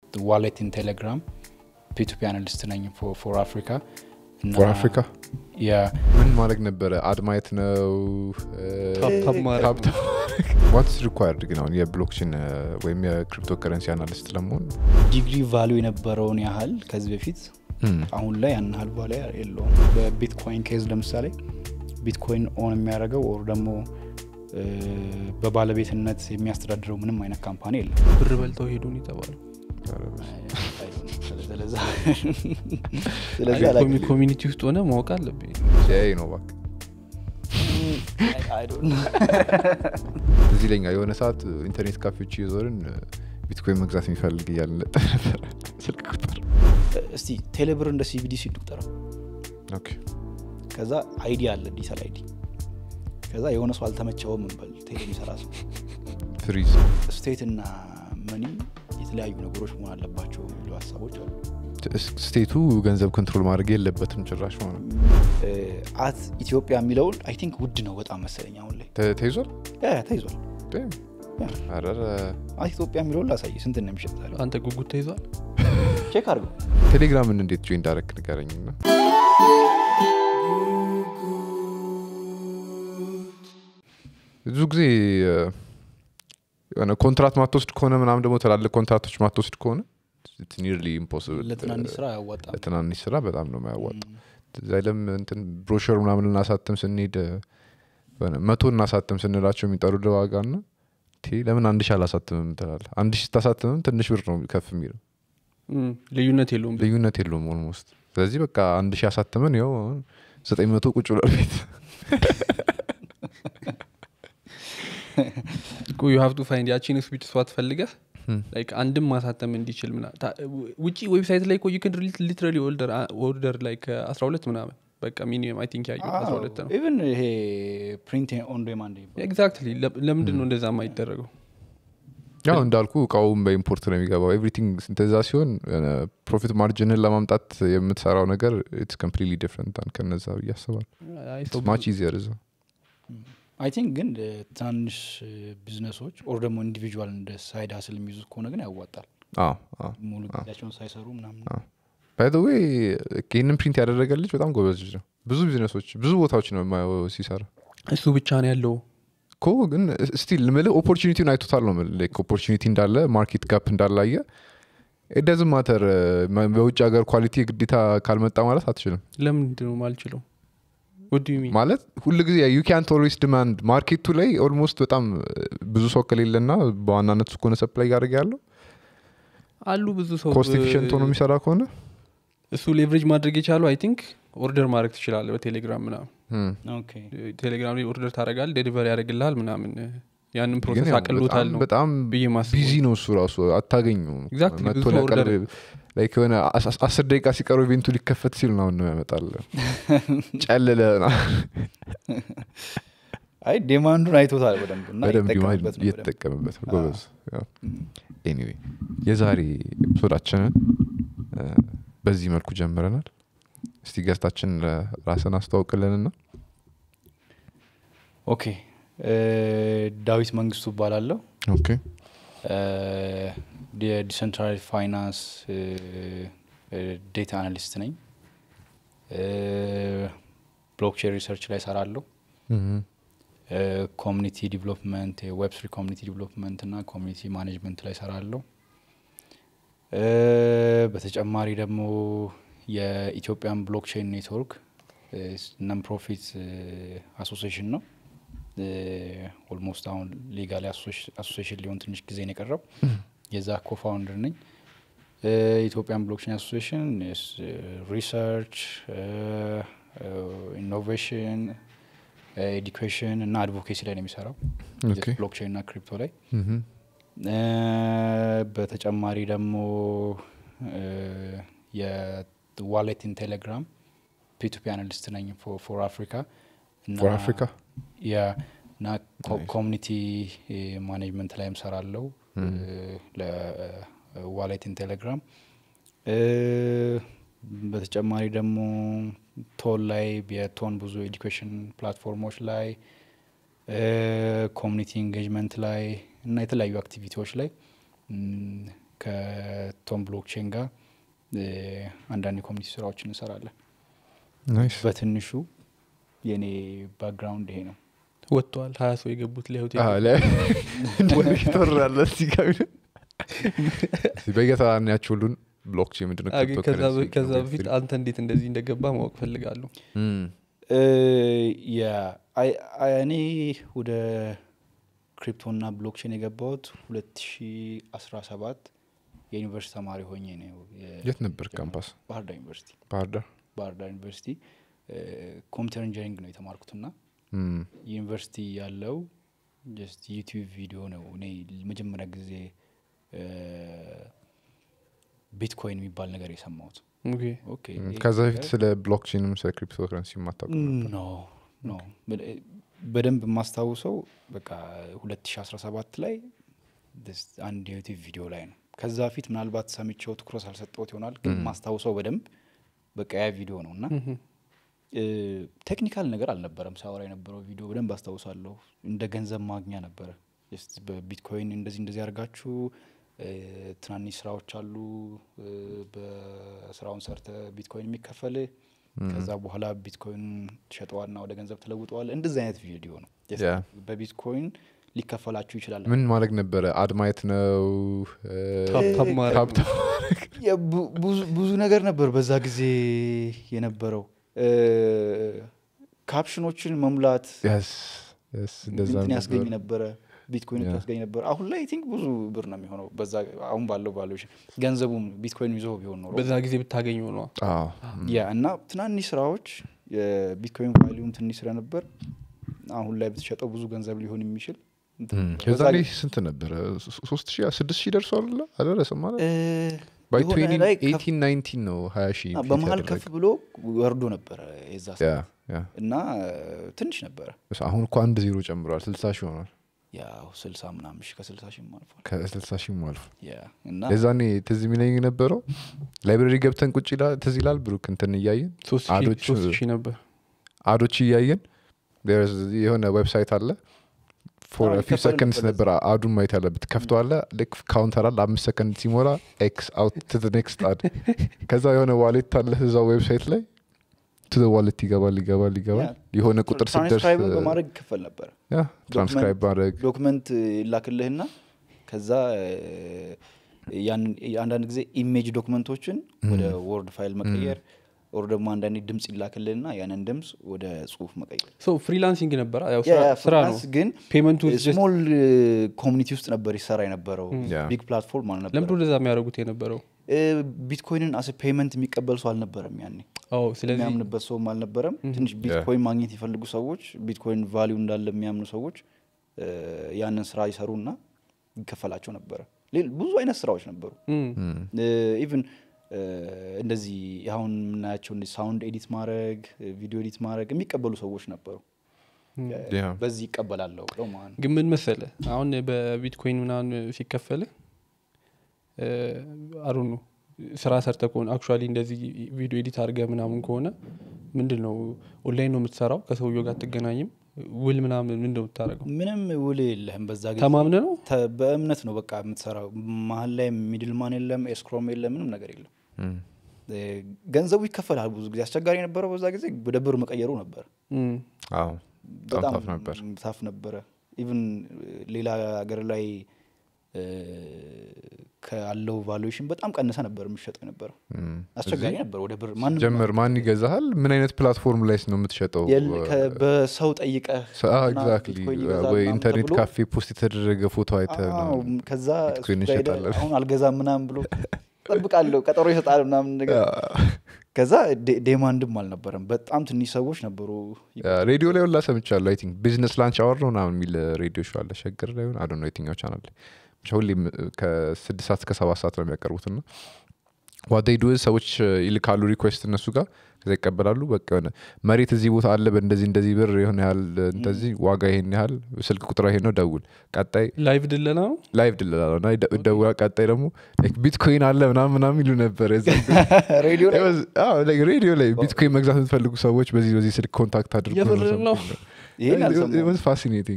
ዋሌት ኢን ቴሌግራም ፒቱፒ አናሊስት ነኝ ፎር አፍሪካ ፎር አፍሪካ ያ ምን ማድረግ ነበረ? አድማየት ነው ታፕታፕ ማድረግ ነው። ዋትስ ሪኳርድ ግን አሁን የብሎክቼን ወይም የክሪፕቶ ከረንሲ አናሊስት ለመሆን ዲግሪ ቫሉ የነበረውን ያህል ከዚህ በፊት አሁን ላይ ያን ያህል ቫሉ የለውም። በቢትኮይን ኬዝ ለምሳሌ ቢትኮይን ኦን የሚያደርገው ኦር ደግሞ እ፣ በባለቤትነት የሚያስተዳድረው ምንም አይነት ካምፓኒ የለም። ብር በልተው ሄዱን የተባሉ ስለዛ ስለዚህ አላውቅም። ኮሚኒቲ ውስጥ ሆነ ማወቅ አለብኝ ሲያይ ነው እባክህ። I don't know. እዚህ ለኛ የሆነ ሰዓት ኢንተርኔት ካፌዎች እየዞርን ቢትኮይን መግዛት የሚፈልግ እያልን ነበር ስልክ ቁጥር እስቲ ቴሌብር እንደ ሲቢዲ ሲቁጠረው ኦኬ። ከዛ አይዲ አለ ዲጂታል አይዲ ከዛ የሆነ ሰው አልተመቸውም እንበል ቴሌ የሚሰራ ሰው ፍሪዝ ስቴት እና መኒ የተለያዩ ነገሮች መሆን አለባቸው የሚሉ ሀሳቦች አሉ ስቴቱ ገንዘብ ኮንትሮል ማድረግ የለበትም ጭራሽ ማለት ነው። እ፣ አት ኢትዮጵያ የሚለውን አይ ቲንክ ውድ ነው በጣም መሰለኝ አሁን ላይ ተ- ተይዟል ያ ያ፣ ተይዟል ዴም። ያ። ኧረ አት ኢትዮጵያ የሚለውን ላሳይ ስንት ነው የሚሸጥ ዛሬ? አንተ ጉጉት ተይዟል ቼክ አድርገው ቴሌግራምን እንዴት ጆይን እንዳረክ ንገረኝ ና ብዙ ጊዜ እ፣ የሆነ ኮንትራት ማትወስድ ከሆነ ምናምን ደግሞ ትላልቅ ኮንትራቶች ማትወስድ ከሆነ ኒርሊ ኢምፖስብል ለትናንሽ ስራ አያዋጣም ለትናንሽ ስራ በጣም ነው የሚያዋጣ ዛይለም እንትን ብሮሸር ምናምን ልናሳትም ስንሄድ እ፣ የሆነ መቶ እናሳትም ስንላቸው የሚጠሩ ዋጋ ና ቴ ለምን አንድ ሺ አላሳትምም ትላለ አንድ ሺ ስታሳትምም ትንሽ ብር ነው ከፍ የሚለው እም፣ ልዩነት የለውም ልዩነት የለውም ኦልሞስት ስለዚህ በቃ አንድ ሺህ አሳትመን ያው ዘጠኝ መቶ ቁጭ ብሏል ቤት ዩ ሀቭ ቱ ፋይንድ ያቺን ስዊት ስዋት ፈልገህ Hmm. ላይክ አንድም ማሳተም እንዲችል ምና ታ- ውጪ ዌብሳይት ላይ ኮ ዩክን ሊትራሊ ኦርደር ላይክ አስራ ሁለት ምናምን በቃ ሚኒመም አይ ቲንክ ያየው አስራ ሁለት ነው ኢቨን ይሄ ፕሪንት ኦን ዴማንድ ኤግዛክትሊ ለምንድን ነው እንደዛ የማይደረገው ያው እንዳልኩ እቃውም በኢምፖርት ነው የሚገባው ኤቭሪቲንግ እንደዛ ሲሆን ፕሮፊት ማርጅንን ለማምጣት የምትሰራው ነገር ኢትስ ኮምፕሊትሊ ዲፍረንት ከነዛ ብዬ አስባለሁ አይ ሰው ማች ኢዚየር እዛ አይ ቲንክ ግን እ፣ ትናንሽ እ፣ ቢዝነሶች ኦር ደግሞ ኢንዲቪጁዋል እንደ ሳይድ ሀስል የሚይዙት ከሆነ ግን ያዋጣል አዎ አዎ ሙሉ ጊዜያቸውን ሳይሰሩ ምናምን ባይ ዘ ዌይ ይህንን ፕሪንት ያደረገ ልጅ በጣም ጎበዝ ልጅ ነው ብዙ ቢዝነሶች ብዙ ቦታዎች ነው የማየው ሲሰራ እሱ ብቻ ነው ያለው እኮ ግን ስቲል ምልህ ኦፖርቹኒቲውን አይቶታል ነው ምልህ ኦፖርቹኒቲ እንዳለ ማርኬት ጋፕ እንዳላየ ኤደዝ ማተር በውጭ ሀገር ኳሊቲ ግዴታ ካልመጣ ማለት አትችልም ለምንድን ነው ማልችለው ወዱ ሚ ማለት ሁሉ ጊዜ ዩ ካንት ኦልዌስ ዲማንድ ማርኬቱ ላይ ኦልሞስት በጣም ብዙ ሰው ከሌለና በዋናነት እሱ ከሆነ ሰፕላይ እያደረገ ያለው አሉ ብዙ ሰው ኮስት ኤፊሽንት ሆኖ የሚሰራ ከሆነ እሱ ሌቨሬጅ ማድረግ የቻለው አይ ቲንክ ኦርደር ማድረግ ትችላለ በቴሌግራም ምናምን hmm. ኦኬ ቴሌግራም ላይ ኦርደር ታደረጋል ዴሊቨሪ ያደርግልሃል ምናምን ያንን ግን ፕሮሰስ ያው አቅሎታል በጣም- ነው በጣም ብዬ ማስበው። ቢዚ ነው እሱ ራሱ አታገኙ Exactly, ብዙ ሰው order- ላይክ የሆነ አስ- አስ- አስር ደቂቃ ሲቀሩ ኢቬንቱ ሊከፈት ሲል ነው ነው ያመጣል ጨልለ አይ ዴማንዱን አይቶታል በደንብ እና በደንብ ይጠቀምበት ነው በደንብ። እየተጠቀምበት ነው ጎበዝ ኤኒዌይ የዛሬ ኤፒሶዳችንን እ፣ በዚህ መልኩ ጀምረናል እስቲ ገስታችን ራስን አስተዋውቅልንና ኦኬ እ፣ ዳዊት መንግስቱ እባላለሁ ኦኬ የዲሰንትራል ፋይናንስ ዴታ አናሊስት ነኝ ብሎክቼን ሪሰርች ላይ ሰራለሁ እም፣ ኮሚኒቲ ዲቨሎፕመንት የዌብ ስሪ ኮሚኒቲ ዲቨሎፕመንት እና ኮሚኒቲ ማኔጅመንት ላይ ሰራለሁ እ፣ በተጨማሪ ደግሞ የኢትዮጵያን ብሎክቼን ኔትወርክ ነን ፕሮፊት አሶሲሽን ነው ኦልሞስት አሁን ሌጋሊ አሶሲሽን ሊሆን ትንሽ ጊዜ ነው የቀረው የዛ ኮፋውንደር ነኝ እ፣ ኢትዮጵያን ብሎክቼን አሶሲሽን ሪሰርች ኢኖቬሽን ኤዱኬሽን እና አድቮኬሲ ላይ ነው የሚሰራው ኦኬ ብሎክቼን እና ክሪፕቶ ላይ እም፣ እ፣ በተጨማሪ ደግሞ የዋሌት ኢን ቴሌግራም ፒቱፒ አናሊስት ነኝ ፎር አፍሪካ ፎር አፍሪካ ያ እና Nice. ኮሚኒቲ ማኔጅመንት ላይም ሰራለው ለዋሌት ኢን ቴሌግራም በተጨማሪ ደግሞ ቶን ላይ የቶን ብዙ ኤዱኬሽን ፕላትፎርሞች ላይ ኮሚኒቲ ኢንጌጅመንት ላይ እና የተለያዩ አክቲቪቲዎች ላይ ም፣ ከቶም ብሎክቼን ጋር እ፣ አንዳንድ የኮሚኒቲ ስራዎችን እንሰራለን ናይስ በትንሹ የኔ ባክግራውንድ ይሄ ነው ወጥተዋል ሀያ ሰው የገቡት ለሆቴል ወራለ እዚህ ጋር በየተራ እናያቸው ሁሉን ብሎክቼን ምንድነው አግ- ከዛ በ- cryptocurrency ከዛ ነው፣ በፊት Web3? አንተ እንዴት እንደዚህ እንደገባ ማወቅ ፈልጋለሁ እም፣ እ፣ ያ አይ- አይ- እኔ ወደ ክሪፕቶና ብሎክቼን የገባሁት 2017 የዩኒቨርሲቲ ተማሪ ሆኜ ነው የ- የት ነበር ካምፓስ ባህር ዳር ዩኒቨርሲቲ ባህር ዳር ባህር ዳር ዩኒቨርሲቲ እ፣ ኮምፒውተር ኢንጂነሪንግ ነው የተማርኩትና እም፣ ዩኒቨርሲቲ ያለው ጀስት ዩቲዩብ ቪዲዮ ነው እኔ መጀመሪያ ጊዜ እ፣ ቢትኮይን የሚባል ነገር የሰማሁት ኦኬ። ኦኬ እም፣ ይሄ ከዛ በፊት ነገር- ስለ ብሎክቼንም ስለ ክሪፕቶ ከረንሲ የማታውቁ ኖ ኖ በደ- በደንብ የማስታውሰው በቃ 2017 ላይ ደስ- አንድ የዩቲዩብ ቪዲዮ ላይ ነው ከዛ በፊት ምናልባት ሰምቼው ትኩረት አልሰጠሁት ይሆናል ግን ማስታውሰው በደንብ በቃ ያ ቪዲዮ ነው እና ምሁም። እ፣ ቴክኒካል ነገር አልነበረም ሳወራ የነበረው ቪዲዮ በደንብ አስታውሳለሁ እንደ ገንዘብ ማግኛ ነበረ ጀስት በቢትኮይን እንደዚህ እንደዚህ አድርጋችሁ እ፣ ትናንሽ ስራዎች አሉ እ፣ በስራውን ሰርተ ቢትኮይን የሚከፈል ከዛ በኋላ ቢትኮይን ትሸጠዋልና ወደ ገንዘብ ትለውጠዋል እንደዚህ አይነት ቪዲዮ ነው Just ያ። በቢትኮይን ሊከፈላችሁ ይችላል ምን ማድረግ ነበረ አድማየት ነው እ፣ ታፕታፕ ማድረግ ታፕታፕ ያ ቡ- ብዙ- ብዙ ነገር ነበር በዛ ጊዜ የነበረው እ፣ ካፕሽኖችን መሙላት yes yes እንደዛ እንትን ያስገኝ ነበር ነበረ ቢትኮይን ያ። ያስገኝ ነበር አሁን ላይ ቲንክ ብዙ ብር ነው የሚሆነው በዛ አሁን ባለው ቫሉዌሽን ገንዘቡም ቢትኮይን ይዞ ቢሆን ኖሮ በዛ ጊዜ ብታገኘው ነዋ አዎ ያ እና ትናንሽ ስራዎች የቢትኮይን ቫሊዩም ትንሽ ስለነበር አሁን ላይ ብትሸጠው ብዙ ገንዘብ ሊሆን የሚችል እንትን እም፣ ነበር። ከዛ በዛ ላይ ጊዜ- ስንት ነበረ ሶስት ሺህ ስድስት ሺህ ደርሷል አልደረሰም ማለት እ፣ ባይ የሆነ ላይ ከፍ- 18 ነው ሀያ ሺህ አ፣ ፊት በመሀል ያደረገ። ከፍ ብሎ ወርዶ ነበረ የዛ ያ ሰዓት ያ እና እ፣ ትንሽ ነበረ እስ- አሁን እኮ አንድ ዜሮ ጨምሯል ስልሳ ሺህ ሆኗል ያው ስልሳ ምናምን ሺህ ከስልሳ ሺህም አልፏል ከስልሳ ሺህም አልፎ ያ እና የዛኔ ትዝ የሚለኝ የነበረው ላይብረሪ ገብተን ቁጭ ይላል ትዝ ይላል ብሩክ እንትን እያየን ሶስት ሺህ- አዶች ሶስት ሺህ ነበር አዶች እያየን there's የሆነ ዌብሳይት አለ ፎር አዎ፣ ፊው ይከፈል ሰከንድስ ነበር ነበር አዱን ማየት ያለበት ከፍተዋለ ልክ ካውንተር አለ አምስት ሰከንድ ሲሞላ ኤክስ አውት ቱ ኔክስት አድ ከዛ የሆነ ዋሌት አለ እዛው ዌብሳይት ላይ ቱ ዋሌት ይገባል ይገባል ይገባል ያ። የሆነ ቁጥር ስደርስ ትራንስክራይብን በማድረግ ይከፈል ነበረ ያ ትራንስክራይብ ማድረግ ዶክመንት ይላክልህና ከዛ እ፣ ያንን አንዳንድ ጊዜ ኢሜጅ ዶክመንቶችን ወደ ወርድ ፋይል መቀየር ኦር ደግሞ አንዳንዴ ድምጽ ይላክልህና ያንን ድምጽ ወደ ጽሁፍ መቀየር ሶ ፍሪላንሲንግ ነበር ያው ያ፣ ስራ- ያ፣ ስራ ነው ፍሪላንስ ግን ፔመንቱ ስሞል ኮሚኒቲ ውስጥ ነበር ይሰራ የነበረው ያ። ቢግ ፕላትፎርም ለምንድ አልነበረ ወደዛ የሚያደርጉት የነበረው ቢትኮይንን አስ ፔመንት የሚቀበል ሰው አልነበረም ያኔ አዎ ስለዚህ የሚያምንበት ሰውም አልነበረም ትንሽ ቢትኮይን ማግኘት የፈልጉ ሰዎች ቢትኮይን ቫሊዩ እንዳለ የሚያምኑ ሰዎች እ፣ ያንን ስራ ይሰሩና ይከፈላቸው ነበረ ሌል- ብዙ አይነት ስራዎች ነበሩ እም፣ ኢቭን እንደዚህ አሁን የምናያቸው እንደዚህ ሳውንድ ኤዲት ማድረግ ቪዲዮ ኤዲት ማድረግ የሚቀበሉ ሰዎች ነበሩ ያ። በዚህ ይቀበላለሁ ብለው ማለት ነው ግን ምን መሰለ አሁን በቢትኮይን ምናምን ሲከፈል አሩ ነው ስራ ሰርተ ከሆነ አክቹዋሊ እንደዚህ ቪዲዮ ኤዲት አድርገ ምናምን ከሆነ ምንድን ነው ኦንላይን ነው የምትሰራው ከሰውየው ጋር አትገናኝም ውል ምናምን ምንድን ነው የምታደርገው ምንም ውል የለህም በዛ ጊዜ ተማምነ ነው ተ- በእምነት ነው በቃ የምትሰራው መሀል ላይ ሚድልማን የለም ኤስክሮም የለም ምንም ነገር የለም እም፣ እ፣ ገንዘቡ ይከፈላል ብዙ ጊዜ አስቸጋሪ የነበረው በዛ ጊዜ ወደ ብር መቀየሩ ነበር እም፣ አዎ በጣም ታፍ ነበር ታፍ ነበረ ኢቭን ሌላ ሀገር ላይ እ፣ ካለው ቫሉዌሽን በጣም ቀንሰ ነበር የሚሸጠው የነበረው እም። አስቸጋሪ ነበር ወደ ብር ማንም ጀመር ማን ይገዛሃል ምን አይነት ፕላትፎርም ላይ ነው የምትሸጠው የለ- ከ- በሰው ጠይቀህ እና ኤግዛክትሊ ቢትኮይን ይገዛል ወይ ምናምን ኢንተርኔት ተብሎ- ካፌ ፖስት የተደረገ ፎቶ አይተ አዎ፣ ከዛ ቢትኮይን እሱ ጋር ሄደህ እንሸጣለን። አሁን አልገዛም ምናምን ብሎ ጠብቃለሁ ቀጠሮ ይሰጣል ምናምን ነገር ከዛ ዴ- ዴማንድም አልነበረም በጣም ትንሽ ሰዎች ነበሩ ሬዲዮ ላይ ሁላ ሰምቻለሁ አይ ቲንክ ቢዝነስ ላንች አወር ነው ምናምን የሚል ሬዲዮ ሾው አለ ሸገር ላይ ሆን አዶ ነው የትኛው ቻናል ላይ ብቻ ሁሌም ከስድስት ሰዓት እስከ ሰባት ሰዓት ነው የሚያቀርቡት ና ዋደይዱ ሰዎች ይልካሉ ሪኩዌስት እነሱ ጋር ከዛ ይቀበላሉ በቃ የሆነ መሬት እዚህ ቦታ አለ በእንደዚህ እንደዚህ ብር የሆነ ያህል እንደዚህ ዋጋ ይሄን ያህል ስልክ ቁጥር ይሄ ነው ደውል ቀጣይ ላይቭ ድለና ነው ላይቭ ድልላ ነው እና ይደ- ደውላ ቀጣይ ደግሞ like ቢትኮይን አለ ምናምን ምናምን ይሉ ነበር የዛ ሬዲዮ ላይ ሬዲዮ ላይ ቢትኮይን መግዛት የምትፈልጉ ሰዎች በዚህ በዚህ ስልክ ኮንታክት አድርጉ የምር ነው? ይሄን አልሰማሁም። ፋሲኔቲንግ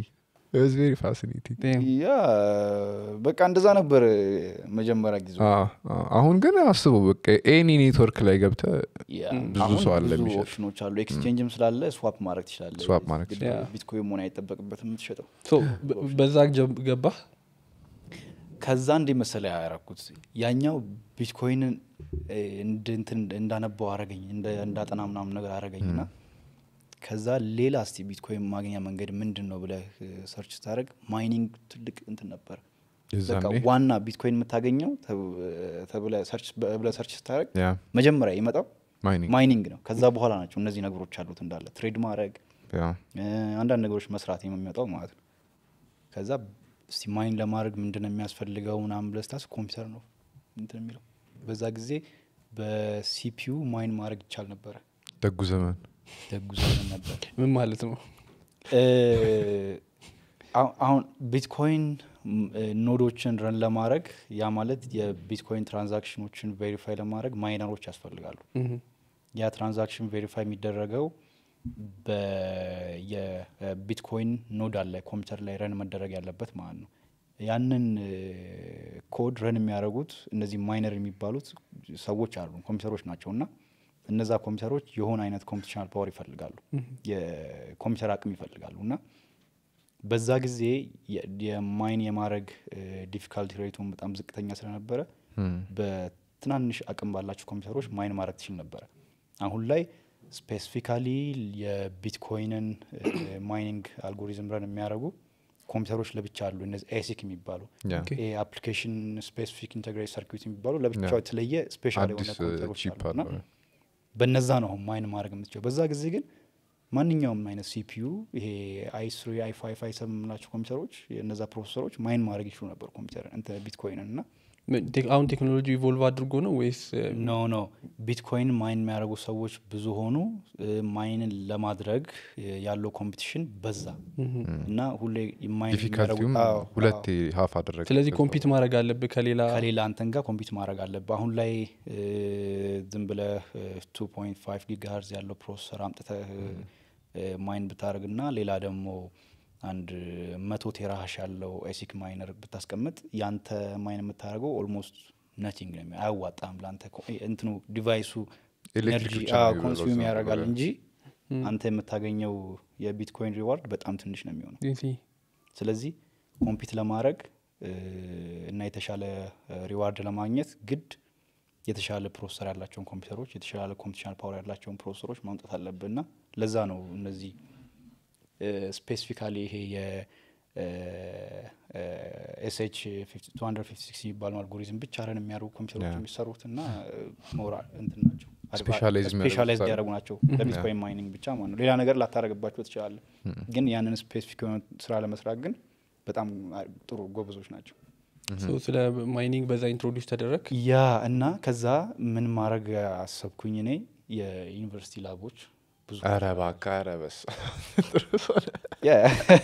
ቬሪ ፋሲኔቲንግ Damn. ያ በቃ እንደዛ ነበር መጀመሪያ ጊዜ አሁን ግን አስበው በቃ ኤኒ ኔትወርክ ላይ ገብተ ያ፣ ብዙ አሁን ሰው አለ ብዙ የሚሸጥ። ኦፕሽኖች አሉ ኤክስቼንጅም ስላለ ስዋፕ ማድረግ ትችላለህ Swap ማድረግ ግድ ትችላለህ። ቢትኮይን መሆን አይጠበቅበትም የምትሸጠው So, በ- በዛ ጀም- ገባህ ከዛ እንዴ መሰለ ያረኩት ያኛው ቢትኮይንን እ, እንድ እንትን እንዳነባው አረገኝ እንደ- እንዳጠና ምናምን ነገር አረገኝ ና ከዛ ሌላ እስቲ ቢትኮይን ማግኛ መንገድ ምንድን ነው ብለህ ሰርች ስታደረግ ማይኒንግ ትልቅ እንትን ነበር በቃ የዛኔ ዋና ቢትኮይን የምታገኘው ብለህ ሰርች ስታደረግ ያ መጀመሪያ የመጣው ማይኒንግ ማይኒንግ ነው ከዛ በኋላ ናቸው እነዚህ ነገሮች አሉት እንዳለ ትሬድ ማድረግ ያ እ፣ አንዳንድ ነገሮች መስራት የሚመጣው ማለት ነው ከዛ እስቲ ማይን ለማድረግ ምንድን ነው የሚያስፈልገው ምናምን ብለህ ስታስብ ኮምፒውተር ነው እንትን የሚለው በዛ ጊዜ በሲፒዩ ማይን ማድረግ ይቻል ነበረ ደጉ ዘመን ደጉ ዘመን ነበር ምን ማለት ነው እ፣ አሁ- አሁን ቢትኮይን ም፣ እ፣ ኖዶችን ረን ለማድረግ ያ ማለት የቢትኮይን ትራንዛክሽኖችን ቬሪፋይ ለማድረግ ማይነሮች ያስፈልጋሉ Mhm. ያ ትራንዛክሽን ቬሪፋይ የሚደረገው የቢትኮይን ኖድ አለ ኮምፒውተር ላይ ረን መደረግ ያለበት ማለት ነው ያንን ኮድ ረን የሚያደርጉት እነዚህ ማይነር የሚባሉት ሰዎች አሉ ኮምፒውተሮች ናቸው እና እነዛ ኮምፒውተሮች የሆነ አይነት ኮምፒቲሽናል ፓወር ይፈልጋሉ የኮምፒውተር አቅም ይፈልጋሉ እና በዛ ጊዜ የ- የማይን የማድረግ ዲፊካልቲ ሬቱን በጣም ዝቅተኛ ስለነበረ በትናንሽ አቅም ባላቸው ኮምፒውተሮች ማይን ማድረግ ትችል ነበረ አሁን ላይ ስፔሲፊካሊ የቢትኮይንን ማይኒንግ አልጎሪዝም ረን የሚያደርጉ ኮምፒውተሮች ለብቻ አሉ እነዚህ ኤሲክ የሚባሉ ያ ኦኬ። ይሄ አፕሊኬሽን ስፔሲፊክ ኢንቴግሬት ሰርኪት የሚባሉ ለብቻው ያ። የተለየ ስፔሻል የሆነ አዲስ ኮምፒውተሮች ቺፕ አሉ እና አለ በነዛ ነው አሁን ማይን ማድረግ የምትችለው በዛ ጊዜ ግን ማንኛውም አይነት ሲፒዩ ይሄ አይ ስሪ አይ ፋይቭ አይ ሰቨን የምንላቸው ኮምፒውተሮች የእነዛ ፕሮሰሰሮች ማይን ማድረግ ይችሉ ነበር ኮምፒውተር እንትን ቢትኮይንን እና ምን- ቴክ- አሁን ቴክኖሎጂ ኢቮልቭ አድርጎ ነው ወይስ እ፣ ኖ ኖ ቢትኮይን ማይን የሚያደርጉ ሰዎች ብዙ ሆኑ እ፣ ማይንን ለማድረግ እ፣ ያለው ኮምፒቲሽን በዛ እና ሁሌ ማይን ዲፊካልቲውም የሚያደርጉ- አዎ፣ ሁለቴ ሀፍ አደረገ ስለዚህ ኮምፒት ማድረግ አለብህ ከሌላ ከሌላ አንተን ጋር ኮምፒት ማድረግ አለብህ አሁን ላይ እ፣ ዝም ብለህ ቱ ፖይንት ፋይቭ ጊጋርዝ ያለው ፕሮሰሰር አምጥተህ ማይን ብታደርግ ና ሌላ ደግሞ አንድ መቶ ቴራሃሽ ያለው ኤሲክ ማይነር ብታስቀምጥ ያንተ ማይን የምታደርገው ኦልሞስት ነቲንግ ነው የሚሆነው። አያዋጣም ለአንተ ኮ- እንትኑ ዲቫይሱ ኤሌክትሪክ ኤነርጂ ብቻ ነው የሚበላው ኮንሱም እዛ ያደርጋል ነገር። እንጂ አንተ የምታገኘው የቢትኮይን ሪዋርድ በጣም ትንሽ ነው የሚሆነው ሲ- ስለዚህ ኮምፒት ለማድረግ እ፣ እና የተሻለ ሪዋርድ ለማግኘት ግድ የተሻለ ፕሮሰሰር ያላቸውን ኮምፒውተሮች የተሻለ ኮምፒቲሽናል ፓወር ያላቸውን ፕሮሰሰሮች ማምጣት አለብን እና ለዛ ነው እነዚህ ስፔሲፊካሊ ይሄ የኤስኤች 256 የሚባለው አልጎሪዝም ብቻ ረን የሚያደርጉ ኮምፒውተሮች ያ። የሚሰሩት እና ሞራ እንትን ናቸው Specialize የሚያደርጉት ስፔሻላይዝ አሉ። ያደረጉ ናቸው ለቢትኮይን ማይኒንግ ብቻ ማለት ነው ሌላ ነገር ላታደረግባቸው ትችላለህ ግን ያንን ስፔሲፊክ የሆነ ስራ ለመስራት ግን በጣም አሪ- ጥሩ ጎበዞች ናቸው so ስለ ማይኒንግ በዛ ኢንትሮዲውስ ተደረግ ያ እና ከዛ ምን ማድረግ አሰብኩኝ እኔ የዩኒቨርሲቲ ላቦች ብዙ ኧረ እባክህ ኧረ በስመ ያ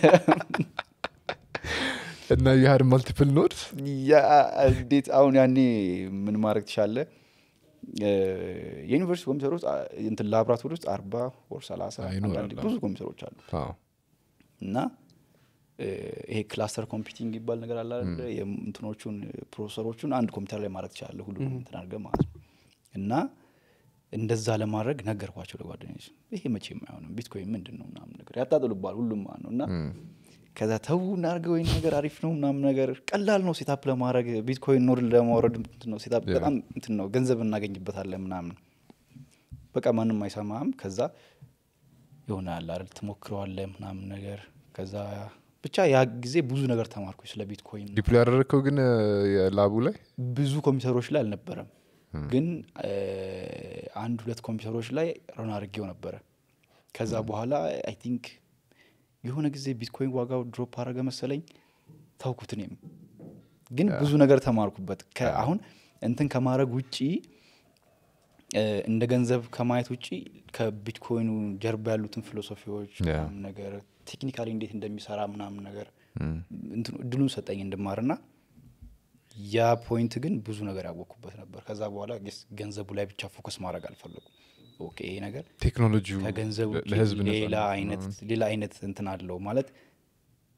እና የሀድ ማልቲፕል ኖድስ ያ እንዴት አሁን ያኔ ምን ማድረግ ትሻለ የዩኒቨርሲቲ ኮምፒውተሮች አ- እንትን ላብራቶሪ ውስጥ አርባ ወር ሰላሳ ይኖራል። አንዳንዴ ብዙ ኮምፒውተሮች አሉ እና እ፣ ይሄ ክላስተር ኮምፒውቲንግ ይባል ነገር አለ አይደለ? የእንትኖቹን ፕሮሰሰሮቹን አንድ ኮምፒውተር ላይ ማድረግ ትችላለህ ሁሉ እንትን አድርገህ ማለት ነው እና እንደዛ ለማድረግ ነገርኳቸው ለጓደኞች ይሄ መቼም አይሆንም ቢትኮይን ምንድን ነው ምናምን ነገር ያጣጥሉባል ሁሉም ማለት ነው እና ከዛ ተዉ እናድርገው ወይም ነገር አሪፍ ነው ምናምን ነገር ቀላል ነው ሴታፕ ለማድረግ ቢትኮይን ኖድ ለማውረድ እንትን ነው ሴታፕ ያ። በጣም እንትን ነው ገንዘብ እናገኝበታለን ምናምን በቃ ማንም አይሰማም ከዛ ይሆናል አይደል ትሞክረዋለህ ምናምን ነገር ከዛ ብቻ ያ ጊዜ ብዙ ነገር ተማርኩ ስለ ቢትኮይን ዲፕሎ ያደረግከው ግን ላቡ ላይ ብዙ ኮምፒውተሮች ላይ አልነበረም ግን እ፣ አንድ ሁለት ኮምፒውተሮች ላይ ረን አድርጌው ነበረ ከዛ በኋላ አይ ቲንክ የሆነ ጊዜ ቢትኮይን ዋጋው ድሮፕ አረገ መሰለኝ ታውኩት እኔም ግን ብዙ ነገር ተማርኩበት ከ- አሁን እንትን ከማድረግ ውጪ እ፣ እንደ ገንዘብ ከማየት ውጪ ከቢትኮይኑ ጀርባ ያሉትን ፊሎሶፊዎች ያ። ምናምን ነገር ቴክኒካሊ እንዴት እንደሚሰራ ምናምን ነገር እንትኑ እድሉን ሰጠኝ እንድማርና ያ ፖይንት ግን ብዙ ነገር ያወቅኩበት ነበር ከዛ በኋላ ጌስ ገንዘቡ ላይ ብቻ ፎከስ ማድረግ አልፈለጉም ኦኬ ይሄ ነገር ቴክኖሎጂው ከገንዘብ ውጪ ለህዝብ ነፃ ሌላ ነው። አይነት ሌላ አይነት እንትን አለው ማለት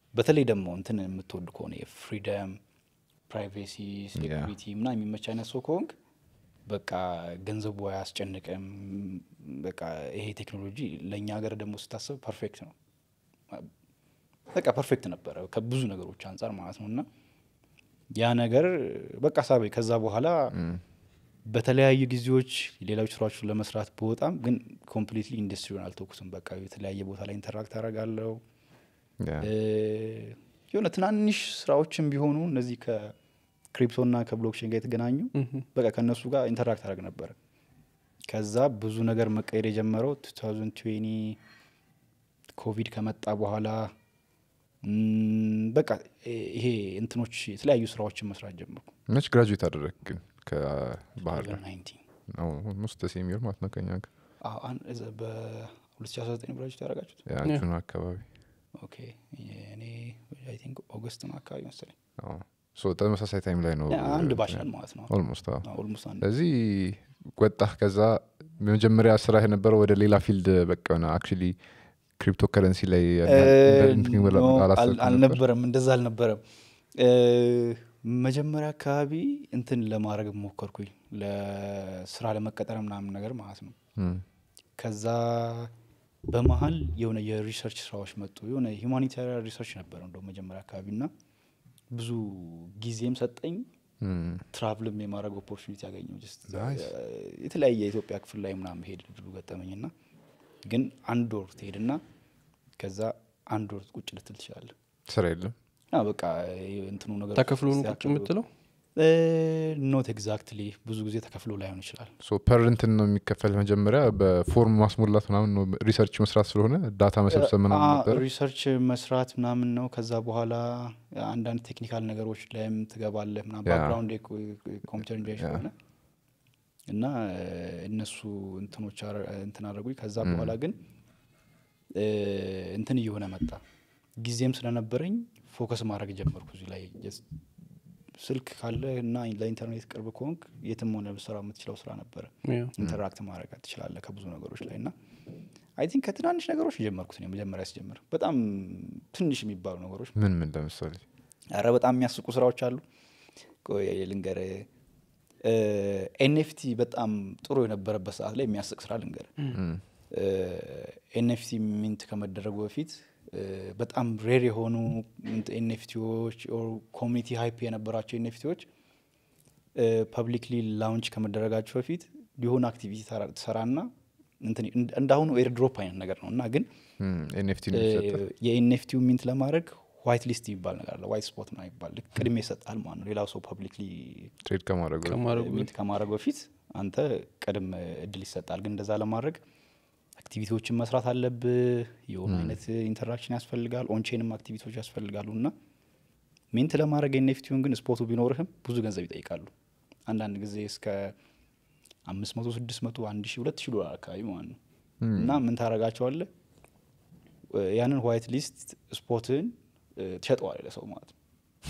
በተለይ ደግሞ እንትን የምትወድ ከሆነ የፍሪደም ፕራይቬሲ ሴኩሪቲ ምና የሚመች አይነት ሰው ከሆንክ በቃ ገንዘቡ አያስጨንቅም በቃ ይሄ ቴክኖሎጂ ለእኛ ሀገር ደግሞ ስታስብ ፐርፌክት ነው በቃ ፐርፌክት ነበረ ከብዙ ነገሮች አንጻር ማለት ነው እና ያ ነገር በቃ ሳቤ ከዛ በኋላ በተለያዩ ጊዜዎች ሌሎች ስራዎችን ለመስራት በወጣም ግን ኮምፕሊትሊ ኢንዱስትሪውን አልተኩስም በቃ የተለያየ ቦታ ላይ ኢንተራክት አደርጋለሁ እ፣ የሆነ ትናንሽ ስራዎችን ቢሆኑ እነዚህ ከክሪፕቶና ከብሎክቼን ጋር የተገናኙ በቃ ከእነሱ ጋር ኢንተራክት አደረግ ነበር ከዛ ብዙ ነገር መቀየር የጀመረው 2020 ኮቪድ ከመጣ በኋላ ም፣ በቃ ይሄ እንትኖች የተለያዩ ስራዎችን መስራት ጀመርኩ መች ግራጁዌት አደረግ ግን ከባህር ዳር 2019 ውስጥ ሴሚር ማለት ነው ከኛ ጋር አዎ፣ አን- እዛ በ2019 ብራጅት ያደረጋችሁት ያንቹን አካባቢ ኦኬ እኔ አይ ቲንክ ኦገስት ነው አካባቢ መሰለኝ አዎ። ሶ ተመሳሳይ ታይም ላይ ነው ያ አንድ ባች ነን ማለት ነው ኦልሞስት ኦልሞስት አንድ ስለዚህ ወጣህ ከዛ የመጀመሪያ ስራ የነበረው ወደ ሌላ ፊልድ በቃ ሆነ አክቹሊ ክሪፕቶ ከረንሲ ላይ ያን ያህል እንትን ኖ፣ ብለህ አል- አላሰብክም ነበር? አልነበረም እንደዛ አልነበረም እ፣ መጀመሪያ አካባቢ እንትን ለማድረግ ሞከርኩኝ ለስራ ለመቀጠር ምናምን ነገር ማለት ነው እም፣ ከዛ በመሀል የሆነ የሪሰርች ስራዎች መጡ የሆነ ሂውማኒታሪያን ሪሰርች ነበር እንደው መጀመሪያ አካባቢ እና ብዙ ጊዜም ሰጠኝ እም፣ ትራቭልም የማድረግ ኦፖርቹኒቲ ያገኘው ጀስት Nice. የተለያየ የኢትዮጵያ ክፍል ላይ ምናምን ሄድ ድሉ ገጠመኝ ና ግን አንድ ወር ትሄድና ከዛ አንድ ወር ቁጭ ልትል ትችላለህ ስራ የለም እና በቃ እንትኑ ነገር ተከፍሎ ነው ቁጭ የምትለው ኖት ኤግዛክትሊ ብዙ ጊዜ ተከፍሎ ላይሆን ይችላል ሶ ፐር እንትን ነው የሚከፈል መጀመሪያ በፎርም ማስሞላት ምናምን ነው ሪሰርች መስራት ስለሆነ ዳታ መሰብሰብ ምናምን አ- ነበረ ሪሰርች መስራት ምናምን ነው ከዛ በኋላ አንዳንድ ቴክኒካል ነገሮች ላይም ትገባለህ ምናምን ያ። ባክግራውንድ ኮምፒውተር ኢንጂነር ያ። ስለሆነ እና እ፣ እነሱ እንትኖች አረ- እንትን አድርጉኝ ከዛ ም። በኋላ ግን እ፣ እንትን እየሆነ መጣ ጊዜም ስለነበረኝ ፎከስ ማድረግ ጀመርኩ እዚህ ላይ Just ስልክ ካለ እና ለኢንተርኔት ቅርብ ከሆንክ የትም ሆነ ልሰራ የምትችለው ስራ ነበረ ያ። ኢንተራክት ማድረግ ትችላለህ ከብዙ ነገሮች ላይ እና አይ ቲንክ ከትናንሽ ነገሮች የጀመርኩት ነው መጀመሪያ ሲጀምር በጣም ትንሽ የሚባሉ ነገሮች ምን ምን ለምሳሌ አረ በጣም የሚያስቁ ስራዎች አሉ ቆይ ልንገር ኤንኤፍቲ በጣም ጥሩ የነበረበት ሰዓት ላይ የሚያስቅ ስራ ልንገር እም፣ ኤንኤፍቲ ሚንት ከመደረጉ በፊት እ፣ በጣም ሬር የሆኑ ኤንኤፍቲዎች ኮሚኒቲ ሃይፕ የነበራቸው ኤንኤፍቲዎች ፐብሊክሊ ላውንች ከመደረጋቸው በፊት የሆነ አክቲቪቲ ተራ- ትሰራና እንትን እንደ- እንዳሁኑ ኤርድሮፕ አይነት ነገር ነው እና ግን ኤንኤፍቲ ነው የሚሰጠው የኤንኤፍቲው ሚንት ለማድረግ ዋይት ሊስት የሚባል ነገር አለ ዋይት ስፖት ምናምን ይባል ልክ ቅድሜ ይሰጣል ማለት ነው ሌላው ሰው ፐብሊክሊ ትሬድ ከማድረጉ በፊት። ከማድረጉ ሚንት ከማድረግ በፊት አንተ ቅድም እድል ይሰጣል ግን እንደዛ ለማድረግ አክቲቪቲዎችን መስራት አለብህ የሆኑ አይነት ኢንተራክሽን ያስፈልጋል ኦንቼንም አክቲቪቲዎች ያስፈልጋሉ እና ሚንት ለማድረግ ኤንኤፍቲውን ግን ስፖቱ ቢኖርህም ብዙ ገንዘብ ይጠይቃሉ አንዳንድ ጊዜ እስከ አምስት መቶ ስድስት መቶ አንድ ሺ ሁለት ሺ ዶላር አካባቢ ማለት ነው እም፣ እና ምን ታደርጋቸዋለህ እ፣ ያንን ዋይት ሊስት ስፖትን ትሸጠዋል ለሰው ማለት ነው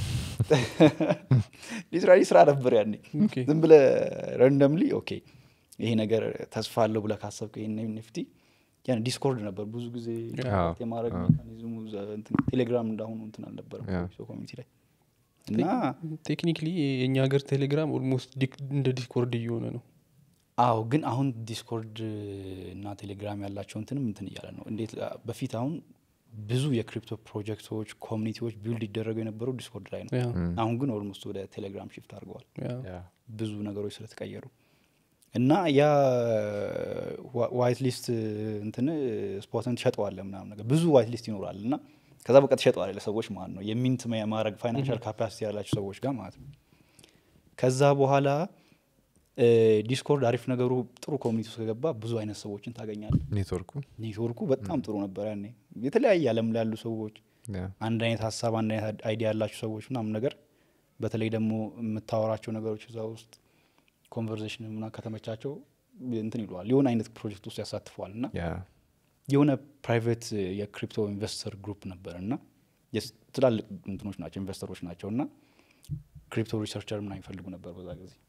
ሊትራሊ ስራ ነበር ያኔ ኦኬ። ዝም ብለ ረንደምሊ ኦኬ ይሄ ነገር ተስፋ አለው ብለ ካሰብከ ይህን ኤንኤፍቲ ያን ዲስኮርድ ነበር ብዙ ጊዜ አዎ፣ ኮንታክት የማድረግ አዎ። ሜካኒዝሙ እዛ እንትን ቴሌግራም እንዳሁኑ እንትን አልነበረም ያ። ሰው ኮሚኒቲ ላይ እና ቴክኒክሊ የእኛ ሀገር ቴሌግራም ኦልሞስት እንደ ዲስኮርድ እየሆነ ነው አዎ ግን አሁን ዲስኮርድ እና ቴሌግራም ያላቸው እንትንም እንትን እያለ ነው እንዴት በፊት አሁን ብዙ የክሪፕቶ ፕሮጀክቶች ኮሚኒቲዎች ቢልድ ይደረጉ የነበረው ዲስኮርድ ላይ ነው ያ፣ እም፣ አሁን ግን ኦልሞስት ወደ ቴሌግራም ሽፍት አድርገዋል ያ። ያ። ብዙ ነገሮች ስለተቀየሩ እና ያ ዋይት ሊስት እንትን ስፖትን ትሸጠዋለ ምናምን ነገር ብዙ ዋይት ሊስት ይኖራል እና ከዛ በቃ ትሸጠዋለ ለሰዎች ማለት ነው የሚንት ማድረግ ፋይናንሻል ካፓሲቲ ያላቸው ሰዎች ጋር ማለት ነው ከዛ በኋላ ዲስኮርድ አሪፍ ነገሩ ጥሩ ኮሚኒቲ ውስጥ ከገባ ብዙ አይነት ሰዎችን ታገኛለ ኔትወርኩ ኔትወርኩ በጣም ጥሩ ነበር ያኔ የተለያየ አለም ላይ ያሉ ሰዎች ያ። አንድ አይነት ሀሳብ አንድ አይነት አይዲያ ያላቸው ሰዎች ምናምን ነገር በተለይ ደግሞ የምታወራቸው ነገሮች እዛ ውስጥ ኮንቨርዜሽን ምና ከተመቻቸው እንትን ይለዋል የሆነ አይነት ፕሮጀክት ውስጥ ያሳትፈዋል እና ያ የሆነ ፕራይቬት የክሪፕቶ ኢንቨስተር ግሩፕ ነበር እና የስ- ትላልቅ እንትኖች ናቸው ኢንቨስተሮች ናቸው እና ክሪፕቶ ሪሰርቸር ምና ይፈልጉ ነበር በዛ ጊዜ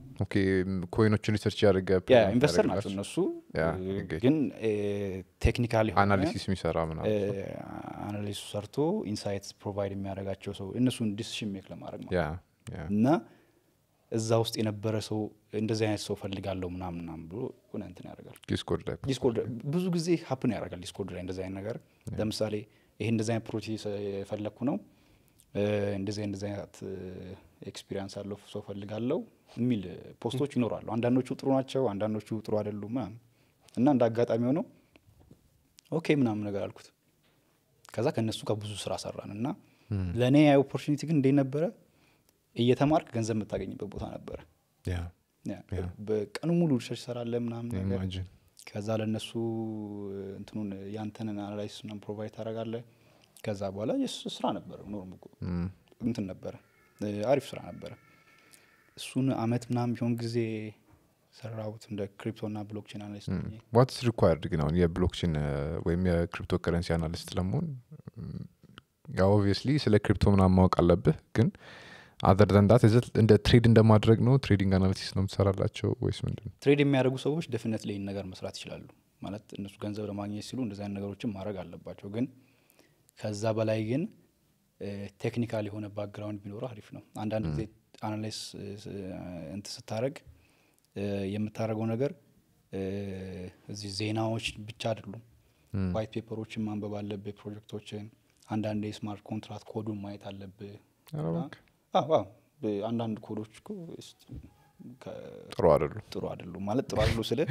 ኦኬ ኮይኖችን ሪሰርች ያደርገ ኢንቨስተር ናቸው እነሱ ያ፣ እ፣ okay. ግን ቴክኒካሊ አናሊሲስ የሚሰራ ምናምን አናሊሱ ሰርቶ ኢንሳይትስ ፕሮቫይድ የሚያደርጋቸው ሰው እነሱን ዲሲሽን ሜክ ለማድረግ ማለት ያ ያ እና እዛ ውስጥ የነበረ ሰው እንደዚህ አይነት ሰው ፈልጋለሁ ምናምን ምናምን ብሎ ሆነ እንትን ያደርጋል ዲስኮርድ ላይ ዲስኮርድ ብዙ ጊዜ ሀፕን ያደርጋል ዲስኮርድ ላይ እንደዚህ አይነት ነገር ለምሳሌ ይሄ እንደዚህ አይነት ፕሮቴስ የፈለግኩ ነው እ፣ እንደዚህ እንደዚህ አይነት ኤክስፒሪንስ አለው ሰው ፈልጋለሁ የሚል ፖስቶች ይኖራሉ አንዳንዶቹ ጥሩ ናቸው አንዳንዶቹ ጥሩ አይደሉም ምናምን እና እንደ አጋጣሚ ሆነው ኦኬ ምናምን ነገር አልኩት ከዛ ከእነሱ ጋር ብዙ ስራ ሰራን እና ለእኔ ያ ኦፖርቹኒቲ ግን እንዴት ነበረ እየተማርክ ገንዘብ የምታገኝበት ቦታ ነበረ ያ ያ፣ በቀኑ ሙሉ ሪሰርች ሰራለ ምናምን ነገር ኢማጂን ከዛ ለእነሱ እንትኑን ያንተንን አናላይሲስ ምናምን ፕሮቫይድ ታደረጋለ ከዛ በኋላ የስ ስራ ነበረ ኖርም እኮ እንትን ነበረ እ፣ አሪፍ ስራ ነበረ እሱን አመት ምናምን ቢሆን ጊዜ ሰራሁት እንደ ክሪፕቶ ና ብሎክቼን አናሊስት ሆኜ። ዋትስ ሪኳርድ ግን አሁን የብሎክቼን ወይም የክሪፕቶ ከረንሲ አናሊስት ለመሆን ያው ኦብቪየስሊ ስለ ክሪፕቶ ምናምን ማወቅ አለብህ ግን አዘር ዘንዳት እንደ ትሬድ እንደማድረግ ነው ትሬዲንግ አናሊሲስ ነው የምትሰራላቸው ወይስ ምንድን ነው ትሬድ የሚያደርጉ ሰዎች ደፍነት ላይ ነገር መስራት ይችላሉ ማለት እነሱ ገንዘብ ለማግኘት ሲሉ እንደዚህ አይነት ነገሮችን ማድረግ አለባቸው ግን ከዛ በላይ ግን ቴክኒካል የሆነ ባክግራውንድ ቢኖረው አሪፍ ነው አንዳንድ ጊዜ አናላይስ እንት ስታደረግ የምታደርገው ነገር እ፣ እዚህ ዜናዎች ብቻ አይደሉም ዋይት ፔፐሮችን ማንበብ አለብህ ፕሮጀክቶችን አንዳንድ የስማርት ኮንትራክት ኮዱን ማየት አለብህ ኧረ እና- እባክህ። አዎ፣ አዎ። በ- አንዳንድ ኮዶች እኮ እስቲ ከ- ጥሩ አይደሉም ጥሩ አይደሉም ማለት ጥሩ አይደሉ ስለ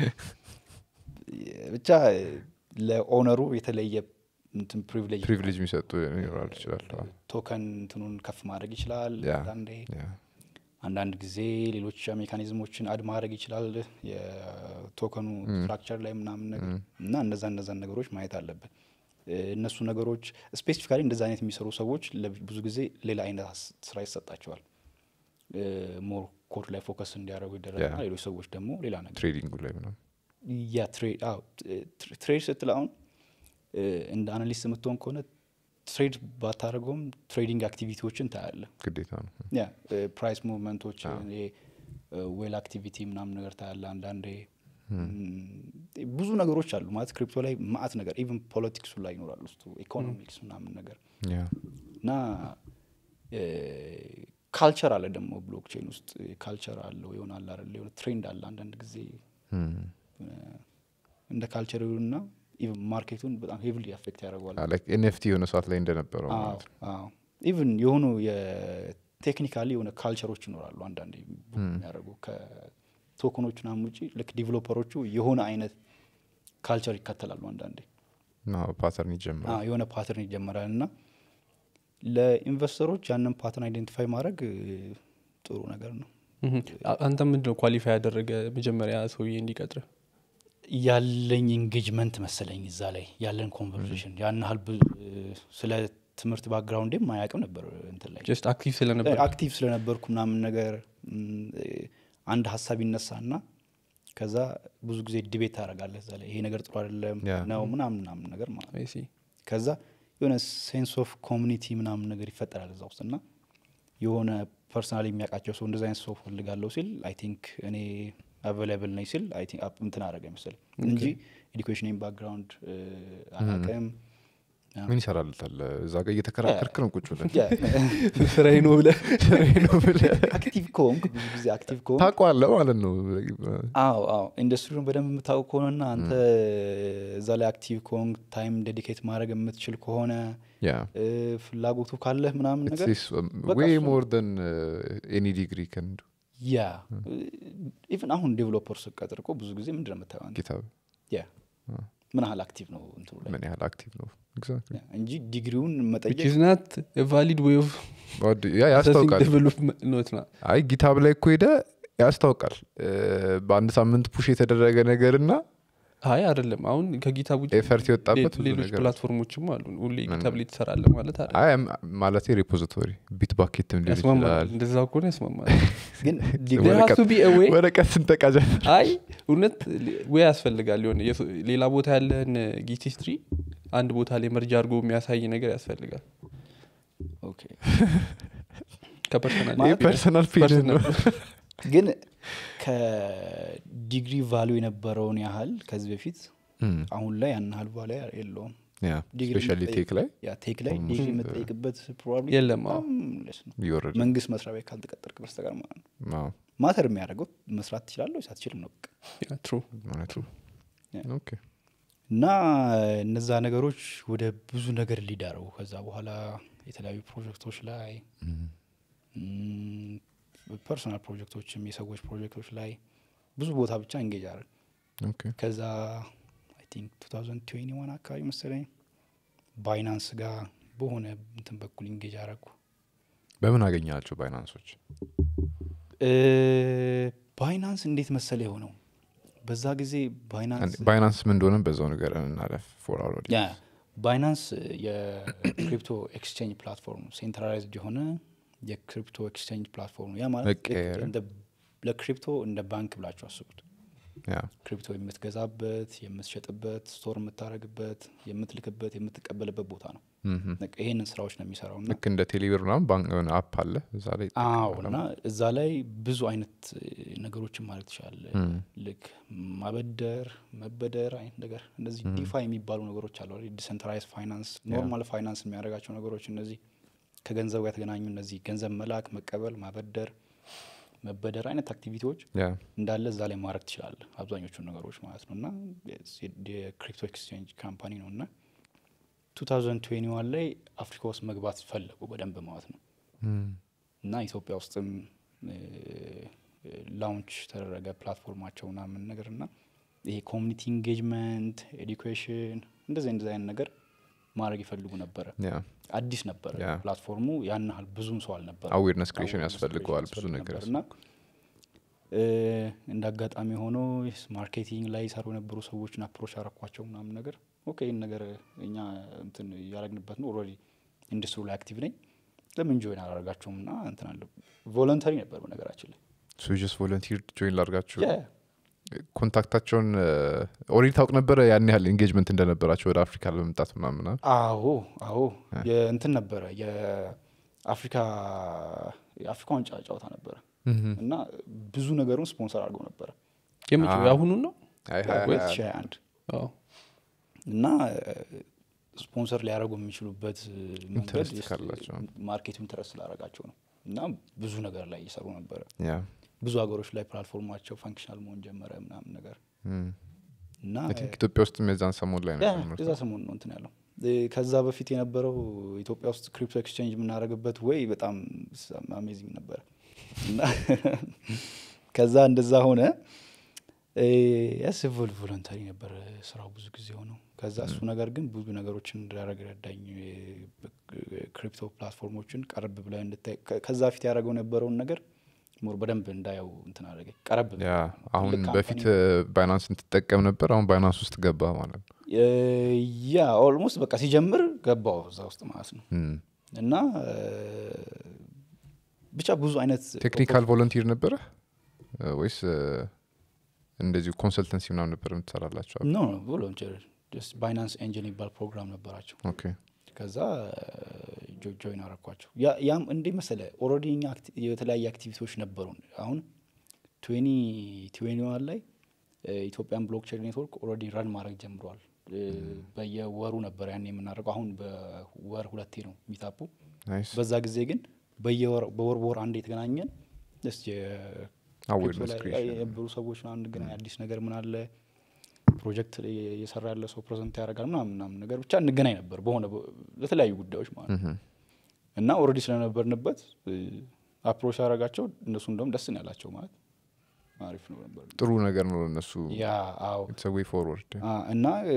ብቻ ለኦነሩ የተለየ እንትን ፕሪቪሌጅ ፕሪቪሌጅ የሚሰጡ ይኖራል ይችላል አዎ። ቶከን እንትኑን ከፍ ማድረግ ይችላል ያ፣ አንዳንዴ ያ። አንዳንድ ጊዜ ሌሎች ሜካኒዝሞችን አድ ማድረግ ይችላል የቶከኑ ስትራክቸር ላይ ምናምን ነገር እና እነዛ እነዛን ነገሮች ማየት አለብን እ፣ እነሱ ነገሮች ስፔሲፊካሊ እንደዚ አይነት የሚሰሩ ሰዎች ለብ- ብዙ ጊዜ ሌላ አይነት አስ- ስራ ይሰጣቸዋል ሞር ኮድ ላይ ፎከስ እንዲያደርጉ ይደረግና ያ። ሌሎች ሰዎች ደግሞ ሌላ ነገር ትሬዲንጉ ላይ ምናምን ያ ትሬድ አዎ ትሬ- ትሬድ ስትል አሁን እ፣ እንደ አናሊስት የምትሆን ከሆነ ትሬድ ባታደርገውም ትሬዲንግ አክቲቪቲዎችን ታያለ ግዴታ ነው ያ ፕራይስ ሙቭመንቶች ዌል አክቲቪቲ ምናምን ነገር ታያለ አንዳንዴ ም፣ ብዙ ነገሮች አሉ ማለት ክሪፕቶ ላይ ማአት ነገር ኢቨን ፖለቲክሱ ላይ ይኖራል ውስጡ ኢኮኖሚክስ ምናምን ነገር ያ እና ካልቸር አለ ደግሞ ብሎክቼን ውስጥ ካልቸር አለው ይሆናል አይደል የሆነ ትሬንድ አለ አንዳንድ ጊዜ እም። እንደ ካልቸር እና ኢቨን ማርኬቱን በጣም ሄቪሊ አፌክት ያደርገዋል ኤንኤፍቲ የሆነ ሰዓት ላይ እንደነበረው ማለት ነው ኢቭን የሆኑ የቴክኒካሊ የሆነ ካልቸሮች ይኖራሉ አንዳንዴ ቡክ የሚያደርጉ ከቶክኖች ምናምን ውጭ ልክ ዲቨሎፐሮቹ የሆነ አይነት ካልቸር ይከተላሉ አንዳንዴ እና ፓተርን ይጀምራል አዎ፣ የሆነ ፓተርን ይጀመራል እና ለኢንቨስተሮች ያንን ፓተርን አይደንቲፋይ ማድረግ እ፣ ጥሩ ነገር ነው እህም። አ- አንተ ምንድነው ኳሊፋይ ያደረገ መጀመሪያ ሰውዬ እንዲቀጥር ያለኝ ኢንጌጅመንት መሰለኝ እዛ ላይ ያለን ኮንቨርሴሽን ያን ያህል ብዙ እ፣ ስለ ትምህርት ባክግራውንዴም አያውቅም ነበር እንትን ላይ ጀስት አክቲቭ ስለነበር አክቲቭ ስለነበርኩ ምናምን ነገር ም፣ አንድ ሀሳብ ይነሳና ከዛ ብዙ ጊዜ ዲቤት ታደርጋለህ እዛ ላይ ይሄ ነገር ጥሩ አይደለም ያ። ነው ምናምን ምናምን ነገር ማለት ነው I see። ከዛ የሆነ ሴንስ ኦፍ ኮሚኒቲ ምናምን ነገር ይፈጠራል እዛ ውስጥ እና የሆነ ፐርሰናል የሚያውቃቸው ሰው እንደዚ አይነት ሰው ፈልጋለሁ ሲል አይ ቲንክ እኔ አቬላብል ነኝ ሲል አይ ቲንክ አፕ- እንትን አደረገ ይመስል እንጂ ኤዱኬሽን ባክግራውንድ አላውቅም ምን ይሰራልታል እዛ ጋር እየተከራከርክ ነው ቁጭ ብለን ያ፣ ስራዬ ነው ብለህ ስራዬ ነው ብለህ አክቲቭ ከሆንክ ብዙ ጊዜ አክቲቭ ከሆንክ ታውቀዋለህ ማለት ነው አዎ አዎ ኢንዱስትሪውን በደንብ የምታውቅ ከሆነና አንተ እዛ ላይ አክቲቭ ከሆንክ ታይም ዴዲኬት ማድረግ የምትችል ከሆነ ያ እ፣ ፍላጎቱ ካለህ ምናምን ነገር በቃ ዌይ እሱ- ሞር ን ኤኒ ዲግሪ ከንዱ ያ ኢቨን አሁን ዴቨሎፐር ስቀጥር እኮ ብዙ ጊዜ ምንድን ነው የምታየው አንተ? ኪታብ ያ ምን ያህል አክቲቭ ነው እንትኑ ላይ ምን ያህል አክቲቭ ነው ኤግዛክትሊ ያ፣ እንጂ ዲግሪውን which መጠየቅ is not a valid way of ያ assessing ያስታውቃል development ነው it's not። አይ ጊታብ ላይ እኮ ሄደ ያስታውቃል እ፣ በአንድ ሳምንት ፑሽ የተደረገ ነገር እና አይ አይደለም አሁን ከጊታ ውጭ ኤፈርት የወጣበት ብዙ ሌሎች ነገር ፕላትፎርሞችም አሉ ሁሌ ጊታብ ላይ ትሰራለ ማለት አይደለም። አይ ማለት ሪፖዚቶሪ ቢት ባኬትም ሊሆን ያስማማል ይችላል እንደዛ ከሆነ ያስማማል ግን There ዲግሪ has to be a way ወረቀት ስንጠቃ ጀመር አይ እውነት ወይ ያስፈልጋል የሆነ የሱ- ሌላ ቦታ ያለን ጊት ሂስትሪ አንድ ቦታ ላይ መርጃ አድርጎ የሚያሳይ ነገር ያስፈልጋል ኦኬ ከፐርሰናል ማለት ፐርሰናል ፔጅ ነው ግን ከዲግሪ ቫሉ የነበረውን ያህል ከዚህ በፊት አሁን ላይ ያን ያህል ቫሉ የለውም ዲግሪ ስፔሻሊ የምትጠይቅ- ቴክ ላይ ያ ቴክ ላይ ዲግሪ የምጠይቅበት ፕሮባብሊ የለም፣ አዎ። እየወረደ መንግስት መስሪያ ቤት ካልተቀጠርክ በስተቀር ማለት ነው አዎ፣ ማተር የሚያደርገው መስራት ትችላለህ ወይስ አትችልም ነው በቃ ትሩ እውነት ነው። Yeah. ኦኬ እና እነዛ ነገሮች ወደ ብዙ ነገር ሊዳረው ከዛ በኋላ የተለያዩ ፕሮጀክቶች ላይ ፐርሶናል ፕሮጀክቶችም የሰዎች ፕሮጀክቶች ላይ ብዙ ቦታ ብቻ እንጌጅ አደረግ ኦኬ ከዛ አይ ቲንክ 2021 አካባቢ መሰለኝ ባይናንስ ጋር በሆነ እንትን በኩል እንጌጅ አረግኩ በምን አገኛቸው ባይናንሶች ባይናንስ እንዴት መሰለ የሆነው በዛ ጊዜ ባይናንስ ባይናንስ ምን እንደሆነ በዛው ነገር እናለፍ ፎር አወር ያ ባይናንስ የክሪፕቶ ኤክስቼንጅ ፕላትፎርም ነው ሴንትራላይዝድ የሆነ የክሪፕቶ ኤክስቼንጅ ፕላትፎርም ነው ያ ማለት ልክ መቀየሪያ። እንደ- ለክሪፕቶ እንደ ባንክ ብላችሁ አስቡት ያ ክሪፕቶ የምትገዛበት የምትሸጥበት ስቶር የምታደረግበት የምትልክበት የምትቀበልበት ቦታ ነው ምም። በቃ ይሄንን ስራዎች ነው የሚሰራው እና ልክ እንደ ቴሌብር ምናምን ባንክ የሆነ አፕ አለ እዛ ላይ አዎ ይጠቀማል። እና እዛ ላይ ብዙ አይነት እ, ነገሮችን ማለት ትችላለ እም። ልክ ማበደር መበደር አይነት ነገር እነዚህ ዲፋ የሚባሉ ነገሮች አሉ ዲሰንትራይዝ ፋይናንስ ኖርማል ፋይናንስ የሚያደርጋቸው ነገሮች እነዚህ ከገንዘብ ጋር የተገናኙ እነዚህ ገንዘብ መላክ መቀበል ማበደር መበደር አይነት አክቲቪቲዎች ያ እንዳለ እዛ ላይ ማድረግ ትችላለ አብዛኞቹን ነገሮች ማለት ነው እና የክሪፕቶ ኤክስቼንጅ ካምፓኒ ነው እና 2021 ላይ አፍሪካ ውስጥ መግባት ፈለጉ በደንብ ማለት ነው እም። እና ኢትዮጵያ ውስጥም ላውንች ተደረገ ፕላትፎርማቸው ምናምን ነገር እና ይሄ ኮሚኒቲ ኢንጌጅመንት ኤዱኬሽን እንደዚህ እንደዚህ አይነት ነገር ማድረግ ይፈልጉ ነበረ ያ አዲስ ነበረ ያ። ፕላትፎርሙ ያን ያህል ብዙም ሰው አልነበረ አዌርነስ ክሬሽን ያስፈልገዋል ብዙ ነገር እና እ፣ እንደ አጋጣሚ ሆኖ ማርኬቲንግ ላይ ይሰሩ የነበሩ ሰዎችን አፕሮች አረኳቸው ምናምን ነገር ኦኬ ይህን ነገር እኛ እንትን እያደረግንበት ነው ኦልሬዲ ኢንዱስትሪ ላይ አክቲቭ ነኝ ለምን ጆይን አላደርጋቸውም እና እንትን አለ ቮለንተሪ ነበር በነገራችን ላይ ሱጀስ ቮለንቲር ጆይን ላርጋችሁ ያ፣ ኮንታክታቸውን ኦሬዲ ታውቅ ነበረ ያን ያህል ኤንጌጅመንት እንደነበራቸው ወደ አፍሪካ ለመምጣት ምናምና አዎ አዎ የእንትን ነበረ የአፍሪካ የአፍሪካ ዋንጫ ጨዋታ ነበረ እና ብዙ ነገሩን ስፖንሰር አድርገው ነበረ የምጭ አዎ። የአሁኑን ነው ሁለት ሺህ ሃያ አንድ አዎ። እና ስፖንሰር ሊያደርጉ የሚችሉበት መንገድ ኢንተረስት ስ- ካላቸው። ማርኬቱ ኢንተረስት ስላደረጋቸው ነው እና ብዙ ነገር ላይ እየሰሩ ነበረ ያ ብዙ ሀገሮች ላይ ፕላትፎርማቸው ፋንክሽናል መሆን ጀመረ ምናምን ነገር እና አይ ቲንክ ኢትዮጵያ ውስጥም የዛን ሰሞን ላይ ነው ያ የጀመሩት። እዛ ሰሞን ነው እንትን ያለው እ፣ ከዛ በፊት የነበረው ኢትዮጵያ ውስጥ ክሪፕቶ ኤክስቼንጅ የምናደርግበት ወይ በጣም አሜዚንግ ነበረ እና ከዛ እንደዛ ሆነ ያስ ቮለንተሪ ነበር ስራው ብዙ ጊዜ ሆነው ከዛ እሱ ነገር ግን ብዙ ነገሮችን እንዳደረግ ረዳኝ ክሪፕቶ ፕላትፎርሞችን ቀረብ ብለ እንድታይ ከ- ከዛ ፊት ያደረገው የነበረውን ነገር ሞር በደንብ እንዳየው እንትን አደረገኝ ቀረብ ብለህ። ያ አሁን ትልቅ በፊት ካምፓኒ ባይናንስ እንትጠቀም ነበር አሁን ባይናንስ ውስጥ ገባ ማለት ነው እ፣ ያ ኦልሞስት በቃ ሲጀምር ገባው እዛ ውስጥ ማለት ነው እም። እና እ፣ ብቻ ብዙ አይነት ቴክኒካል ቮለንቲር ነበረ እ፣ ወይስ እ፣ እንደዚሁ ኮንሰልተንሲ ምናምን ነበር የምትሰራላቸው ኖ ቮለንቲር ባይናንስ ኤንጅል የሚባል ፕሮግራም ነበራቸው ኦኬ ከዛ ጆ- ጆይን አረኳቸው ያ- ያም እንዴ መሰለ ኦልሬዲ እኛ አክቲ- የተለያየ አክቲቪቲዎች ነበሩን አሁን ትዌኒ ትዌኒ ዋን ላይ እ፣ ኢትዮጵያን ብሎክቼን ኔትወርክ ኦልሬዲ ረን ማድረግ ጀምረዋል እ፣ በየወሩ ነበር ያን የምናደርገው አሁን በወር ሁለቴ ነው ሚታፑ ናይስ በዛ ጊዜ ግን በየወር በወር በወር አንድ የተገናኘን ስ አዌርነስ ክሬሽን የነበሩ ሰዎች ምናምን እንገናኝ አዲስ ነገር ምን አለ ፕሮጀክት ላይ እየሰራ ያለ ሰው ፕሬዘንት ያደርጋል ምናምን ምናምን ነገር ብቻ እንገናኝ ነበር በሆነ በ- ለተለያዩ ጉዳዮች ማለት ነው እና ኦልሬዲ ስለነበርንበት አፕሮች ያደረጋቸው እነሱ እንደውም ደስ ነው ያላቸው ማለት አሪፍ ነው ነበር ጥሩ ነገር ነው እነሱ ያ አዎ ኢትስ ዌይ ፎርወርድ አ፣ እና እ፣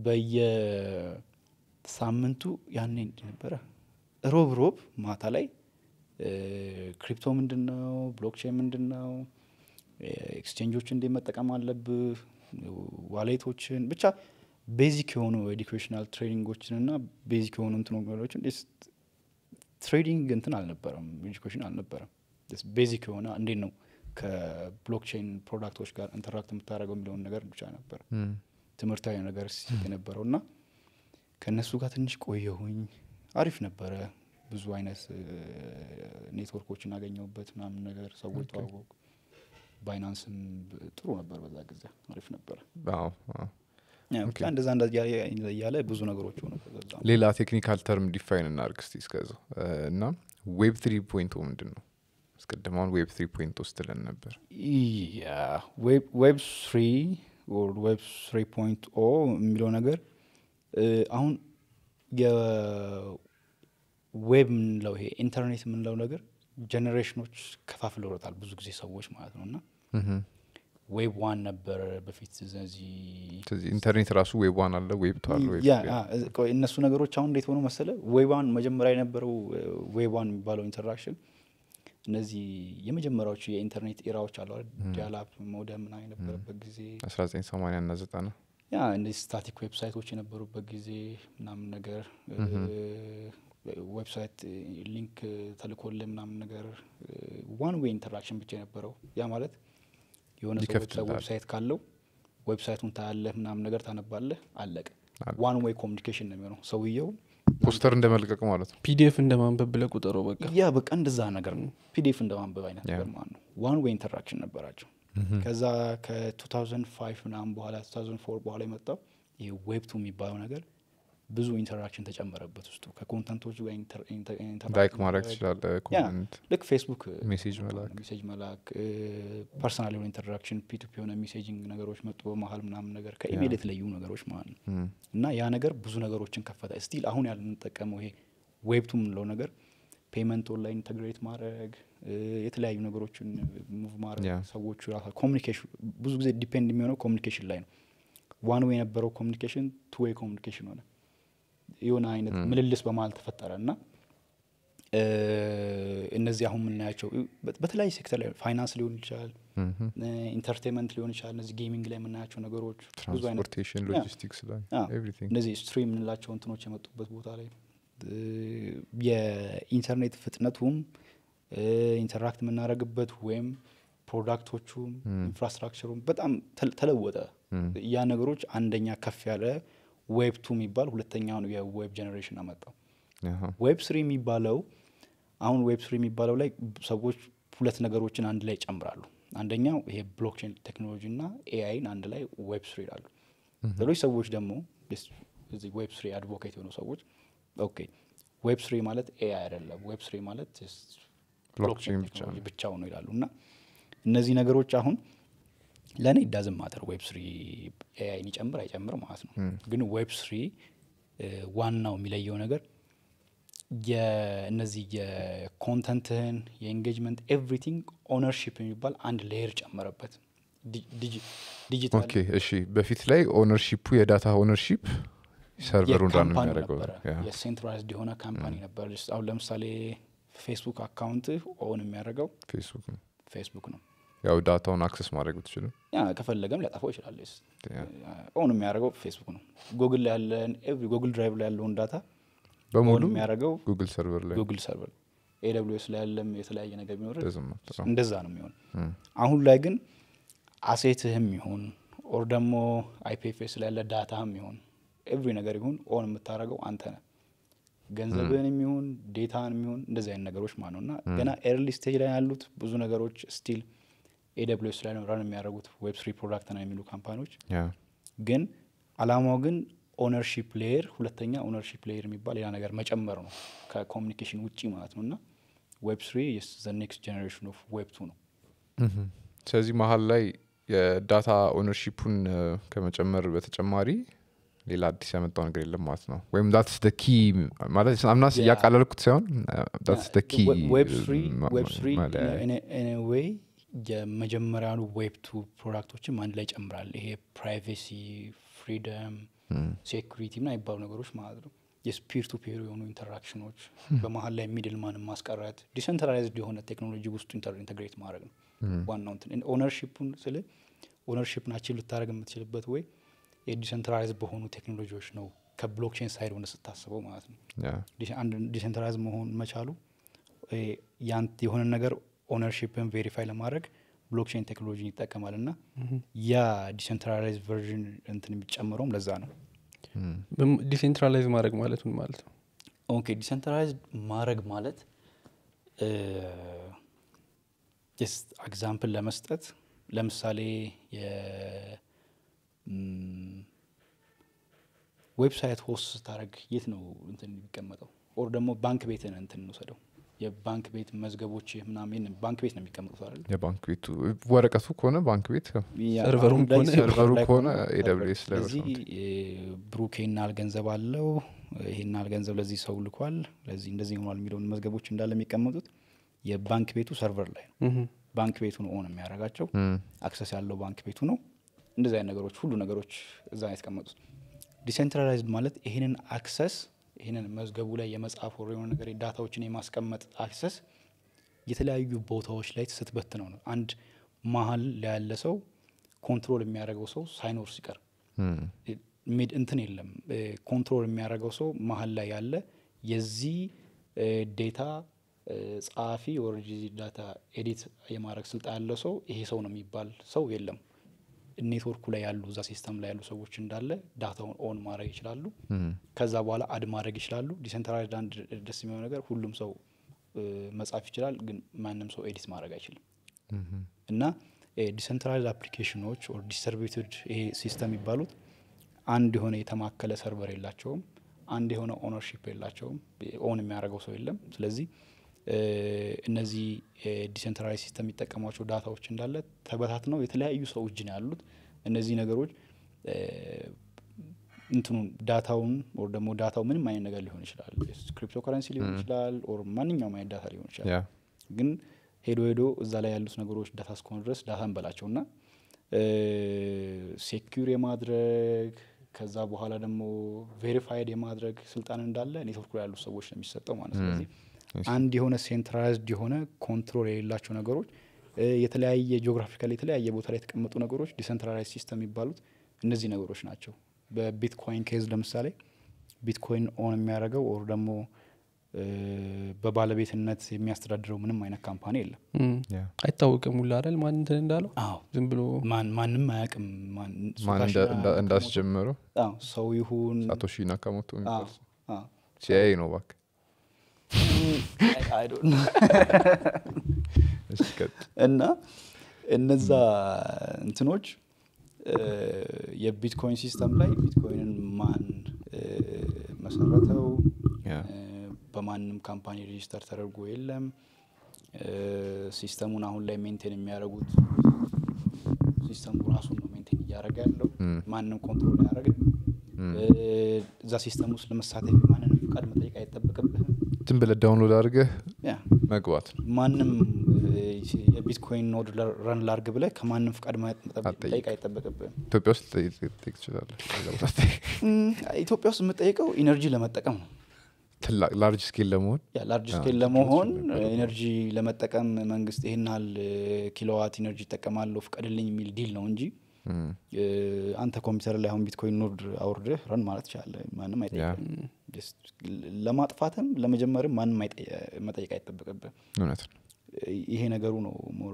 በየሳምንቱ ያኔ እንዲህ ነበረ ሮብ ሮብ ማታ ላይ እ፣ ክሪፕቶ ምንድን ነው ብሎክቼን ምንድን ነው ኤክስቼንጆች እንዴት መጠቀም አለብህ ዋሌቶችን ብቻ ቤዚክ የሆኑ ኤዱኬሽናል ትሬኒንጎችን እና ቤዚክ የሆኑ እንትኖችን ትሬዲንግ እንትን አልነበረም ኤዱኬሽን አልነበረም ቤዚክ የሆነ እንዴት ነው ከብሎክቼን ፕሮዳክቶች ጋር ኢንተራክት የምታደርገው የሚለውን ነገር ብቻ ነበር ትምህርታዊ ነገር ሲሰጥ የነበረው እና ከእነሱ ጋር ትንሽ ቆየሁኝ አሪፍ ነበረ ብዙ አይነት እ፣ ኔትወርኮችን አገኘሁበት ምናምን ነገር ሰዎች ተዋወቁ ባይናንስም ጥሩ ነበር በዛ ጊዜ አሪፍ ነበረ አዎ፣ አዎ። ያ ብቻ እንደዛ እንደዛ እያለ እያለ ብዙ ነገሮች ሆነ በዛ ሌላ ቴክኒካል ተርም ዲፋይን እናርግ እስቲ እስከዛው እ፣ እና ዌብ ትሪ ፖይንት ምንድን ነው አስቀድመውን ዌብ ትሪ ፖይንት ስትለን ነበር ያ ዌብ ስሪ ዌብ ስሪ ፖይንት ኦ የሚለው ነገር እ፣ አሁን የዌብ የምንለው ይሄ ኢንተርኔት የምንለው ነገር ጀኔሬሽኖች ከፋፍለውታል ብዙ ጊዜ ሰዎች ማለት ነው እና ምሁም። ዌብ ዋን ነበረ በፊት እዚህ ስለዚህ ኢንተርኔት ራሱ ዌብ ዋን አለ ዌብ ቱ አለ ዌብ ያ ትሪ አ፣ አለ። ቆይ፣ እነሱ ነገሮች አሁን እንዴት ሆኖ መሰለ ዌባን መጀመሪያ የነበረው ዌባን የሚባለው ኢንተራክሽን እነዚህ የመጀመሪያዎቹ የኢንተርኔት ኢራዎች አሉ ዲያላፕ ሞደም ምናምን የነበረበት ጊዜ 1980 እና 90 ያ እነዚህ ስታቲክ ዌብሳይቶች የነበሩበት ጊዜ ምናምን ነገር ዌብሳይት ሊንክ ተልኮልህ ምናምን ነገር ዋን ዌይ ኢንተራክሽን ብቻ የነበረው ያ ማለት የሆነ ሰው ይከፍትልሃል። ዌብሳይት ካለው ዌብሳይቱን ታያለህ ምናምን ነገር ታነባለህ አለቀ አለ። ዋን ዌይ ኮሚኒኬሽን ነው የሚሆነው ሰውየው ፖስተር እንደ መልቀቅ ማለት ነው ፒዲኤፍ እንደ ማንበብ ብለህ ቁጠረው በቃ ያ በቃ እንደዛ ነገር ነው ፒዲኤፍ እንደ ማንበብ አይነት ያ። ነገር ማለት ነው ዋን ዌይ ኢንተራክሽን ነበራቸው ከዛ ከ2005 ምናምን በኋላ 2004 በኋላ የመጣው ይህ ዌብቱ የሚባለው ነገር ብዙ ኢንተራክሽን ተጨመረበት ውስጡ ከኮንተንቶቹ ጋር ኢንተር- ኢንተር- ኢንተራክት ላይክ ማድረግ ማድረግ። ትችላለ ያ ኮመንት ልክ ፌስቡክ ሜሴጅ መላክ ሜሴጅ መላክ ፐርሰናል የሆነ ኢንተራክሽን ፒቱፒ የሆነ ሜሴጂንግ ነገሮች መጡ በመሀል ምናምን ነገር ከኢሜል የተለዩ ነገሮች ማለት ነው እም፣ እና ያ ነገር ብዙ ነገሮችን ከፈተ ስቲል አሁን ያለ የምንጠቀመው ይሄ ዌብቱ የምንለው ነገር ፔመንት ኦንላይን ኢንተግሬት ማድረግ እ፣ የተለያዩ ነገሮችን ሙቭ ማድረግ ያ። ሰዎቹ ራሳ ኮሚኒኬሽን ብዙ ጊዜ ዲፔንድ የሚሆነው ኮሚኒኬሽን ላይ ነው ዋን ዌይ የነበረው ኮሚኒኬሽን ቱ ዌይ ኮሚኒኬሽን ሆነ የሆነ አይነት ምልልስ በመሀል ተፈጠረ እና እ፣ እነዚህ አሁን የምናያቸው በ- በተለያዩ ሴክተር ላይ ፋይናንስ ሊሆን ይችላል ምሁም። ኢንተርቴንመንት ሊሆን ይችላል እነዚህ ጌሚንግ ላይ የምናያቸው ነገሮች ብዙ አይነት ትራንስፖርቴሽን ያ። ሎጂስቲክስ ላይ አ፣ ኤቭሪቲንግ እነዚህ ስትሪም የምንላቸው እንትኖች የመጡበት ቦታ ላይ እ፣ የኢንተርኔት ፍጥነቱም እ፣ ኢንተራክት የምናደርግበት ወይም ፕሮዳክቶቹም ኢንፍራስትራክቸሩም በጣም ተል- ተለወጠ ያ ነገሮች አንደኛ ከፍ ያለ ዌብ ቱ የሚባል ሁለተኛውን የዌብ ጀኔሬሽን አመጣው አሃ። ዌብ ስሪ የሚባለው አሁን ዌብ ስሪ የሚባለው ላይ ሰዎች ሁለት ነገሮችን አንድ ላይ ይጨምራሉ አንደኛው ይሄ ብሎክቼን ቴክኖሎጂ እና ኤአይን አንድ ላይ ዌብ ስሪ ይላሉ ሌሎች ሰዎች ደግሞ ስ- እዚህ ዌብ ስሪ አድቮኬት የሆኑ ሰዎች ኦኬ ዌብ ስሪ ማለት ኤአይ አይደለም ዌብ ስሪ ማለት just ብሎክቼን blockchain ብቻ technology ነው። ብቻው ነው ይላሉ እና እነዚህ ነገሮች አሁን ለእኔ ዳዝም ማተር ዌብ ስሪ ኤአይን ይጨምር አይጨምር ማለት ነው ግን ዌብ ስሪ ዋናው የሚለየው ነገር የእነዚህ የኮንተንትህን የኤንጌጅመንት ኤቭሪቲንግ ኦነርሺፕ የሚባል አንድ ሌየር ጨመረበት ዲ- ዲጂ- ዲጂታል ኦኬ እሺ በፊት ላይ ኦነርሺፑ የዳታ ኦነርሺፕ ሰርቨሩ እንዳን የካምፓኒ የሚያደርገው ነበረ ያ። የሴንትራይዝድ የሆነ ካምፓኒ ነበር አሁን ለምሳሌ ፌስቡክ አካውንት ኦን የሚያደርገው ፌስቡክ ነው ፌስቡክ ነው ያው ዳታውን አክሰስ ማድረግ ብትችልም ያ ከፈለገም ሊያጠፋው ይችላል ስ- ያ። ኦን የሚያደርገው ፌስቡክ ነው ጉግል ላይ ያለን ኤቭሪ ጉግል ድራይቭ ላይ ያለውን ዳታ በሙሉ ኦን የሚያደርገው ጉግል ሰርቨር ላይ ጉግል ሰርቨር ኤስ ላይ ያለም የተለያየ ነገር ቢኖር doesn't matter። እንደዛ ነው የሚሆን እም፣ አሁን ላይ ግን አሴትህም ይሁን ኦር ደግሞ አይፒኤፍኤስ ላይ ያለ ዳታህም ይሁን ኤቭሪ ነገር ይሁን ኦን የምታደርገው አንተ ነህ ገንዘብህን የሚሆን ዴታን የሚሆን እንደዚህ አይነት ነገሮች ማለት ነው እና ገና ኤርሊ ስቴጅ ላይ ያሉት ብዙ ነገሮች ስቲል ኤስ ላይ ነው ራን የሚያደርጉት ዌብ ስሪ ፕሮዳክት ነው የሚሉ ካምፓኒዎች ያ ግን አላማው ግን ኦነርሺፕ ሌየር ሁለተኛ ኦነርሺፕ ሌየር የሚባል ሌላ ነገር መጨመር ነው ከኮሚኒኬሽን ውጪ ማለት ነው እና ዌብ ስሪ ዘ ኔክስት ጀኔሬሽን ኦፍ ዌብ ቱ ነው ምሁም። ስለዚህ መሀል ላይ የዳታ ኦነርሺፑን ከመጨመር በተጨማሪ ሌላ አዲስ ያመጣው ነገር የለም ማለት ነው ወይም ዳትስ ደ ኪ ማለት አምናስ ያ። እያቃለልኩት ሳይሆን ዳትስ ደ ኪ ዌብ ስሪ ዌይ የመጀመሪያኑ ዌብ ቱ ፕሮዳክቶችም አንድ ላይ ይጨምራል ይሄ ፕራይቬሲ ፍሪደም ሴኩሪቲ ምና የሚባሉ ነገሮች ማለት ነው የስፒር ቱ ፔር የሆኑ ኢንተራክሽኖች በመሀል ላይ ሚድል ማንን ማስቀረት ዲሰንትራላይዝድ የሆነ ቴክኖሎጂ ውስጡ ኢንተግሬት ማድረግ ነው ዋናው እንትን ኦነርሺፑን ስል ኦነርሺፕ ናቸው ልታደረግ የምትችልበት ወይ የዲሰንትራላይዝ በሆኑ ቴክኖሎጂዎች ነው ከብሎክቼን ሳይድ ሆነ ስታስበው ማለት ነው ዲስ- አንድ ዲሰንትራላይዝ መሆን መቻሉ ይሄ ያንት የሆነ ነገር ኦነርሺፕን ቬሪፋይ ለማድረግ ብሎክቼን ቴክኖሎጂን ይጠቀማል እና ያ ዲሰንትራላይዝ ቨርዥን እንትን የሚጨምረውም ለዛ ነው ዲሴንትራላይዝ ማድረግ ማለት ምን ማለት ነው ኦኬ ዲሰንትራላይዝ ማድረግ ማለት ኤግዛምፕል ለመስጠት ለምሳሌ የ- ም፣ ዌብሳይት ሆስት ስታደረግ የት ነው እንትን የሚቀመጠው? ኦር ደግሞ ባንክ ቤትን እንትን እንውሰደው የባንክ ቤት መዝገቦች ምናምን ባንክ ቤት ነው የሚቀመጡት አይደል? የባንክ ቤቱ ወረቀቱ ከሆነ ባንክ ቤት ያ- ሰርቨሩም አሁን ላይ ከሆነ- ሰርቨር ሰርቨሩ ላይ ከሆነ ሰርቨር። AWS ላይ ስለዚህ በስመ እ፣ ብሩክ ይሄን ያህል ገንዘብ አለው ይሄን ያህል ገንዘብ ለዚህ ሰው ልኳል ለዚህ እንደዚህ ሆኗል የሚለውን መዝገቦች እንዳለ የሚቀመጡት የባንክ ቤቱ ሰርቨር ላይ ነው ምሁም። ባንክ ቤቱ ነው ኦን የሚያደርጋቸው እም፣ አክሰስ ያለው ባንክ ቤቱ ነው እንደዚህ አይነት ነገሮች ሁሉ ነገሮች እዛ ነው የተቀመጡት ዲሴንትራላይዝድ ማለት ይህንን አክሰስ ይህንን መዝገቡ ላይ የመጻፍ ወር የሆነ ነገር ዳታዎችን የማስቀመጥ አክሰስ የተለያዩ ቦታዎች ላይ ስትበት ነው ነው አንድ መሀል ላይ ያለ ሰው ኮንትሮል የሚያደርገው ሰው ሳይኖር ሲቀር እም፣ ሚድ እንትን የለም ኮንትሮል የሚያደርገው ሰው መሀል ላይ ያለ የዚህ ዴታ ጸሐፊ ወር ዳታ ኤዲት የማድረግ ስልጣን ያለው ሰው ይሄ ሰው ነው የሚባል ሰው የለም። ኔትወርኩ ላይ ያሉ እዛ ሲስተም ላይ ያሉ ሰዎች እንዳለ ዳታውን ኦን ማድረግ ይችላሉ። እም፣ ከዛ በኋላ አድ ማድረግ ይችላሉ። ዲሴንትራላይዝድ አንድ ደስ የሚሆነው ነገር ሁሉም ሰው እ፣ መጻፍ ይችላል፣ ግን ማንም ሰው ኤዲት ማድረግ አይችልም። እም፣ እና ዲሰንትራላይዝድ አፕሊኬሽኖች ኦር ዲስተርቢዩትድ ይሄ ሲስተም የሚባሉት አንድ የሆነ የተማከለ ሰርቨር የላቸውም። አንድ የሆነ ኦነርሺፕ የላቸውም። ኦን የሚያደርገው ሰው የለም። ስለዚህ እ፣ እነዚህ ዲሰንትራላይዝ ሲስተም የሚጠቀሟቸው ዳታዎች እንዳለ ተበታትነው የተለያዩ ሰው እጅ ነው ያሉት። እነዚህ ነገሮች እ፣ እንትኑን ዳታውን ኦር ደግሞ ዳታው ምንም አይነት ነገር ሊሆን ይችላል። ክሪፕቶ ከረንሲ ሊሆን ይችላል ኦር ማንኛውም አይነት ዳታ ሊሆን ይችላል። ያ ግን ሄዶ ሄዶ እዛ ላይ ያሉት ነገሮች ዳታ እስከሆኑ ድረስ ዳታ እንበላቸው እና ሴኪር የማድረግ ከዛ በኋላ ደግሞ ቬሪፋይድ የማድረግ ስልጣን እንዳለ ኔትወርኩ ላይ ያሉት ሰዎች ነው የሚሰጠው ማለት ነው። ስለዚህ አንድ የሆነ ሴንትራላይዝድ የሆነ ኮንትሮል የሌላቸው ነገሮች እ፣ የተለያየ ጂኦግራፊካሊ የተለያየ ቦታ ላይ የተቀመጡ ነገሮች ዲሰንትራላይዝ ሲስተም የሚባሉት እነዚህ ነገሮች ናቸው። በቢትኮይን ኬዝ ለምሳሌ ቢትኮይን ኦን የሚያደርገው ኦር ደግሞ እ፣ በባለቤትነት የሚያስተዳድረው ምንም አይነት ካምፓኒ የለም። እም። ያ አይታወቅም ሁላ አይደል ማን እንትን እንዳለው አዎ ዝም ብሎ ማን ማንም አያውቅም። ማን ማን ሳቶሺ እንዳ- እንዳ- ናካሞቶ- እንዳስጀመረው አዎ፣ ሰው ይሁን ሳቶሺ ናካሞቶ አዎ፣ የሚባል አዎ። ሲአይኤ ነው እባክህ። I- I don't know። እስኪ ቀጥል። እና እነዛ እንትኖች እ፣ የቢትኮይን ሲስተም ላይ ቢትኮይንን ማን እ፣ መሰረተው ያ እ፣ በማንም ካምፓኒ ሬጂስተር ተደርጎ የለም። እ፣ ሲስተሙን አሁን ላይ ሜንቴን የሚያደርጉት ሲስተሙ ራሱን ነው ሜንቴን እያደረገ ያለው። እም፣ ማንም ኮንትሮል አያደርግም። እም። እ፣ እዛ ሲስተም ውስጥ ለመሳተፍ ማንንም ፍቃድ መጠየቅ አይጠበቅብህም። ዝም ብለህ ዳውንሎድ አድርገህ ያ መግባት ነው። ማንም እ፣ የቢትኮይን ኖድ ረን ላርግ ብለህ ከማንም ፍቃድ አትጠይቅ። መጠየቅ አይጠበቅብህም። ኢትዮጵያ ውስጥ ጠይቅ ጠይቅ ትችላለህ። ሌላ ቦታ አትጠይቅ። እም፣ ኢትዮጵያ ውስጥ የምጠይቀው ኢነርጂ ለመጠቀም ነው። ትላቅ ላርጅ ስኬል ለመሆን ያ ላርጅ አዎ፣ ስኬል ኢትዮጵያ ለመሆን ውስጥ የሚባለው ኤነርጂ ለመጠቀም መንግስት ይህን ያህል ኪሎዋት ኢነርጂ ይጠቀማለሁ ፍቀድልኝ የሚል ዲል ነው እንጂ እም፣ እ፣ አንተ ኮምፒውተር ላይ አሁን ቢትኮይን ኖድ አውርደህ ረን ማለት ትችላለህ። ማንም ያ አይጠይቅም። Just ለማጥፋትም ለመጀመርም ማንም አይጠየ- መጠየቅ አይጠበቅብህ። እውነት ነው። ይሄ ነገሩ ነው ሞር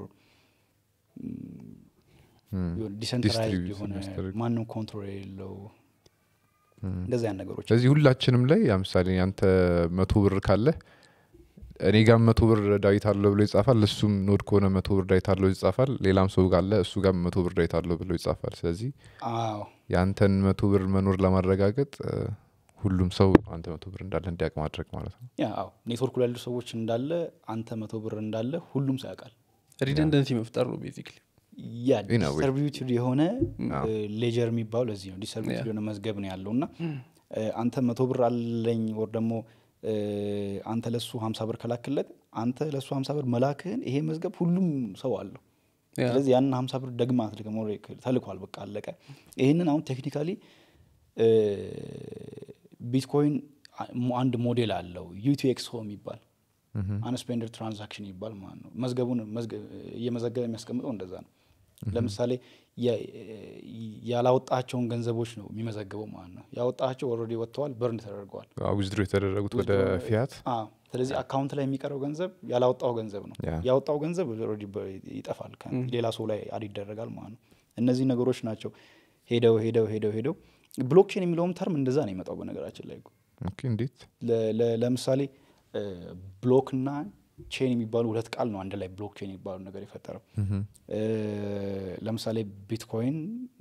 እም፣ ዲሰንትራይዝድ distribute የሆነ የሚያስደርግ። ማንም ኮንትሮል የሌለው እም። እንደዚህ አይነት ነገሮች ስለዚህ ሁላችንም ላይ ለምሳሌ ያንተ መቶ ብር ካለ እኔ ጋር መቶ ብር ዳዊት አለው ብሎ ይጻፋል። እሱም ኖድ ከሆነ መቶ ብር ዳዊት አለው ይጻፋል። ሌላም ሰው ካለ እሱ ጋር መቶ ብር ዳዊት አለው ብሎ ይጻፋል። ስለዚህ አዎ የአንተን መቶ ብር መኖር ለማረጋገጥ እ፣ ሁሉም ሰው አንተ መቶ ብር እንዳለ እንዲያውቅ ማድረግ ማለት ነው። ያ አዎ ኔትወርኩ ላይ ያሉ ሰዎች እንዳለ አንተ መቶ ብር እንዳለ ሁሉም ሰው ያውቃል። ሪደንደንሲ መፍጠር ነው ቤዚክሊ ያ In a way. ዲስተርቢዩትድ የሆነ አዎ። ሌጀር የሚባለው ለዚህ ነው። ዲስተርቢዩትድ Yeah. የሆነ መዝገብ ነው ያለው እና እ፣ አንተ መቶ ብር አለኝ ወር ደግሞ እ፣ አንተ ለሱ ሀምሳ ብር ከላክለት አንተ ለሱ ሀምሳ ብር መላክህን ይሄ መዝገብ ሁሉም ሰው አለው። ያ። ስለዚህ ያንን ሀምሳ ብር ደግማ አትልክም፣ ኦልሬዲ ተልኳል፣ በቃ አለቀ። ይህንን አሁን ቴክኒካሊ ቢትኮይን አ- አንድ ሞዴል አለው ዩቲኤክስኦ የሚባል አንስፔንደር ትራንዛክሽን ይባል ማለት ነው። መዝገቡን መዝገ- እየመዘገበ የሚያስቀምጠው እንደዛ ነው። ለምሳሌ የ- ያላወጣቸውን ገንዘቦች ነው የሚመዘግበው ማለት ነው። ያወጣቸው ኦልሬዲ ወጥተዋል፣ በርን ተደርገዋል። ዊዝድሮ የተደረጉት ወደ ፊያት አዎ። ስለዚህ አካውንት ላይ የሚቀረው ገንዘብ ያላወጣው ገንዘብ ነው። ያ። ያወጣው ገንዘብ ኦልሬዲ በ- ይጠፋል፣ ከ- ሌላ ሰው ላይ አድ ይደረጋል ማለት ነው። እነዚህ ነገሮች ናቸው ሄደው ሄደው ሄደው ሄደው ብሎክቼን የሚለውም ተርም እንደዛ ነው የመጣው በነገራችን ላይ እኮ። ኦኬ፣ እንዴት ለ- ለ- ለምሳሌ ብሎክ እና ቼን የሚባሉ ሁለት ቃል ነው አንድ ላይ ብሎክ ቼን የሚባሉ ነገር የፈጠረው እ፣ ለምሳሌ ቢትኮይን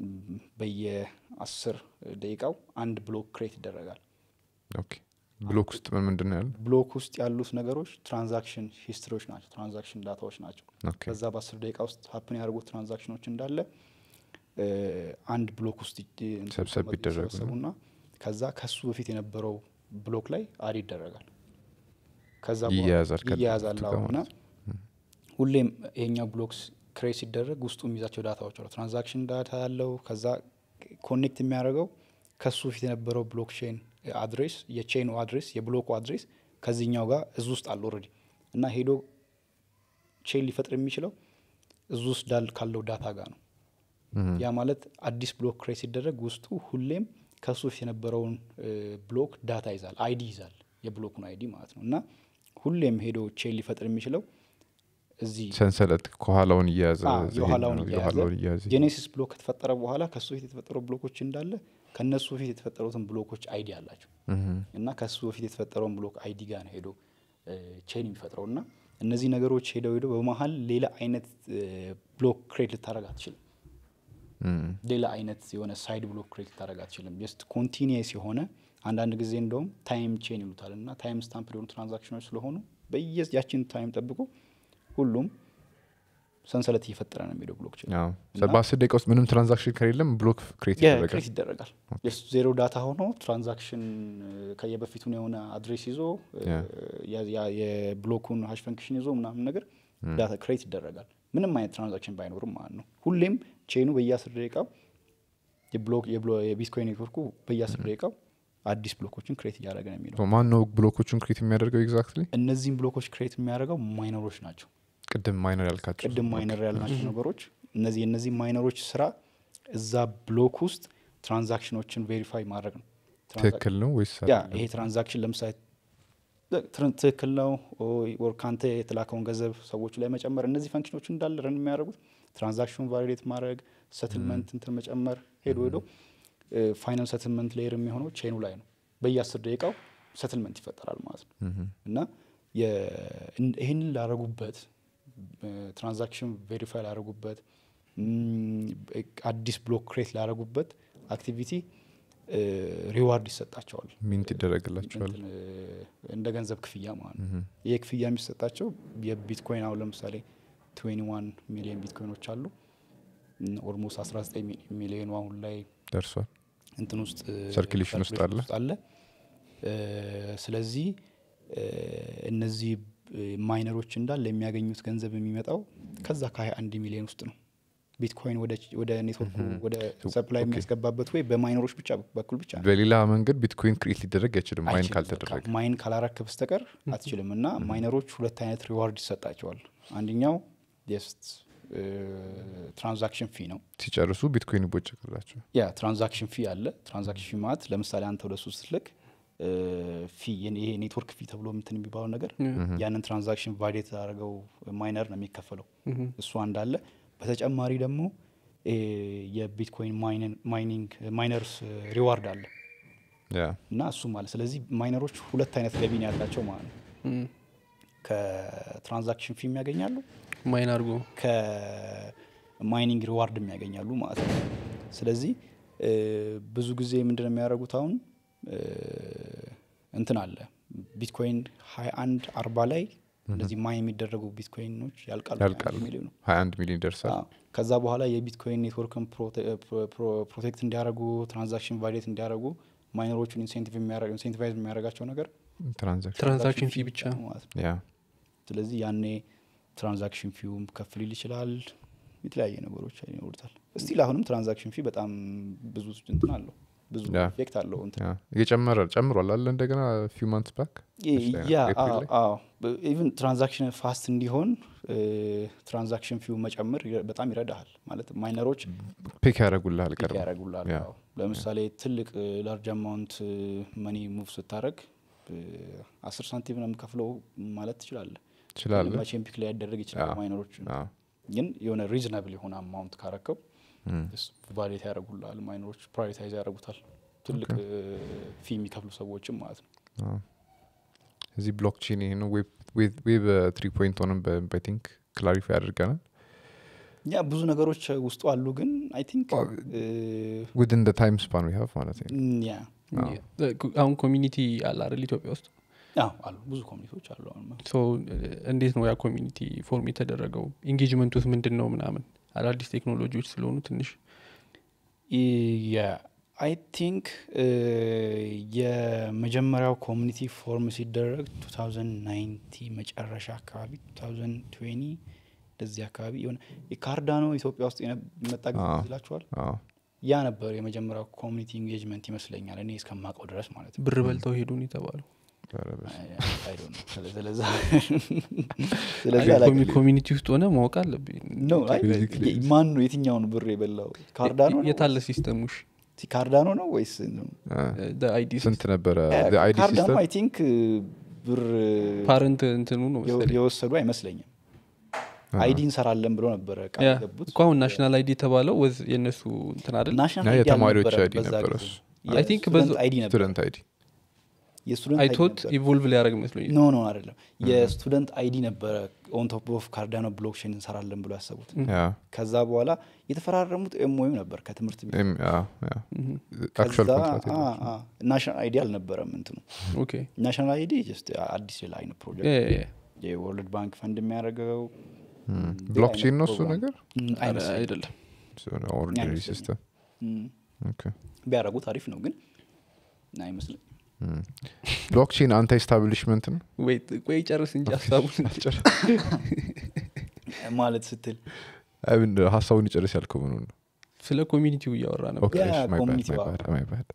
በየአስር ደቂቃው አንድ ብሎክ ክሬት ይደረጋል ኦኬ ብሎክ ውስጥ ምን ምንድን ነው ያለው ብሎክ ውስጥ ያሉት ነገሮች ትራንዛክሽን ሂስትሪዎች ናቸው ትራንዛክሽን ዳታዎች ናቸው ኦኬ በዛ በአስር ደቂቃ ውስጥ ሀፕን ያደርጉት ትራንዛክሽኖች እንዳለ እ፣ አንድ ብሎክ ውስጥ ይ- እንትን ሰብሰብ ይቀመጡ- ይደረጉ ነው። ይሰበሰቡና ከዛ ከሱ በፊት የነበረው ብሎክ ላይ አድ ይደረጋል ከዛ በኋላ ይያያዛል ከ- ይያያዛል ከ- አዎ። እና ሁሌም ይሄኛው ብሎክስ ክሬት ሲደረግ ውስጡ የሚይዛቸው ዳታዎች አሉ ትራንዛክሽን ዳታ ያለው ከዛ ኮኔክት የሚያደርገው ከሱ በፊት የነበረው ብሎክቼን አድሬስ የቼኑ አድሬስ የብሎኩ አድሬስ ከዚህኛው ጋር እዚ ውስጥ አለ ኦልሬዲ እና ሄዶ ቼን ሊፈጥር የሚችለው እዚ ውስጥ ዳል ካለው ዳታ ጋር ነው ምሁም። ያ ማለት አዲስ ብሎክ ክሬት ሲደረግ ውስጡ ሁሌም ከሱ በፊት የነበረውን እ፣ ብሎክ ዳታ ይዛል አይዲ ይዛል የብሎኩን አይዲ ማለት ነው እና ሁሌም ሄዶ ቼን ሊፈጥር የሚችለው እዚህ ሰንሰለት ከኋላውን እያያዘ አዎ፣ ይሄን የኋላውን ነው፣ እያያዘ የኋላውን እያያዘ ጄኔሲስ ብሎክ ከተፈጠረ በኋላ ከሱ በፊት የተፈጠሩ ብሎኮች እንዳለ ከነሱ በፊት የተፈጠሩትን ብሎኮች አይዲ አላቸው ምሁም። እና ከሱ በፊት የተፈጠረውን ብሎክ አይዲ ጋር ነው ሄዶ ቼን የሚፈጥረው እና እነዚህ ነገሮች ሄደው ሄደው በመሀል ሌላ አይነት ብሎክ ክሬት ልታደረግ አትችልም ምሁም። ሌላ አይነት የሆነ ሳይድ ብሎክ ክሬት ልታደረግ አትችልም ጀስት ኮንቲኒየስ የሆነ አንዳንድ ጊዜ እንደውም ታይም ቼን ይሉታል እና ታይም ስታምፕ የሆኑ ትራንዛክሽኖች ስለሆኑ በየ ያችን ታይም ጠብቆ ሁሉም ሰንሰለት እየፈጠረ ነው የሚሄደው ብሎክ ቼን አዎ። እና- በአስር ደቂቃ ውስጥ ምንም ትራንዛክሽን ከሌለም ብሎክ ክሬት ይደረጋል ክሬት ይደረጋል ጀስት ዜሮ ዳታ ሆኖ ትራንዛክሽን ከየበፊቱን የሆነ አድሬስ ይዞ ያ። ያ- ያ- የብሎኩን ሀሽ ፈንክሽን ይዞ ምናምን ነገር ዳታ ክሬት ይደረጋል ምንም አይነት ትራንዛክሽን ባይኖርም ማለት ነው ሁሌም ቼኑ በየአስር ደቂቃው የብሎክ የብሎ- የቢትኮይን ኔትወርኩ በየአስር ደቂቃው አዲስ ብሎኮችን ክሬት እያደረገ ነው የሚለው ማን ነው ብሎኮቹን ክሬት የሚያደርገው ኤግዛክትሊ እነዚህም ብሎኮች ክሬት የሚያደርገው ማይነሮች ናቸው ቅድም ማይነር ያልካቸው ቅድም ማይነር ያልናቸው ነገሮች እነዚህ የእነዚህ ማይነሮች ስራ እዛ ብሎክ ውስጥ ትራንዛክሽኖችን ቬሪፋይ ማድረግ ነው ትራንዛክ- ትክክል ነው ወይስ ያ ይሄ ትራንዛክሽን ለምሳሌ ትር- ትክክል ነው ወር ካንተ የተላከውን ገንዘብ ሰዎቹ ላይ መጨመር እነዚህ ፈንክሽኖች እንዳለ ረን የሚያደርጉት ትራንዛክሽኑን ቫሊዴት ማድረግ ሰትልመንት እንትን መጨመር ሄዶ ሄዶ ፋይናል ሰትልመንት ሌየር የሚሆነው ቼኑ ላይ ነው በየአስር ደቂቃው ሰትልመንት ይፈጠራል ማለት ነው ምሁም። እና የ- እን- ይህንን ላረጉበት ትራንዛክሽን ቬሪፋይ ላረጉበት ም፣ አዲስ ብሎክ ክሬት ላረጉበት አክቲቪቲ ሪዋርድ ይሰጣቸዋል ሚንት ይደረግላቸዋል እንትን፣ እንደ ገንዘብ ክፍያ ማለት ነው ይህ ክፍያ የሚሰጣቸው የቢትኮይን አሁን ለምሳሌ 21 ሚሊዮን ቢትኮይኖች አሉ ኦልሞስት 19 ሚ- ሚሊዮኑ አሁን ላይ ደርሷል እንትን ውስጥ Circulation ውስጥ አለ። አለ እ፣ ስለዚህ እ፣ እነዚህ ማይነሮች እንዳለ የሚያገኙት ገንዘብ የሚመጣው ከዛ ከ21 ሚሊዮን ውስጥ ነው ቢትኮይን ወደ ወደ ኔትወርኩ ወደ ሰፕላይ ኦኬ። የሚያስገባበት ወይ በማይነሮች ብቻ በኩል ብቻ ነው በሌላ መንገድ ቢትኮይን ክሬት ሊደረግ አይችልም ማይን አይችልም። ካልተደረገ በቃ ማይን ካላረክ በስተቀር አትችልም እና ማይነሮች ሁለት አይነት ሪዋርድ ይሰጣቸዋል አንደኛው ጀስት ትራንዛክሽን ፊ ነው ሲጨርሱ ቢትኮይን ይቦጨቅላቸው ያ ትራንዛክሽን ፊ አለ ትራንዛክሽን ፊ ማለት ለምሳሌ አንተ ወደ ሱ ስትልክ እ፣ ፊ የኔ- ይሄ ኔትወርክ ፊ ተብሎ ምትን የሚባለው ነገር ያንን ትራንዛክሽን ቫሊዴት ያደረገው ማይነር ነው የሚከፈለው እሱ አንድ አለ በተጨማሪ ደግሞ እ፣ የቢትኮይን ማይንን- ማይኒንግ ማይነርስ ሪዋርድ አለ ያ እና እሱም አለ ስለዚህ ማይነሮች ሁለት አይነት ገቢ ነው ያላቸው ማለት ነው እም፣ ከትራንዛክሽን ፊ የሚያገኛሉ ማይን አድርጎ ከማይኒንግ ሪዋርድ የሚያገኛሉ ማለት ነው ስለዚህ እ፣ ብዙ ጊዜ ምንድነው የሚያደርጉት አሁን እ፣ እንትን አለ ቢትኮይን ሀያ አንድ አርባ ላይ እንደዚህ ማይን የሚደረጉ ቢትኮይኖች ያልቃሉ ያልቃሉ። ሚሊዮን ነው ሀያ አንድ ሚሊዮን ይደርሳል አዎ። ከዛ በኋላ የቢትኮይን ኔትወርክን ፕሮቴክት እንዲያደርጉ ትራንዛክሽን ቫሊዴት እንዲያደርጉ ማይነሮቹን ኢንሴንቲቫይዝ የሚያደርጋቸው ነገር ትራንዛክሽን ትራንዛክሽን ፊ ብቻ ነው ማለት ነው ያ ስለዚህ ያኔ ትራንዛክሽን ፊውም ከፍ ሊል ይችላል የተለያየ ነገሮች ይኖሩታል ስቲል አሁንም ትራንዛክሽን ፊ በጣም ብዙ እንትን አለው ብዙ ያ። ኢፌክት አለው እንትን ያ እየጨመረ ጨምሯል አለ እንደገና ፊው ማንትስ ባክ ያ ኤፕሪል ላይ? ኢቭን ትራንዛክሽን ፋስት እንዲሆን ትራንዛክሽን ፊው መጨመር ይረ- በጣም ይረዳሃል ማለት ማይነሮች ፒክ ያደረጉልሃል ፒክ ቀድሞ ያደረጉላል ያ። አዎ። ለምሳሌ ትልቅ ላርጅ አማውንት መኒ ሙቭ ስታደረግ አስር ሳንቲም ነው የምከፍለው ማለት ትችላለህ ትችላለህ መቼም ፒክ ላይ ያደረግ ይችላል አዎ። ማይነሮች አዎ። ግን የሆነ ሪዝናብል የሆነ አማውንት ካረከው እም። ቫሌት ያደረጉላል ማይነሮች ፕራዮሪታይዝ ያደረጉታል ትልቅ ፊ የሚከፍሉ ሰዎችም ማለት ነው አዎ። እዚህ ብሎክቼን ይሄ ነው ዌብ ዌብ ትሪ ፖይንት ሆንም ቲንክ ክላሪፋይ አድርገናል ያ ብዙ ነገሮች ውስጡ አሉ ግን አይ ቲንክ ዊድን ደ ታይም ስፓን ዊ ሃቭ ማለት ነው ያ አሁን ኮሚኒቲ አለ አይደል ኢትዮጵያ ውስጥ አዎ አሉ ብዙ ኮሚኒቲዎች አሉ አሁን ሶ እንዴት ነው ያ ኮሚኒቲ ፎርም የተደረገው ኢንጌጅመንት ውስጥ ምንድን ነው ምናምን አዳዲስ ቴክኖሎጂዎች ስለሆኑ ትንሽ አይ ቲንክ የመጀመሪያው ኮሚኒቲ ፎርም ሲደረግ 2090 መጨረሻ አካባቢ 2020 እንደዚህ አካባቢ የሆነ የካርዳኖ ኢትዮጵያ ውስጥ የነ- የመጣ ጊዜ አዎ። ይላችኋል አዎ ያ ነበር የመጀመሪያው ኮሚኒቲ ኢንጌጅመንት ይመስለኛል እኔ እስከማውቀው ድረስ ማለት ነው ብር በልተው ሄዱን የተባሉ ኧረ በስመ I- I don't know። ስለ- ስለዛ ስለዚህ አላውቅም። ኮሚኒቲ ውስጥ ሆነ ማወቅ አለብኝ No, አይ፣ Basically. የ- ማን ነው የትኛውን ብር የበላው ካርዳኖ ነው የታለ ሲስተሙሽ ወይስ- ካርዳኖ ነው ወይስ አ፣ አይዲ ስንት ነበረ አይዲ ካርዳኖ ሲስተም አይ ቲንክ ብር ፓረንት እንትኑ ነው የወ- መሰለኝ የወሰዱ አይመስለኝም አይዲ እንሰራለን ብሎ ነበረ ቃል ያ፣ የገቡት እኮ አሁን ናሽናል አይዲ የተባለው ወዝ የእነሱ እንትን አይደል ናሽናል ያ አይዲ የተማሪዎች አልነበረም አይዲ በዛ ነበረ ጊዜ። እሱ። I think የስቱደንት በዛ- አይዲ ነበር ስቱደንት አይዲ የስቱደንት አይቶት አይዲ ነበር። ኢቮልቭ ሊያደረግ መስሎኝ ኖ ኖ አይደለም የስቱደንት አይዲ ነበረ ኦን ቶፕ ኦፍ ካርዳኖ ብሎክቼን እንሰራለን ብሎ ያሰቡት ያ ከዛ በኋላ የተፈራረሙት ኤምኦዩ ነበር ከትምህርት ቤት ኤም- ያ ያ አክቹዋል ከዛ ኮንትራት አ- አ- ናሽናል አይዲ አልነበረም እንትኑ ኦኬ ናሽናል አይዲ ጀስት አዲስ ሌላ አይነት ፕሮጀክት ያ፣ ያ፣ ያ። የወርልድ ባንክ ፈንድ የሚያደርገው ብሎክቼን ነው እሱ ነገር አረ፣ አይደለም ኦርዲነሪ አይመስለኝም። ሲስተም ቢያደረጉት አሪፍ ነው ግን አይመስልም ብሎክቼን አንተ ኤስታብሊሽመንት ነው ወይት ቆይ ጨርስ እንጂ ሀሳቡን ማለት ስትል አይ ምን ሀሳቡን ይጨርስ ያልከው ምኑ ነው ስለ ኮሚኒቲው እያወራ ነበር ኦኬ ያ እሺ፣ my bad, ኮሚኒቲ my ዋው። bad, my bad።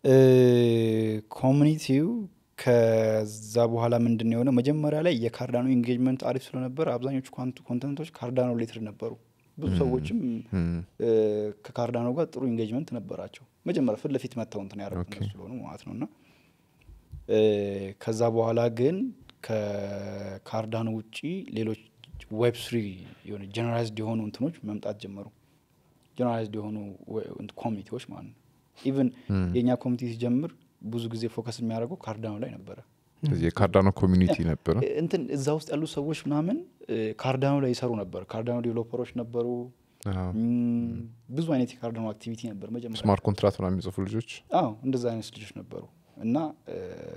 ኮሚኒቲው ከዛ በኋላ ምንድን ነው የሆነው መጀመሪያ ላይ የካርዳኖ ኢንጌጅመንት አሪፍ ስለነበረ አብዛኞቹ ኳንት- ኮንተንቶች ካርዳኖ ሪሌትድ ነበሩ ብዙ ሰዎችም Hmm. እ፣ ከካርዳኖ ጋር ጥሩ ኢንጌጅመንት ነበራቸው መጀመሪያ ፊት ለፊት መጥተው እንትን ያደረጉት ኦኬ። እነሱ ስለሆኑ ማለት ነው እና እ፣ ከዛ በኋላ ግን ከካርዳኖ ውጪ ሌሎች ዌብ ስሪ የሆነ ጀነራይዝድ የሆኑ እንትኖች መምጣት ጀመሩ ጀነራይዝድ የሆኑ ወ- እንትን ኮሚኒቲዎች ማለት ነው ኢቨን የእኛ ኮሚኒቲ ሲጀምር ብዙ ጊዜ ፎከስ የሚያደርገው ካርዳኖ ላይ ነበረ ስለዚህ የካርዳኖ ኮሚኒቲ ነበረ እ- እንትን እዛ ውስጥ ያሉ ሰዎች ምናምን እ፣ ካርዳኖ ላይ ይሰሩ ነበር ካርዳኖ ዴቨሎፐሮች ነበሩ እም፣ ብዙ አይነት የካርዳኖ አክቲቪቲ ነበር መጀመሪያ ስማርት ኮንትራት ምናምን የሚጽፉ ልጆች አዎ እንደዛ አይነት ልጆች ነበሩ እና እ፣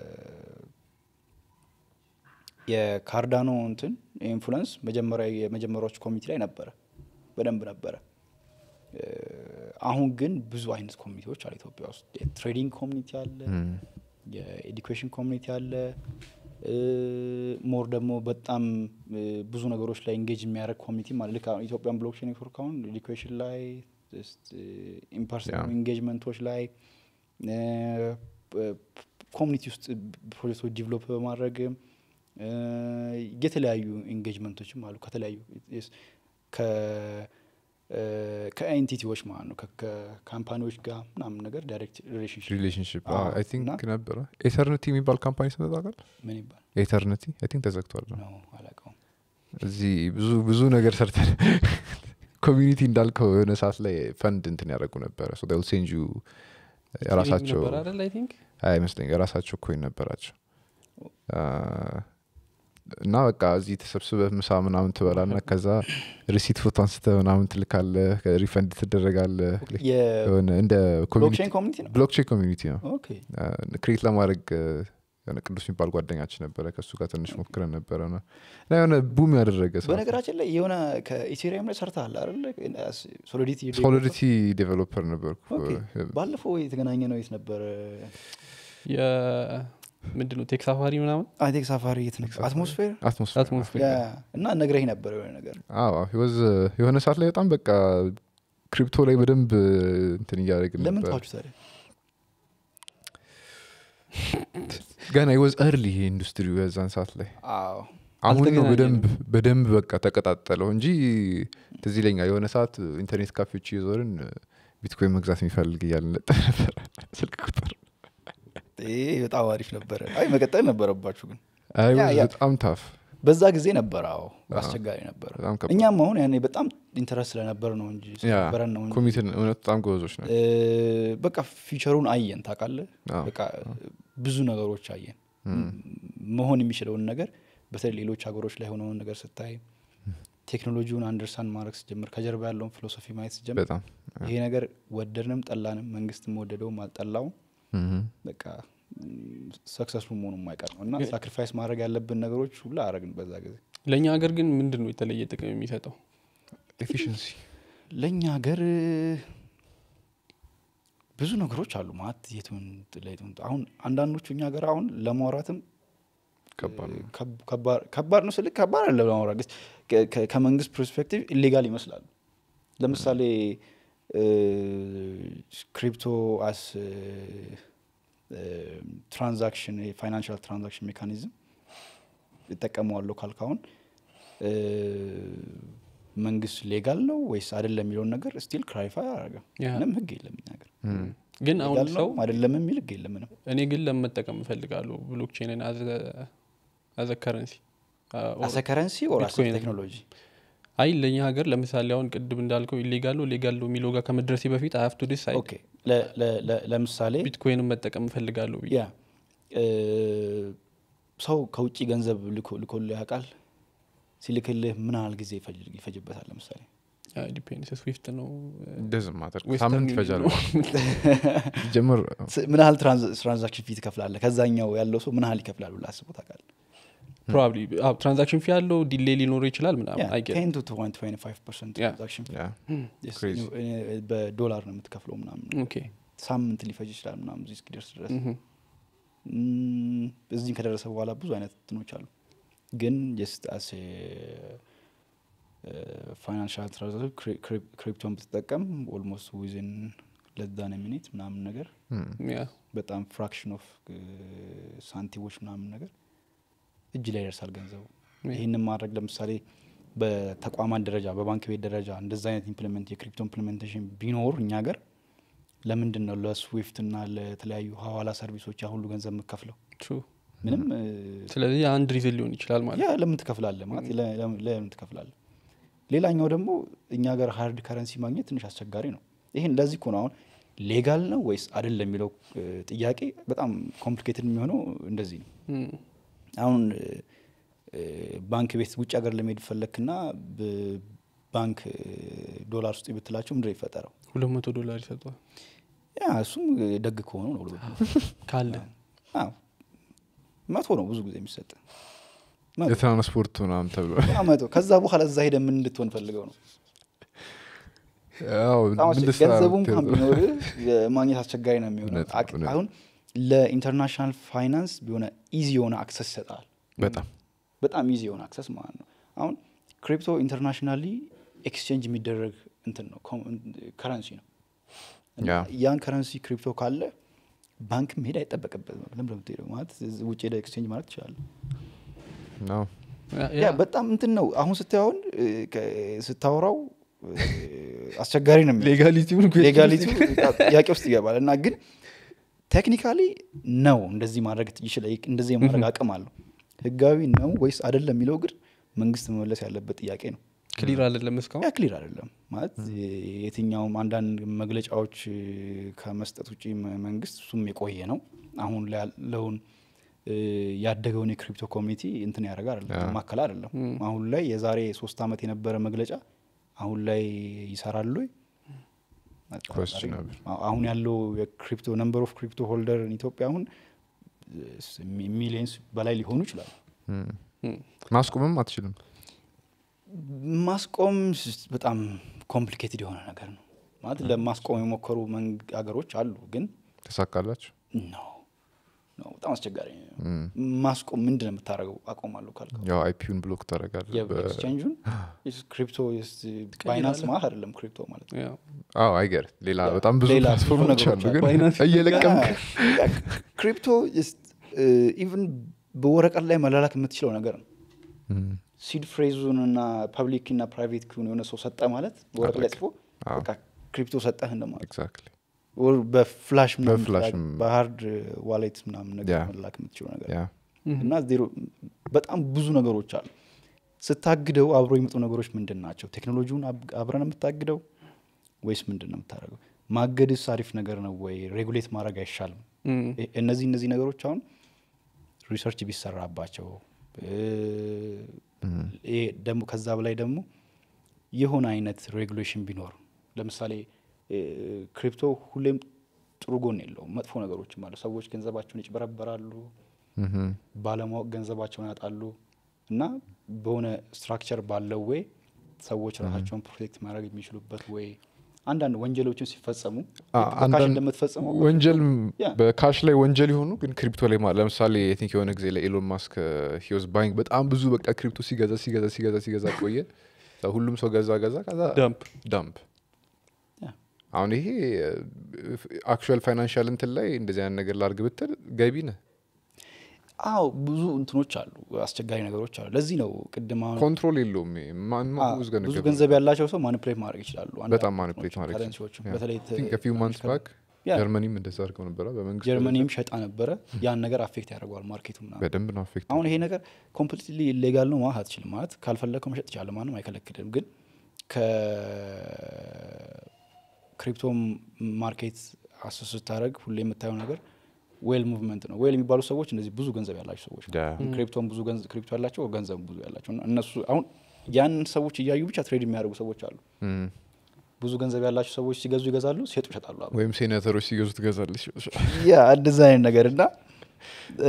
የካርዳኖ እንትን ኢንፍሉንስ መጀመሪያ የመጀመሪያዎች ኮሚኒቲ ላይ ነበረ በደንብ ነበረ እ፣ አሁን ግን ብዙ አይነት ኮሚኒቲዎች አሉ ኢትዮጵያ ውስጥ የትሬዲንግ ኮሚኒቲ አለ የኤዱኬሽን ኮሚኒቲ አለ ሞር ደግሞ በጣም እ፣ ብዙ ነገሮች ላይ ኢንጌጅ የሚያደርግ ኮሚኒቲ ማለት ልክ አሁን ኢትዮጵያን ብሎክቼን ኔትወርክ አሁን ኤዱኬሽን ላይ ኢምፐርሰናል ኢንጌጅመንቶች ላይ ኮሚኒቲ ውስጥ ፕሮጀክቶች ዲቨሎፕ በማድረግ እ፣ የተለያዩ ኢንጌጅመንቶችም አሉ ከተለያዩ ስ- ከ- እ፣ ከኤንቲቲዎች ማለት ነው ከ- ከካምፓኒዎች ጋር ምናምን ነገር ዳይሬክት ሪሌሽንሽፕ ሪሌሽንሽፕ አዎ፣ አይ ቲንክ እና- ነበረ ኤተርኒቲ የሚባል ካምፓኒ ስመጣቃል ምን ይባል ኤተርኒቲ አይ ቲንክ ተዘግቷል ነው አላውቀውም እዚህ ብዙ ብዙ ነገር ሰርተን ኮሚኒቲ እንዳልከው የሆነ ሰዓት ላይ ፈንድ እንትን ያደረጉ ነበረ ሶ ል ሴንጁ የራሳቸው ነበር አይደል አይ ቲንክ አይመስለኝ የራሳቸው ኮይን ነበራቸው አ፣ እና በቃ እዚህ ተሰብስበህ ምሳ ምናምን ትበላና ከዛ ሪሲት ፎቶ አንስተ ምናምን ትልካለህ ሪፈንድ ትደረጋለህ የሆነ እንደ የብሎክቼን ኮሚኒቲ ነው ብሎክቼን ኮሚኒቲ ነው ኦኬ ክሬት ለማድረግ እ፣ የሆነ ቅዱስ የሚባል ጓደኛችን ነበረ ከእሱ ጋር ትንሽ ሞክረን ነበረ እና እና የሆነ ቡም ያደረገ ሰዓት ነው። በነገራችን ላይ የሆነ ከኢቴሪየም ላይ ሰርተሃል አይደለ ሶሊዲቲ ሶሊዲቲ ዴቨሎፐር ነበርኩ ኦኬ። ባለፈው የተገናኘ ነው የት ነበረ ምንድን ነው ቴክ ሳፋሪ ምናምን አይቴክ ሳፋሪ የት ነበር አትሞስፌር አትሞስፌር አትሞስፌር ያ እና ነግረኝ ነበር የሆነ ነገር አዎ he was, uh, የሆነ ሰዓት ላይ በጣም በቃ ክሪፕቶ ላይ በደንብ እንትን እያደረግን ለምን ነበር ተዋችሁ ታዲያ ገና ወዝ እርሊ ይሄ ኢንዱስትሪው የዛን ሰዓት ላይ አዎ አሁን ነው አልተገናኘንም። በደንብ በደንብ በቃ ተቀጣጠለው እንጂ ትዝ ይለኛል የሆነ ሰዓት ኢንተርኔት ካፌዎች እየዞርን ቢትኮይን መግዛት የሚፈልግ እያልን ነበር ነበር ስልክ ቁጥር ይሄ በጣም አሪፍ ነበረ አይ መቀጠል ነበረባችሁ ግን አይ ያ- was ያ። በጣም ታፍ በዛ ጊዜ ነበረ አዎ አስቸጋሪ ነበረ በጣም ከባድ። እኛም አሁን ያኔ በጣም ኢንተረስት ስለነበር ነው እንጂ ስለነበረን ነው እንጂ ኮሚትን እውነት በጣም ጎበዞች ናቸው እ፣ በቃ ፊቸሩን አየን ታውቃለህ አዎ። በቃ ብዙ ነገሮች አየን መሆን የሚችለውን ነገር በተለይ ሌሎች ሀገሮች ላይ የሆነውን ነገር ስታይ ቴክኖሎጂውን አንደርስታንድ ማድረግ ስጀምር ከጀርባ ያለውን ፊሎሶፊ ማየት ስጀምር በጣም ይሄ ነገር ወደድንም ጠላንም መንግስትም ወደደውም አልጠላውም ምም። በቃ ሰክሰስፉል መሆኑ የማይቀር ነው እና ሳክሪፋይስ ማድረግ ያለብን ነገሮች ሁላ አረግን በዛ ጊዜ ለእኛ ሀገር ግን ምንድን ነው የተለየ ጥቅም የሚሰጠው ኤፊሽንሲ ለእኛ ሀገር ብዙ ነገሮች አሉ ማለት የቱን ለየቱን አሁን አንዳንዶቹ እኛ ሀገር አሁን ለማውራትም ከባድ ነው ከብ- ከባድ- ከባድ ነው ስልክ ከባድ አለ ለማውራት ግን ከ- ከ- ከመንግስት ፐርስፔክቲቭ ኢሌጋል ይመስላሉ ለምሳሌ ክሪፕቶ አስ ትራንዛክሽን የፋይናንሻል ትራንዛክሽን ሜካኒዝም ይጠቀመዋለሁ ካልካሁን መንግስት ሌጋል ነው ወይስ አይደለም የሚለውን ነገር ስቲል ክላሪፋይ አያደርግም ያ። ምንም ህግ የለም እኛ ሀገር ምም። ግን አሁን ሌጋል ሰው ነው አይደለም የሚል ህግ የለም ምንም እኔ ግን ለመጠቀም እፈልጋለሁ ብሎክቼንን አዘ ከረንሲ አሰ ከረንሲ ኦር አሰ ቢትኮይን። ቴክኖሎጂ አይ ለእኛ ሀገር ለምሳሌ አሁን ቅድም እንዳልከው ኢሌጋል ነው ሌጋል ነው የሚለው ጋር ከመድረሴ በፊት አይ ሀቭ ቱ ዲሳይድ ኦኬ ለ- ለ- ለ- ለምሳሌ ቢትኮይንን መጠቀም እፈልጋለሁ ብዬ ያ እ፣ ሰው ከውጭ ገንዘብ ልኮ- ልኮልህ ያውቃል ሲልክልህ ምን ያህል ጊዜ ይፈጅ- ይፈጅበታል ለምሳሌ ዲፔንስ ስዊፍት ነው ደዝም ማተር ዌስተርን ሳምንት ይፈጃል ነው። ጀምር ስ- ምን ያህል ትራንዝ- ትራንዛክሽን ፊ ትከፍላለህ ከዛኛው ያለው ሰው ምን ያህል ይከፍላል ብለህ አስበው ታውቃለህ ፕሮባብሊ ትራንዛክሽን ፊ ያለው ዲሌ ሊኖረው ይችላል ምናምን አይገ ቴን ቱ ትዌንቲ ፋይቭ ፐርሰንት Yeah. ትራንዛክሽን ያ Yes, Crazy. እ፣ በዶላር ነው የምትከፍለው ምናምን ኦኬ ሳምንት ሊፈጅ ይችላል ምናምን እዚህ እስኪደርስ ድረስ ምሁም። ም፣ እዚህም ከደረሰ በኋላ ብዙ አይነት እንትኖች አሉ ግን ጀስት አስ ፋይናንሻል ትራንዛክሽን ክሪፕቶን ብትጠቀም ኦልሞስት ዊዝን ለዛን ሚኒት ምናምን ነገር ምም። ያ በጣም ፍራክሽን ኦፍ ሳንቲሞች ምናምን ነገር እጅ ላይ ይደርሳል ገንዘቡ Yeah. ይህንን ማድረግ ለምሳሌ በተቋማት ደረጃ በባንክ ቤት ደረጃ እንደዛ አይነት ኢምፕሊመንት የክሪፕቶ ኢምፕሊሜንቴሽን ቢኖር እኛ ሀገር ለምንድን ነው ለስዊፍት እና ለተለያዩ ሀዋላ ሰርቪሶች ያ ሁሉ ገንዘብ የምከፍለው ትሩ ምንም እ፣ ስለዚህ አንድ ሪዝን ሊሆን ይችላል ማለት ያ ለምን ትከፍላለህ ማለት ለ- ለ- ለምን ትከፍላለህ ሌላኛው ደግሞ እኛ ሀገር ሀርድ ከረንሲ ማግኘት ትንሽ አስቸጋሪ ነው ይህን ለዚህ እኮ ነው አሁን ሌጋል ነው ወይስ አይደለም የሚለው እ፣ ጥያቄ በጣም ኮምፕሊኬትድ የሚሆነው እንደዚህ ነው እም፣ አሁን እ፣ እ፣ ባንክ ቤት ውጭ ሀገር ለመሄድ ፈለግክና ብ- ባንክ እ፣ ዶላር ውስጥ ብትላቸው ምንድን ነው ይፈጠረው ሁለት መቶ ዶላር ይሰጠዋል ያ እሱም ደግ ከሆኑ ነው ብሎ ካለ አዎ፣ መቶ ነው ብዙ ጊዜ የሚሰጥ መቶ የትራንስፖርት ምናምን ተብሎ ያ መቶ ከዛ በኋላ እዛ ሄደ ምን እንድትሆን ፈልገው ነው ያው በጣም ምን አስቸ- ልትሰራ ገንዘቡ ብትሄድ እንኳን ነው? ቢኖር ማግኘት አስቸጋሪ ነው የሚሆነው እውነት ነው፣ አቅ- እውነት። አሁን ለኢንተርናሽናል ፋይናንስ የሆነ ኢዚ የሆነ አክሰስ ይሰጣል በጣም በጣም ኢዚ የሆነ አክሰስ ማለት ነው አሁን ክሪፕቶ ኢንተርናሽናሊ ኤክስቼንጅ የሚደረግ እንትን ነው ከረንሲ ነው እና ያ። ያን ከረንሲ ክሪፕቶ ካለ ባንክ መሄድ አይጠበቅበትም ለምን ለምትሄደው ማለት ውጭ ሄደ ኤክስቼንጅ ማለት ትችላለ ነው ያ- ያ ያ በጣም እንትን ነው አሁን ስታየውን ስታወራው እ፣ አስቸጋሪ ነው የሚሆነው። ሌጋሊቲውን ሌጋሊቲ ጥያቄ ውስጥ ይገባል እና ግን ቴክኒካሊ ነው እንደዚህ ማድረግ ይችላል እንደዚህ የማድረግ አቅም አለው ህጋዊ ነው ወይስ አይደለም የሚለው ግን መንግስት መመለስ ያለበት ጥያቄ ነው ክሊር አይደለም እስካሁን ያ ክሊር አይደለም ማለት የትኛውም አንዳንድ መግለጫዎች እ፣ ከመስጠት ውጭ መ- መንግስት እሱም የቆየ ነው አሁን ላይ ያለውን እ፣ ያደገውን የክሪፕቶ ኮሚኒቲ እንትን ያደረገ አይደለም ያ። ማከል አይደለም ም። አሁን ላይ የዛሬ ሶስት ዓመት የነበረ መግለጫ አሁን ላይ ይሰራሉ ወይ? Questionable. አሁ- አሁን ያለው የክሪፕቶ ነምበር ኦፍ ክሪፕቶ ሆልደር ኢትዮጵያ አሁን ሚሊየንስ በላይ ሊሆኑ ይችላሉ ምም። እም፣ ማስቆምም አትችልም ማስቆም ስ- በጣም ኮምፕሊኬትድ የሆነ ነገር ነው ማለት ለማስቆም የሞከሩ መንግ- አገሮች አሉ ግን ተሳካላችሁ ነው ነው በጣም አስቸጋሪ ነው ምም። ማስቆም ምንድን ነው የምታደርገው አቆማለሁ ካልከው ያው አይፒውን ብሎክ ታደረጋለ የኤክስቼንጁን ክሪፕቶ ባይናንስ ማለት አይደለም ክሪፕቶ ማለት ነው ያ አዎ አይገር ሌላ በጣም ብዙ ሌላ ብዙ ፕላትፎርሞች ነገሮች አሉ ግን አሉ። ባይናንስ እየለቀምክ ክሪፕቶ ኢቭን በወረቀት ላይ መላላክ የምትችለው ነገር ነው ምም። ሲድ ፍሬዙን እና ፐብሊክ እና ፕራይቬት ኪውን የሆነ ሰው ሰጠ ማለት በወረቀት ላይ አለቀ። ጽፎ አዎ። በቃ ክሪፕቶ ሰጠህ እንደማለት ኤግዛክትሊ ወር በፍላሽ ምናምን በፍላሽም ትላክ- በሀርድ ዋሌት ምናምን ነገር ያ። መላክ የምትችለው ነገር ያ እና ዜሮ በጣም ብዙ ነገሮች አሉ ስታግደው አብሮ የሚመጡ ነገሮች ምንድን ናቸው ቴክኖሎጂውን አብ- አብረን የምታግደው ወይስ ምንድን ነው የምታደርገው ማገድስ አሪፍ ነገር ነው ወይ ሬጉሌት ማድረግ አይሻልም እም፣ እ- እነዚህ እነዚህ ነገሮች አሁን ሪሰርች ቢሰራባቸው ይሄ ደግሞ ከዛ በላይ ደግሞ የሆነ አይነት ሬጉሌሽን ቢኖር ለምሳሌ እ፣ ክሪፕቶ ሁሌም ጥሩ ጎን የለውም መጥፎ ነገሮችም አሉ ሰዎች ገንዘባቸውን ይጭበረበራሉ ምሁም። ባለማወቅ ገንዘባቸውን ያጣሉ እና በሆነ ስትራክቸር ባለው ወይ ሰዎች ራሳቸውን ፕሮቴክት ማድረግ የሚችሉበት ወይ አንዳንድ ወንጀሎችን ሲፈጸሙ አ- በካሽ አንዳንድ እንደምትፈጽመው ወንጀል ያ። በካሽ ላይ ወንጀል የሆኑ ግን ክሪፕቶ ላይ ማ- ለምሳሌ አይ ቲንክ የሆነ ጊዜ ለኤሎን ማስክ ሂወዝ ባይንግ በጣም ብዙ በቃ ክሪፕቶ ሲገዛ ሲገዛ ሲገዛ ሲገዛ ቆየ ከዛ ሁሉም ሰው ገዛ ገዛ ከዛ ዳምፕ ዳምፕ ያ። አሁን ይሄ አክቹዋል ፋይናንሻል እንትን ላይ እንደዚህ አይነት ነገር ላርግ ብትል ገቢ ነህ አዎ ብዙ እንትኖች አሉ አስቸጋሪ ነገሮች አሉ ለዚህ ነው ቅድም አሁን ኮንትሮል የለውም ይሄ። ማን አ፣ who's gonna ብዙ give ገንዘብ ያላቸው ሰው ማኒፕሌት ማድረግ ይችላሉ አንዳንድ በጣም እንትኖች፣ manipulate ማድረግ ከረንሲዎቹ ይችላሉ። በተለይ I think a few months back ያ። ጀርመኒም እንደዛ አድርገው ነበረ በመንግስት ጀርመኒም ደረጃ። ሸጣ ነበረ ያን ነገር አፌክት ያደርገዋል ማርኬቱ ምናምን በደንብ ነው አፌክት አሁን ይሄ ነገር ኮምፕሊትሊ ኢሌጋል ነው ማለት አትችልም ማለት ካልፈለግከው መሸጥ ትችላለህ ማንም አይከለክልም ግን ከክሪፕቶ ማርኬት አሰስ ስታደረግ ሁሌ የምታየው ነገር ዌል ሙቭመንት ነው ዌል የሚባሉ ሰዎች እነዚህ ብዙ ገንዘብ ያላቸው ሰዎች ያ። ክሪፕቶን ብዙ ገንዘብ ክሪፕቶ ያላቸው ገንዘብ ብዙ ያላቸው እና እነሱ አሁን ያንን ሰዎች እያዩ ብቻ ትሬድ የሚያደርጉ ሰዎች አሉ እም። ብዙ ገንዘብ ያላቸው ሰዎች ሲገዙ ይገዛሉ ሲሸጡ ይሸጣሉ አብረው። ወይም ሴኔተሮች ሲገዙ ትገዛለች ያ እንደዛ አይነት ነገር እና እ፣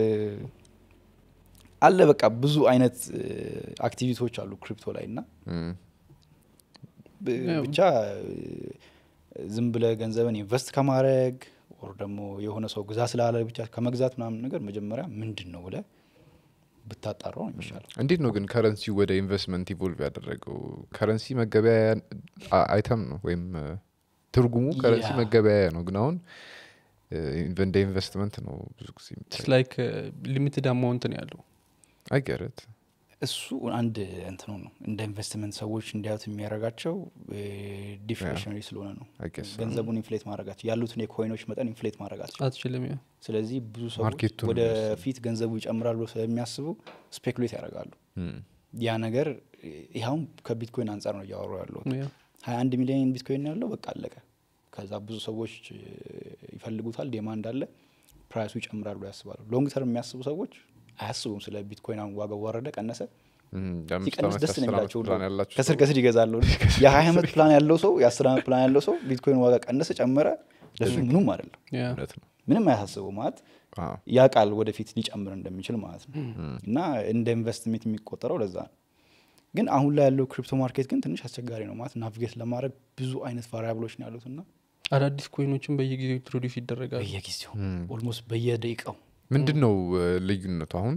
አለ በቃ ብዙ አይነት አክቲቪቲዎች አሉ ክሪፕቶ ላይ እና እም። ብ- ያው። ብቻ እ፣ ዝም ብለ ገንዘብን ኢንቨስት ከማድረግ ኦር ደግሞ የሆነ ሰው ግዛ ስላለ ብቻ ከመግዛት ምናምን ነገር መጀመሪያ ምንድን ነው ብለ ብታጣራው ነው የሚሻለው እንዴት ነው ግን ከረንሲ ወደ ኢንቨስትመንት ኢቮልቭ ያደረገው ከረንሲ መገበያያ አ- አይተም ነው ወይም እ፣ ትርጉሙ ከረንሲ ያ። መገበያያ ነው ግን አሁን እ፣ እንደ ኢንቨስትመንት ነው ብዙ ጊዜ ላይክ ሊሚትድ አማውንት ነው ያለው አይገረት እሱ አንድ እንትኑ ነው እንደ ኢንቨስትመንት ሰዎች እንዲያዩት የሚያደርጋቸው ዲፍሌሽነሪ ስለሆነ ነው አይገስ ገንዘቡን ኢንፍሌት ማድረጋቸው ያሉትን የኮይኖች መጠን ኢንፍሌት ማድረጋቸው አትችልም ያ ስለዚህ ብዙ ሰዎች ማርኬቱን ወደ የሚወስድ። ፊት ገንዘቡ ይጨምራል ብሎ ስለሚያስቡ ስፔኩሌት ያደርጋሉ ያ ነገር ይኸውም ከቢትኮይን አንጻር ነው እያወሩ ያለው ያ። ሀያ አንድ ሚሊዮን ቢትኮይን ያለው በቃ አለቀ ከዛ ብዙ ሰዎች እ፣ ይፈልጉታል ዴማንድ አለ ፕራይሱ ይጨምራል ብሎ ያስባሉ ሎንግ ተርም የሚያስቡ ሰዎች አያስቡም ስለ ቢትኮይን አሁን ዋጋው ወረደ ቀነሰ ሲቀንስ ደስ ነው የሚላቸው ሁሉ ከስር ከስር ይገዛሉ የሀያ ዓመት ፕላን ያለው ሰው የአስር ዓመት ፕላን ያለው ሰው ቢትኮይን ዋጋ ቀነሰ ጨመረ ለሱ ምንም አይደለም ያ። እውነት ነው ምንም አያሳስበው ማለት አዎ። ያ ቃል ወደፊት ሊጨምር እንደሚችል ማለት ነው እና እንደ ኢንቨስትሜንት የሚቆጠረው ለዛ ነው ግን አሁን ላይ ያለው ክሪፕቶ ማርኬት ግን ትንሽ አስቸጋሪ ነው ማለት ናቪጌት ለማድረግ ብዙ አይነት ቫሪያብሎች ነው ያሉት እና አዳዲስ ኮይኖችን በየጊዜው ኢንትሮዲስ ይደረጋሉ በየጊዜው ም። ኦልሞስት በየደቂቃው ምንድን ነው እ፣ ልዩነቱ አሁን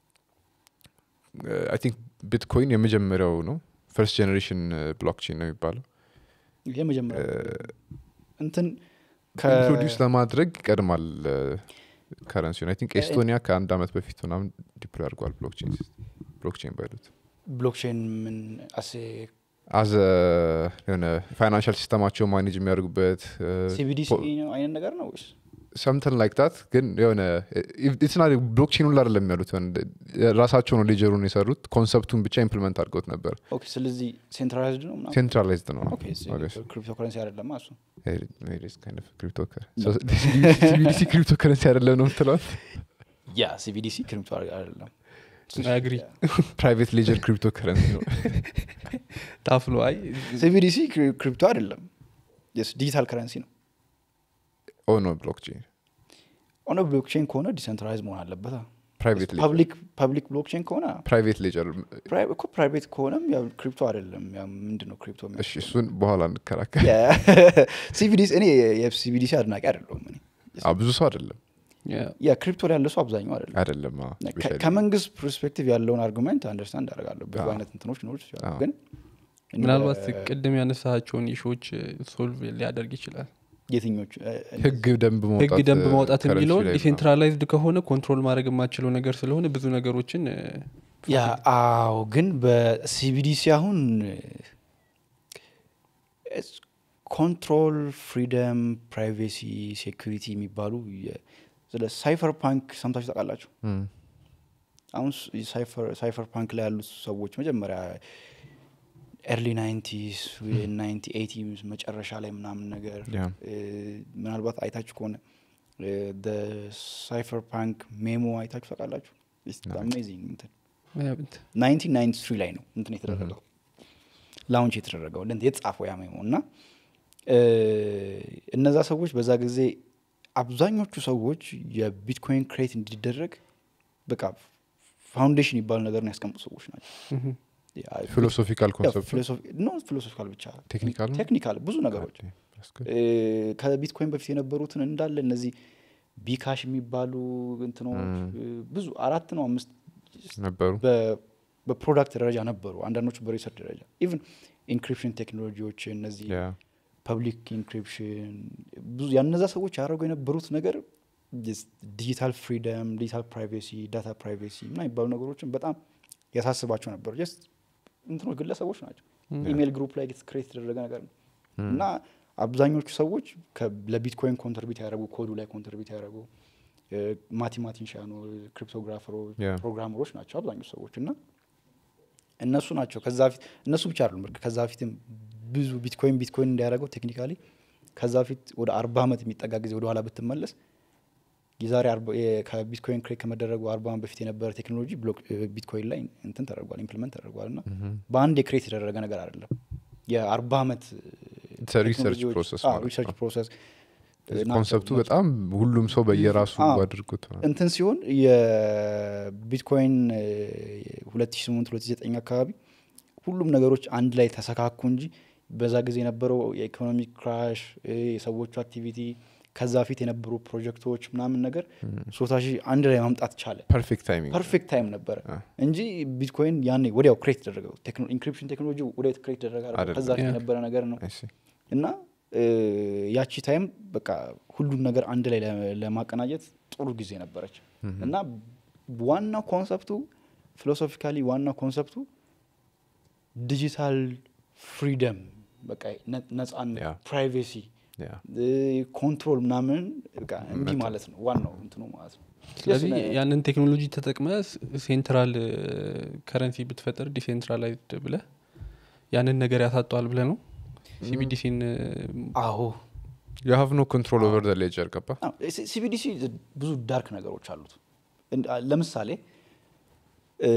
አይ ቲንክ ቢትኮይን የመጀመሪያው ነው ፈርስት ጀኔሬሽን ብሎክቼን ነው የሚባለው የመጀመሪያ እንትን ኢንትሮዲውስ ለማድረግ ይቀድማል ከረንሲውን አይ ቲንክ ኤስቶኒያ ከአንድ አመት በፊት ምናምን ዲፕሎይ አድርጓል ብሎክቼን ብሎክቼን ባይሉት ብሎክቼን ምን አሴ አዘ የሆነ ፋይናንሻል ሲስተማቸው ማኔጅ የሚያደርጉበት ሲቢዲሲ አይነት ነገር ነው ወይስ ሰምተን ላይክ ታት ግን የሆነ ኢትና ብሎክቼን ሁላ አይደለም ያሉት የሆነ ራሳቸው ነው ሌጀሩን የሰሩት ኮንሰፕቱን ብቻ ኢምፕሊመንት አድርገውት ነበር ኦኬ ስለዚህ ሴንትራላይዝድ ነው ምናምን ሴንትራላይዝድ ነው ኦኬ ክሪፕቶ ከረንሲ አይደለም እሱ ሲቢዲሲ ክሪፕቶ ከረንሲ አይደለም ነው ምትለዋል ያ ሲቢዲሲ ክሪፕቶ አይደለም አግሪ ፕራይቬት ሌጀር ክሪፕቶ ከረንሲ ነው ታፍሎ አይ ሲቢዲሲ ክሪፕቶ አይደለም ዲጂታል ከረንሲ ነው ኦ ነው ብሎክቼን ኦነ ብሎክቼን ከሆነ ዲሰንትራላይዝ መሆን አለበት ፕራይቬት ሌጀር ፐብሊክ ፐብሊክ ብሎክቼን ከሆነ ፕራይቬት ሌጀር ፕራይ- እኮ ፕራይቬት ከሆነም ያው ክሪፕቶ አይደለም ያው ምንድን ነው ክሪፕቶ እሺ እሱን በኋላ እንከራከር ሲቢዲሲ እኔ የሲቢዲሲ አድናቂ አይደለሁም እኔ አዎ፣ ብዙ ሰው አይደለም ያ ክሪፕቶ ላይ ያለ ሰው አብዛኛው አይደለም አይደለም አዎ፣ ከ- especially ከመንግስት ፐርስፔክቲቭ ያለውን አርጉመንት አንደርስታንድ አደርጋለሁ ብዙ አዎ። አይነት እንትኖች ሊኖሩ ይችላሉ አዎ። ግን እንደ ምናልባት ቅድም ያነሳቸውን ኢሾዎች ሶልቭ ሊያደርግ ይችላል የትኞቹ እ፣ ህግ ደንብ ማውጣት ህግ ደንብ እ፣ ማውጣት currency የሚለውን ላይ ነው። ዲሴንትራላይዝድ ከሆነ ኮንትሮል ማድረግ የማችለው ነገር ስለሆነ ብዙ ነገሮችን እ፣ ያ አዎ ግን በሲቢዲሲ አሁን ኮንትሮል ፍሪደም ፕራይቬሲ ሴኩሪቲ የሚባሉ የ- ስለ ሳይፈር ፓንክ ሰምታችሁ ታውቃላችሁ እም፣ አሁን ሳይፈር ፓንክ ላይ ያሉት ሰዎች መጀመሪያ ኤርሊ ናይንቲስ ናይንቲ ኤቲ መጨረሻ ላይ ምናምን ነገር ያ። እ፣ ምናልባት አይታችሁ ከሆነ ሳይፈር ፓንክ ሜሞ አይታችሁ ታውቃላችሁ አሜዚንግ እንትን ያ ብንት- 1993 ላይ ነው እንትን የተደረገው ላውንች የተደረገው እንትን የተጻፈው ያ ሜሞ እና እ፣ እነዛ ሰዎች በዛ ጊዜ አብዛኞቹ ሰዎች የቢትኮይን ክሬት እንዲደረግ በቃ ፋውንዴሽን ይባል ነገር ነው ያስቀምጡ ሰዎች ናቸው ምሁም። ፊሎሶፊካል ኮንሰፕት ኖ ፊሎሶፊካል ብቻ ቴክኒካል ነው? ቴክኒካል ብዙ ነገሮች እ፣ ከቢትኮይን በፊት የነበሩትን እንዳለ እነዚህ ቢካሽ የሚባሉ እንትኖች እ፣ ብዙ አራት ነው አምስት ነበሩ በ- በፕሮዳክት ደረጃ ነበሩ አንዳንዶቹ በሪሰርች ደረጃ ኢቭን ኢንክሪፕሽን ቴክኖሎጂዎች እነዚህ ያ ፐብሊክ ኢንክሪፕሽን ብዙ ያነዛ ሰዎች ያደረጉ የነበሩት ነገር ዲጂታል ፍሪደም ዲጂታል ፕራይቬሲ ዳታ ፕራይቬሲ ምና የሚባሉ ነገሮችን በጣም ያሳስባቸው ነበሩ ጀስት እንትኖች ግለሰቦች ናቸው ኢሜይል ግሩፕ ላይ ክሬት የተደረገ ነገር ነው እና አብዛኞቹ ሰዎች ከ- ለቢትኮይን ኮንትሪቢዩት ያደረጉ ኮዱ ላይ ኮንትሪቢዩት ያደረጉ ማቴማቲሽያኖች ክሪፕቶግራፈሮች Yeah. ፕሮግራመሮች ናቸው አብዛኞቹ ሰዎች እና እነሱ ናቸው ከዛ በፊት እነሱ ብቻ አይደሉም እርግጥ ከዛ በፊትም ብዙ ቢትኮይን ቢትኮይን እንዲያደረገው ቴክኒካሊ ከዛ በፊት ወደ አርባ ዓመት የሚጠጋ ጊዜ ወደኋላ ብትመለስ የዛሬ አርባ- የ- ከቢትኮይን ክሬት ከመደረጉ አርባ ዓመት በፊት የነበረ ቴክኖሎጂ ብሎክ ቢትኮይን ላይ እንትን ተደርጓል ኢምፕሊመንት ተደርጓል እና በአንድ የክሬት የተደረገ ነገር አይደለም የአርባ ዓመት It's a research process ማለት ሪሰርች ነው። ፕሮሰስ ኮንሰፕቱ በጣም ሁሉም ሰው በየራሱ አዎ። አድርጎት ነው። እንትን ሲሆን የቢትኮይን 2008 2009 አካባቢ ሁሉም ነገሮች አንድ ላይ ተሰካኩ እንጂ በዛ ጊዜ የነበረው የኢኮኖሚክ ክራሽ የሰዎቹ አክቲቪቲ ከዛ ፊት የነበሩ ፕሮጀክቶች ምናምን ነገር ሶስት ሺህ አንድ ላይ ማምጣት ቻለ ፐርፌክት ታይሚንግ ፐርፌክት ታይም ነበረ አ። እንጂ ቢትኮይን ያኔ ወዲያው ክሬት ተደረገው ኢንክሪፕሽን ቴክኖሎጂ ወዲያው ክሬት ተደረገ አይደለም። አይደለም። ከዛ ፊት ያ። የነበረ ነገር ነው I see. እና እ፣ ያቺ ታይም በቃ ሁሉን ነገር አንድ ላይ ለ- ለማቀናጀት ጥሩ ጊዜ ነበረች እና ዋናው ኮንሰፕቱ ፊሎሶፊካሊ ዋናው ኮንሰፕቱ ዲጂታል ፍሪደም በቃ ነ- ነጻነት ያ። ፕራይቬሲ Yeah. ኮንትሮል ምናምን በቃ እንዲህ ማለት ነው ዋናው እንትኑ ማለት ነው ስለዚህ Yes, ነ- ያንን ቴክኖሎጂ ተጠቅመ ሴንትራል ከረንሲ ብትፈጥር ዲሴንትራላይዝድ ብለ ያንን ነገር ያሳጠዋል ብለ ነው ሲቢዲሲን አዎ you have no control over the ledger ገባ ሲቢዲሲ ብዙ ዳርክ ነገሮች አሉት እንድ- አ- ለምሳሌ እ፣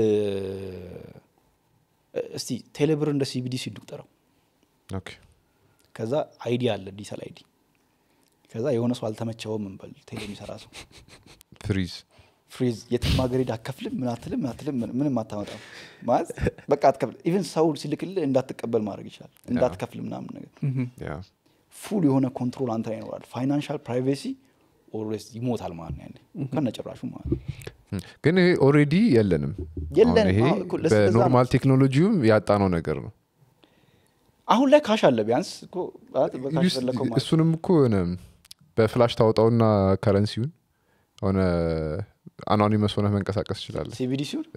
እስቲ ቴሌብር እንደ ሲቢዲሲ እንቁጠረው ኦኬ ከዛ አይዲ አለ ዲጂታል አይዲ ከዛ የሆነ ሰው አልተመቸውም እንበል ቴሌ የሚሰራ ሰው ፍሪዝ ፍሪዝ የትም ሀገር ሄድ አከፍልም ምን አትልም ምን አትልም ምን- ምንም አታመጣም ማለት በቃ አትከፍል ኢቨን ሰው ሲልክልህ እንዳትቀበል ማድረግ ይችላል እንዳትከፍል ምናምን ነገር ያ ፉል የሆነ ኮንትሮል አንተ ላይ ይኖራል ፋይናንሻል ፕራይቬሲ ኦልዌይስ ይሞታል ማለት ነው ያኔ ከነጭራሹ ማለት ነው ም። ግን ይሄ ኦሬዲ የለንም የለንም። አሁን ይሄ አዎ፣ እኮ ለስ- ለዛ በኖርማል ነው። ቴክኖሎጂውም ያጣነው ነገር ነው አሁን ላይ ካሽ አለ ቢያንስ እኮ ማለት በካሽ ዩስ- ፈለከው ማለት እሱንም እኮ ሆነ በፍላሽ ታወጣውና ከረንሲውን ሆነ አኖኒመስ ሆነ መንቀሳቀስ ይችላለ ሲቢዲ ሲሆን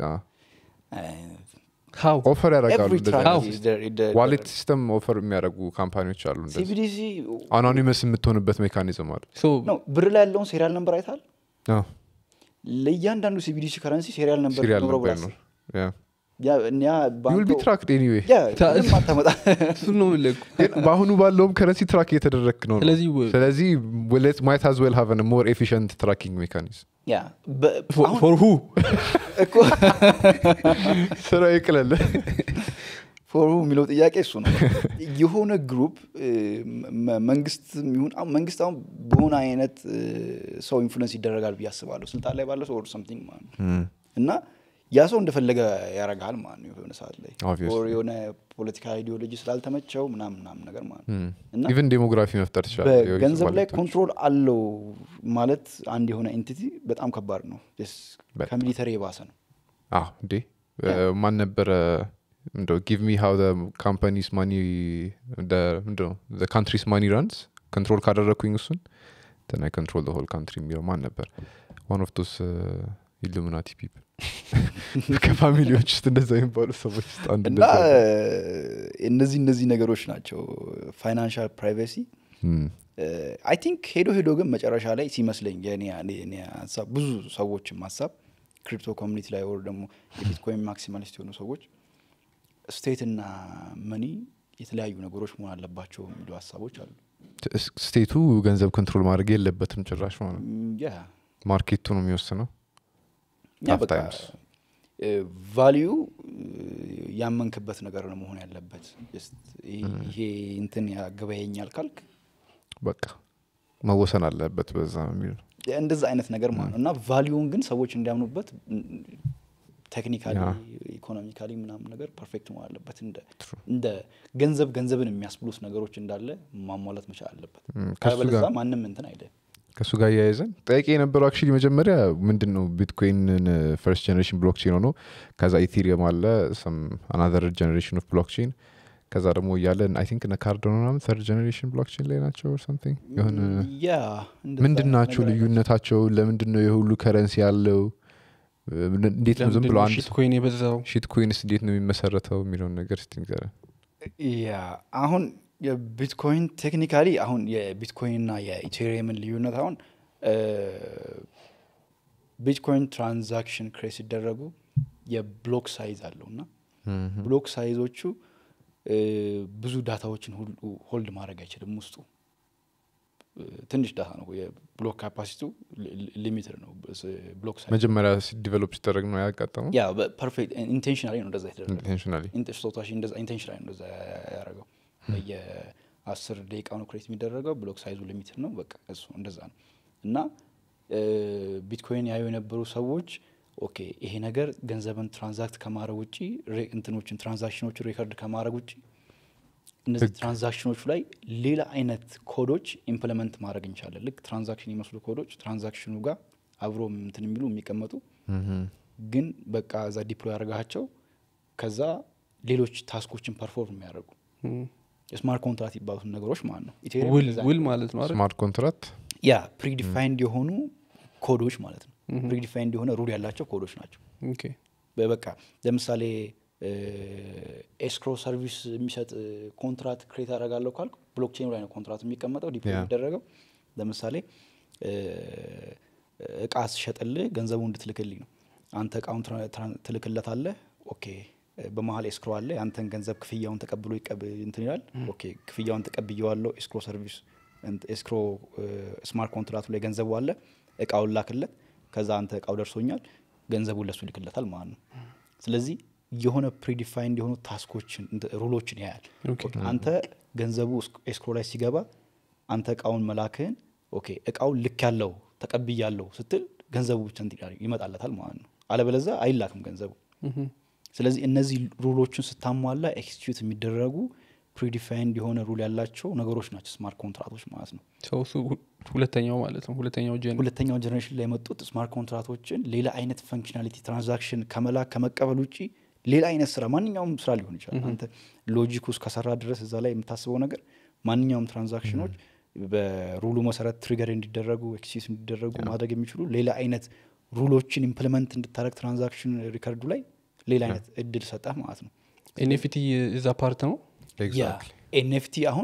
ሀው ኦፈር ያደርጋሉ ኤቭሪ እንደዚህ How? አይነት ዋሌት ሲስተም ኦፈር የሚያደርጉ ካምፓኒዎች አሉ እንደዚህ ሲቢዲሲ አኖኒመስ የምትሆንበት ሜካኒዝም አለ ነው ብር ላይ ያለውን ሴሪያል ነምበር አይታል አዎ፣ ለእያንዳንዱ ሲቢዲሲ ከረንሲ ሴሪያል ነምበር ሲሪያል ኖረው ነበር ብላ ነው አስብ። ያ እኛ ዩል ቢ ባንከው- ትራክድ ኤኒዌይ ያ ታ- ምንም አታመጣ እሱን ነው የምልህ እኮ። ግን በአሁኑ ባለውም ከረንሲ ትራክ እየተደረግክ ነው ነው። ስለዚህ ወ- ስለዚህ ማይት አዝ ዌል ሃቭ ሞር ኤፊሽንት ትራኪንግ ሜካኒዝም ያ በ- አሁን ፎር ሁ እኮ ስራ ይቅለል ፎርሙ የሚለው ጥያቄ እሱ ነው የሆነ ግሩፕ መንግስት ይሁን አሁን መንግስት አሁን በሆነ አይነት እ፣ ሰው ኢንፍሉንስ ይደረጋል ብዬ አስባለሁ ስልጣን ላይ ባለ ሰው ኦር ሰምቲንግ ማለት ነው እና ያ ሰው እንደፈለገ ያረጋል ማለት ነው የሆነ ሰዓት ላይ Obviously. ኦር የሆነ ፖለቲካ አይዲዮሎጂ ስላልተመቸው ምናምን ምናምን ነገር ማለት ነው እና ኢቨን ዴሞግራፊ መፍጠር ትችላል በገንዘብ ላይ ኮንትሮል አለው ማለት አንድ የሆነ ኤንቲቲ በጣም ከባድ ነው Just በጣም። ከሚሊተሪ የባሰ ነው እንዴ ማን ነበረ እንደው ጊቭ ሚ ሃው ካምፓኒስ ማኒ ምንድነው ካንትሪስ ማኒ ራንስ ኮንትሮል ካደረግኩኝ እሱን ትን አይ ኮንትሮል ሆል ካንትሪ የሚለው ማን ነበር ዋን ኦፍ ዶስ ኢሉሚናቲ ፒፕል ከፋሚሊዎች ውስጥ እንደዛ የሚባሉ ሰዎች ውስጥ አንዱ እና እንደዛ ነው። እነዚህ እነዚህ ነገሮች ናቸው ፋይናንሻል ፕራይቬሲ ም፣ አይ ቲንክ ሄዶ ሄዶ ግን መጨረሻ ላይ ሲመስለኝ የኔ የኔ ሀሳብ ብዙ ሰዎችም ሀሳብ ክሪፕቶ ኮሚኒቲ ላይ ወር ደግሞ የቢትኮይን ማክሲማሊስት የሆኑ ሰዎች ስቴት እና መኒ የተለያዩ ነገሮች መሆን አለባቸው የሚሉ ሀሳቦች አሉ ስ- ስቴቱ ገንዘብ ኮንትሮል ማድረግ የለበትም ጭራሽ ማለት ነው ም፣ ያ ማርኬቱ ነው የሚወስነው ያ Half በቃ times. ቫሊዩ ያመንክበት ነገር ነው መሆን ያለበት Just ይሄ እንትን ያገበያኛል ካልክ በቃ መወሰን አለበት በዛ የሚል ነው እንደዛ አይነት ነገር ማለት ነው እና ቫሊዩን ግን ሰዎች እንዲያምኑበት ቴክኒካሊ ያ። ኢኮኖሚካሊ ምናምን ነገር ፐርፌክት መሆን አለበት እንደ እንደ ገንዘብ ገንዘብን የሚያስብሉት ነገሮች እንዳለ ማሟላት መቻል አለበት ም፣ ከሱ አለበለዚያ ጋር ማንም እንትን አይደ ከእሱ ጋር እያያዘን ጥያቄ የነበረው አክቹዋሊ መጀመሪያ ምንድን ነው ቢትኮይንን ፈርስት ጀኔሬሽን ብሎክቼን ሆኖ ከዛ ኢቴሪየም አለ አናዘር ጀኔሬሽን ኦፍ ብሎክቼን ከዛ ደግሞ እያለን አይ ቲንክ እነ ካርዶኖ ምናምን ተርድ ጀኔሬሽን ብሎክቼን ላይ ናቸው something የሆነ ያ እንደዛ ምንድን አይነት ናቸው ነገር አይነት ልዩነታቸው ለምንድን ነው የሁሉ ከረንሲ ያለው እንዴት ነው ዝም ብሎ አንድ ሺት ኮይን የበዛው ሺት ኮይንስ እንዴት ነው የሚመሰረተው የሚለውን ነገር እስቲ ንገረን ያ አሁን የቢትኮይን ቴክኒካሊ አሁን የቢትኮይን እና የኢቴሪየምን ልዩነት አሁን ቢትኮይን ትራንዛክሽን ክሬት ሲደረጉ የብሎክ ሳይዝ አለው እና ብሎክ ሳይዞቹ እ፣ ብዙ ዳታዎችን ሁሉ ሆልድ ማድረግ አይችልም ውስጡ እ፣ ትንሽ ዳታ ነው የብሎክ ካፓሲቲው ሊሚትድ ነው ብሎክ ሳይዝ መጀመሪያ ዲቨሎፕ ሲደረግ ነው ያጋጠመው ያ ፐርፌክት ኢንቴንሽናሊ ነው እንደዛ የተደረገ ኢንቴንሽናሊ ስቶታሽ ኢንቴንሽናል እንደዛ ያደረገው በየአስር ደቂቃ ነው ክሬት የሚደረገው ብሎክ ሳይዙ ሊሚትድ ነው በቃ እሱ እንደዛ ነው እና እ፣ ቢትኮይን ያዩ የነበሩ ሰዎች ኦኬ ይሄ ነገር ገንዘብን ትራንዛክት ከማድረግ ውጭ ሬ- እንትኖችን ትራንዛክሽኖችን ሪከርድ ከማድረግ ውጭ እነዚህ ትራንዛክሽኖቹ ላይ ሌላ አይነት ኮዶች ኢምፕለመንት ማድረግ እንችላለን ልክ ትራንዛክሽን የሚመስሉ ኮዶች ትራንዛክሽኑ ጋር አብሮ እንትን የሚሉ የሚቀመጡ ግን በቃ እዛ ዲፕሎይ ያደርጋቸው ከዛ ሌሎች ታስኮችን ፐርፎርም የሚያደርጉ የስማርት ኮንትራት ይባሉትን ነገሮች ማለት ነው ኢቴሪየም ውል እንደዛ ውል ማለት ነው አይደል? ስማርት ኮንትራክት ያ ፕሪዲፋይንድ የሆኑ ኮዶች ማለት ነው ፕሪዲፋይንድ የሆነ ሩል ያላቸው ኮዶች ናቸው ኦኬ። በቃ ለምሳሌ ኤስክሮ ሰርቪስ የሚሰጥ ኮንትራት ክሬት አደርጋለሁ ካልኩ ብሎክቼኑ ላይ ነው ኮንትራት የሚቀመጠው ዲፕሎይ ያ። የሚደረገው ለምሳሌ እ፣ እቃ ስሸጥልህ ገንዘቡ እንድትልክልኝ ነው አንተ እቃውን ትራ- ትራ- ትልክለታለህ ኦኬ እ፣ በመሀል ኤስክሮ አለ የአንተን ገንዘብ ክፍያውን ተቀብሎ ይቀብ እንትን ይላል ኦኬ ክፍያውን ተቀብየዋለሁ ኤስክሮ ሰርቪስ እንት- ኤስክሮ እ፣ ስማርት ኮንትራቱ ላይ ገንዘቡ አለ እቃውን ላክለት ከዛ አንተ እቃው ደርሶኛል ገንዘቡን ለሱ ይልክለታል ማለት ነው ስለዚህ የሆነ ፕሪዲፋይንድ የሆኑ ታስኮችን እንት- ሩሎችን ያያል ኦኬ። ኦኬ፣ አንተ ገንዘቡ እስክ- ኤስክሮ ላይ ሲገባ አንተ እቃውን መላክህን ኦኬ እቃውን ልክ ያለው ተቀብያለሁ ስትል ገንዘቡ ብቻ እንትን ይላል- ይመጣለታል ማለት ነው አለበለዛ አይላክም ገንዘቡ ምሁም። ስለዚህ እነዚህ ሩሎችን ስታሟላ ኤክስኪዩት የሚደረጉ ፕሪዲፋይንድ የሆነ ሩል ያላቸው ነገሮች ናቸው ስማርት ኮንትራቶች ማለት ነው ሰው እሱ ሁ- ሁለተኛው ማለት ነው ሁለተኛው ጀን ሁለተኛው ጀኔሬሽን ላይ የመጡት ስማርት ኮንትራቶችን ሌላ አይነት ፈንክሽናሊቲ ትራንዛክሽን ከመላክ ከመቀበል ውጭ ሌላ አይነት ስራ ማንኛውም ስራ ሊሆን ይችላል አንተ ሎጂክ ውስጥ ከሰራ ድረስ እዛ ላይ የምታስበው ነገር ማንኛውም ትራንዛክሽኖች በሩሉ መሰረት ትሪገር እንዲደረጉ ኤክሲስ እንዲደረጉ ማድረግ የሚችሉ ሌላ አይነት ሩሎችን ኢምፕሊመንት እንድታደረግ ትራንዛክሽን ሪከርዱ ላይ ሌላ አይነት እድል ሰጠህ ማለት ነው ኤንኤፍቲ እዛ ፓርት ነው ኤግዛክትሊ ኤንኤፍቲ አሁን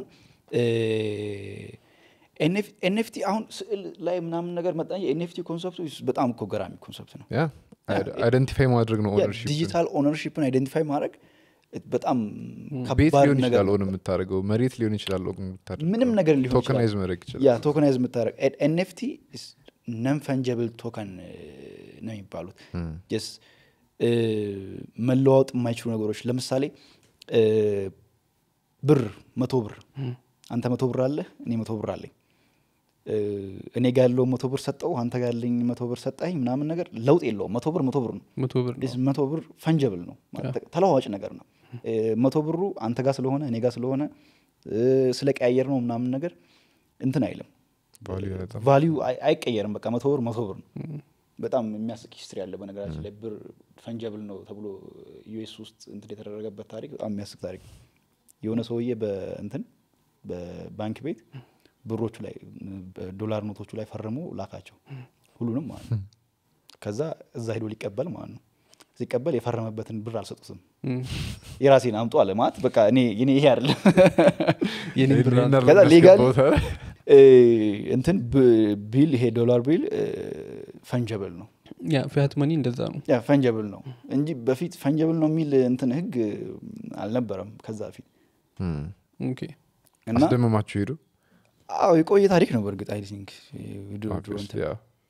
ኤንኤፍቲ አሁን ስዕል ላይ ምናምን ነገር መጣ ኤንኤፍቲ ኮንሰፕቱ በጣም እኮ ገራሚ ኮንሰፕት ነው ያ አይደንቲፋይ ማድረግ ነው ኦነርሺፕ ዲጂታል ኦነርሽፕን አይደንቲፋይ ማድረግ በጣም ቤት ከባድ ሊሆን ነገር ይችላል ኦን የምታደርገው መሬት ሊሆን ይችላል ኦን የምታደርገው ምንም ነገር ሊሆን ይችላል ቶከናይዝ ማድረግ ይችላል ያ ቶከናይዝ የምታደረግ ኤንኤፍቲ ነን ፈንጀብል ቶከን ነው የሚባሉት ስ መለዋወጥ የማይችሉ ነገሮች ለምሳሌ እ፣ ብር መቶ ብር አንተ መቶ ብር አለህ እኔ መቶ ብር አለኝ እ፣ እኔ ጋ ያለው መቶ ብር ሰጠው አንተ ጋ ያለኝ መቶ ብር ሰጠኝ ምናምን ነገር ለውጥ የለውም መቶ ብር መቶ ብር ነው መቶ ብር ነው ስ መቶ ብር ፈንጀብል ነው ማለት ተለዋዋጭ ነገር ነው እ፣ መቶ ብሩ አንተ ጋር ስለሆነ እኔ ጋር ስለሆነ እ፣ ስለቀያየር ነው ምናምን ነገር እንትን አይልም ቫልዩ በጣም ቫሊዩ አይ- አይቀየርም በቃ መቶ ብር መቶ ብር ነው በጣም የሚያስቅ ሂስትሪ ያለ በነገራችን ላይ ብር ፈንጀብል ነው ተብሎ ዩኤስ ውስጥ እንትን የተደረገበት ታሪክ በጣም የሚያስቅ ታሪክ ነው። የሆነ ሰውዬ በእንትን በባንክ ቤት ብሮቹ ላይ በዶላር ኖቶቹ ላይ ፈርሞ ላካቸው ሁሉንም ማለት ነው ከዛ እዛ ሄዶ ሊቀበል ማለት ነው ሲቀበል የፈረመበትን ብር አልሰጡትም እም። የራሴን አምጡ አለ ማለት በቃ እኔ እኔ ይሄ አይደለም የኔ ብር ይሄን ከዛ አድርገን ሌጋል አስገባውታል። እ፣ እንትን ብ- ቢል ይሄ ዶላር ቢል ፈንጀብል ነው ያ ፊያት መኒ እንደዛ ነው ያ ፈንጀብል ነው እንጂ በፊት ፈንጀብል ነው የሚል እንትን ህግ አልነበረም ከዛ በፊት እም። ኦኬ እና አስደመማችሁ ሄዱ አዎ የቆየ ታሪክ ነው በእርግጥ አይ ቲንክ ድሮ ድሮ Obviously, እንትን yeah.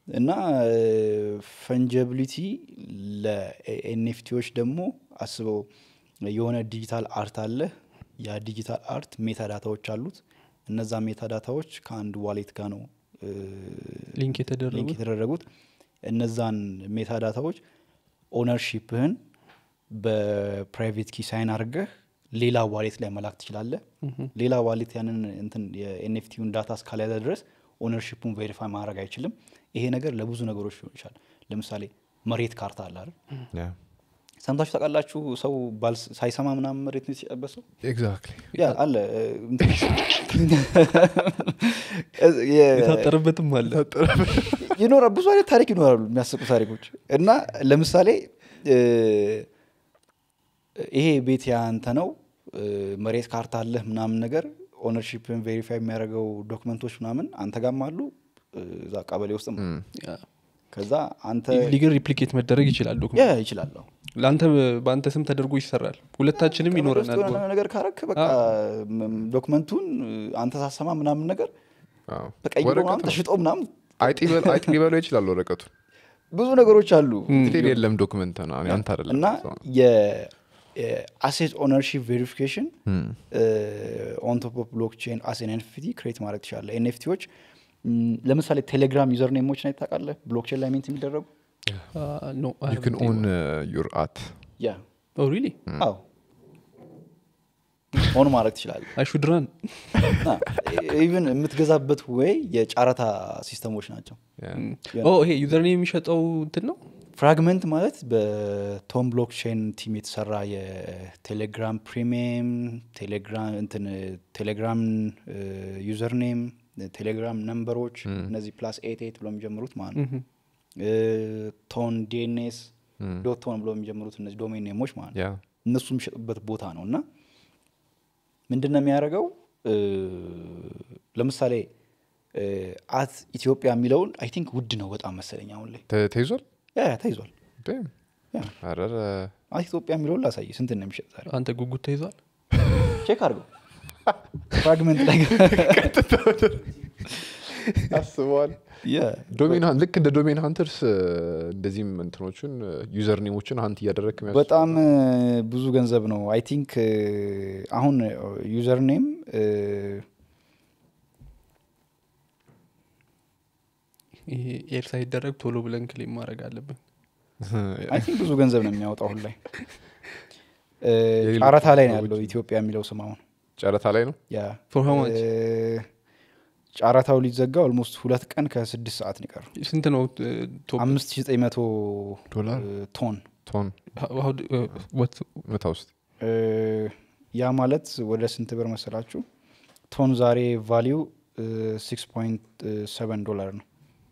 እና ፈንጀብሊቲ ለኤንኤፍቲዎች ደግሞ አስበው የሆነ ዲጂታል አርት አለ ያ ዲጂታል አርት ሜታ ዳታዎች አሉት እነዛ ሜታ ዳታዎች ከአንድ ዋሌት ጋር ነው እ፣ ሊንክ ሊንክ የተደረጉት የተደረጉት እነዛን ሜታ ዳታዎች ኦነርሺፕህን በፕራይቬት ኪ ሳይን አድርገህ ሌላ ዋሌት ላይ መላክ ትችላለህ ሌላ ዋሌት ያንን እንትን የኤንኤፍቲውን ዳታ እስካልያዘ ድረስ ኦነርሺፑን ቬሪፋይ ማድረግ አይችልም ይሄ ነገር ለብዙ ነገሮች ሊሆን ይችላል ለምሳሌ መሬት ካርታ አለ አይደል ያ ሰምታችሁ ታውቃላችሁ ሰው ባልስ- ሳይሰማ ምናምን መሬት ነው የተጨበሰው ኤግዛክትሊ ያ አለ እ፣ እንትን- የ- የታጠረበትም አለ ይኖራል ብዙ አይነት ታሪክ ይኖራሉ የሚያስቁ ታሪኮች እና ለምሳሌ እ፣ ይሄ ቤት ያንተ ነው እ፣ መሬት ካርታ አለህ ምናምን ነገር ኦነርሺፕን ቬሪፋይ የሚያደርገው ዶክመንቶች ምናምን አንተ ጋም አሉ እ፣ እዛ ቀበሌ ውስጥም ከዛ አንተ ሊግን ሪፕሊኬት መደረግ ይችላል ያ ዶክመንት ይችላለሁ ለአንተ በአንተ ስም ተደርጎ ይሰራል ሁለታችንም ይኖረናል የሆነ ነገር ካረክ በቃ ም- ዶክመንቱን እ፣ አንተ ሳሰማ ምናምን ነገር ተቀይሮ ምናምን ተሽጦ ምናምን አይጥ ሊበል- አይጥ ሊበለው ይችላል ወረቀቱ ብዙ ነገሮች አሉ ስቲል የለም ዶክመንት ነው አንተ አይደለም እና የአሴት ኦነርሺፕ ቬሪፊኬሽን ኦንቶፕ ኦፍ ብሎክቼን አስ ኤንኤፍቲ ክሬት ማድረግ ትችላለ ኤንኤፍቲዎች ለምሳሌ ቴሌግራም ዩዘር ኔሞች ና ታውቃለህ ብሎክቼን ላይ ሜንት የሚደረጉ ዩ ክን ኦን ዩር አት ያ ሪሊ አዎ ኦን ማድረግ ትችላለ አይሹድራን ኢቨን የምትገዛበት ወይ የጨረታ ሲስተሞች ናቸው ይሄ ዩዘርኔ የሚሸጠው እንትን ነው ፍራግመንት ማለት በቶም ብሎክቼን ቲም የተሰራ የቴሌግራም ፕሪሚየም ቴሌግራም እንትን ቴሌግራም ዩዘር ኔም ቴሌግራም ነምበሮች እነዚህ ፕላስ ኤት ኤት ብሎ የሚጀምሩት ማለት ነው ቶን ዲኤንኤስ ዶት ቶን ብሎ የሚጀምሩት እነዚህ ዶሜን ኔሞች ማለት ነው ያ እነሱ የሚሸጡበት ቦታ ነው እና ምንድን ነው የሚያደርገው እ፣ ለምሳሌ አት ኢትዮጵያ የሚለውን አይ ቲንክ ውድ ነው በጣም መሰለኝ አሁን ላይ ተ- ተይዟል ያ ያ ተይዟል Damn. ያ አረረ አት ኢትዮጵያ የሚለውን ላሳይ ስንት ነው የሚሸጥ ዛሬ አንተ ጉጉት ተይዟል ቼክ አድርገው ፍራግመንት ላይ አስበዋል ያ ዶሜን ሀን- ልክ እንደ ዶሜን ሀንተርስ እንደዚህም እንትኖቹን ዩዘር ኔሞችን ሀንት እያደረግ በጣም እ፣ ብዙ ገንዘብ ነው አይ ቲንክ አሁን ዩዘር ኔም ይሄ ኤር ሳይደረግ ቶሎ ብለን ክሌም ማድረግ አለብን አይ ቲንክ ብዙ ገንዘብ ነው የሚያወጣው አሁን ላይ እ፣ የሌሎች ጨረታ ላይ ነው ሰዎች ያለው ኢትዮጵያ የሚለው ስም አሁን ጨረታ ላይ ነው ያ For how much? እ፣ ጨረታው ሊዘጋ ኦልሞስት ሁለት ቀን ከስድስት ሰዓት ነው የቀረው ስንት ነው ቶፕ አምስት ሺ ዘጠኝ መቶ ዶላር እ፣ ቶን ቶን መታ ውስጥ እ፣ ያ ማለት ወደ ስንት ብር መሰላችሁ ቶን ዛሬ ቫሊዩ ሲክስ ፖይንት ሰቨን ዶላር ነው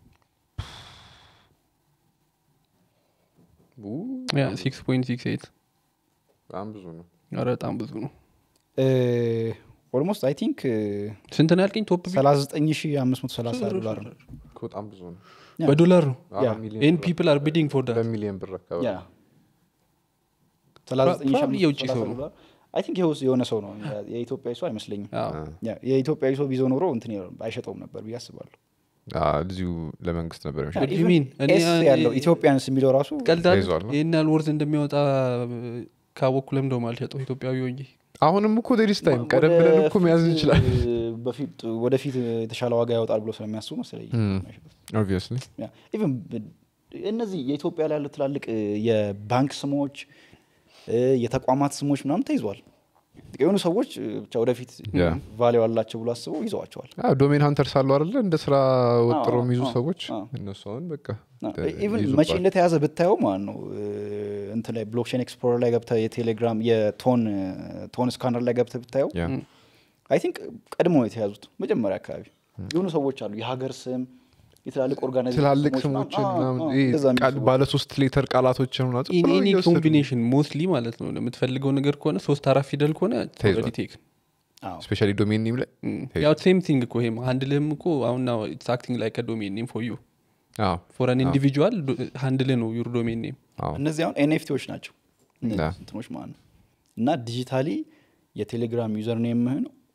ሲክስ ፖይንት ሲክስ ኤት በጣም ብዙ ነው ኧረ በጣም ብዙ ነው ኦልሞስት አይ ቲንክ ስንት ነው ያልከኝ ቶፕ ቪው? ሰላሳ ዘጠኝ ሺ አምስት መቶ ሰላሳ ዶላር ነው በጣም ብዙ ነው ያ። በዶላር ነው ያ። አራት ሚሊዮን ኤን ብር- ፒፕል አር ቢዲንግ ፎር ዳት በሚሊዮን ብር አካባቢ ያ ሰላሳ ዘጠኝ ሺ Probably አምስት መቶ የውጭ ሰው ሰላሳ ነው። ዶላር አይ ቲንክ ይኸውስ የሆነ ሰው ነው የኢትዮጵያዊ ሰው አይመስለኝም ያ፣ የኢትዮጵያዊ ሰው ቢዞ ኖሮ እንትን ይለው አይሸጠውም ነበር ብዬ አስባለሁ እዚሁ ለመንግስት ነበር ያ፣ የሚሸጠው። What do you even mean? እኔ- ኤስ ያለው ኢትዮጵያንስ የሚለው ራሱ ቀልዳል ተይዟል ነው? ይህን ያህል ወርዝ እንደሚያወጣ ካወኩ ለምደ አልሸጠው ኢትዮጵያዊ ሆኜ አሁንም እኮ ዴሪስ ታይም ቀደም ወደ ብለን እኮ መያዝ ፊት፣ እንችላለን በፊት ወደፊት የተሻለ ዋጋ ያወጣል ብሎ ስለሚያስቡ መሰለኝ የማይሸጡት። ኦብቪየስሊ ያ፣ ኢቨን ብ- እነዚህ የኢትዮጵያ ላይ ያሉ ትላልቅ እ፣ የባንክ ስሞች እ፣ የተቋማት ስሞች ምናምን ተይዟል የሆኑ ሰዎች እ፣ ብቻ ወደፊት ያ። ቫሌው አላቸው ብሎ አስበው ይዘዋቸዋል ዶሜን ሀንተር ሳሉ አይደለ እንደ ስራ ወጥረው አዎ፣ የሚይዙ አዎ፣ ሰዎች አዎ። እነሱ አሁን በቃ ኢቨን ይይዙባል። መቼ እንደተያዘ ብታየው ማለት ነው እ፣ እንትን ላይ ብሎክቼን ኤክስፕሎረር ላይ ገብተ የቴሌግራም የቶን እ፣ ቶን ስካነር ላይ ገብተ ብታየው ያ። አይ ቲንክ ቀድሞ ነው የተያዙት መጀመሪያ አካባቢ የሆኑ ሰዎች አሉ የሀገር ስም የትላልቅ ኦርጋናይዜሽን ትላልቅ ስሞች ስሞችን ምናምን፣ ምናምን አዎ፣ ይሄ እንደዛ የሚሉ ቃል- ሰዎች ባለ ሶስት ሌተር ቃላቶችን ምናምን ዝም ብለው ኢኒ እየወሰዱ ኮምቢኔሽን ሞስትሊ ማለት ነው የምትፈልገው ነገር ከሆነ ሶስት አራት ፊደል ከሆነ ተይዟል። ቴክ አዎ። ስፔሻሊ ዶሜን ኔም ላይ ያው ሴም ቲንግ እኮ ይሄም ሃንድልህም እኮ አሁን ናው ኢትስ አክቲንግ ላይክ ዶሜን ኔም ፎር ዩ አዎ ፎር አን ኢንዲቪጁዋል ሃንድልህ ነው ዩር ዶሜን ኔም አዎ እነዚህ አሁን ኤንኤፍቲዎች ናቸው እነዚህ ያ። እንትኖች ማለት ነው እና ዲጂታሊ የቴሌግራም ዩዘር ኔምህን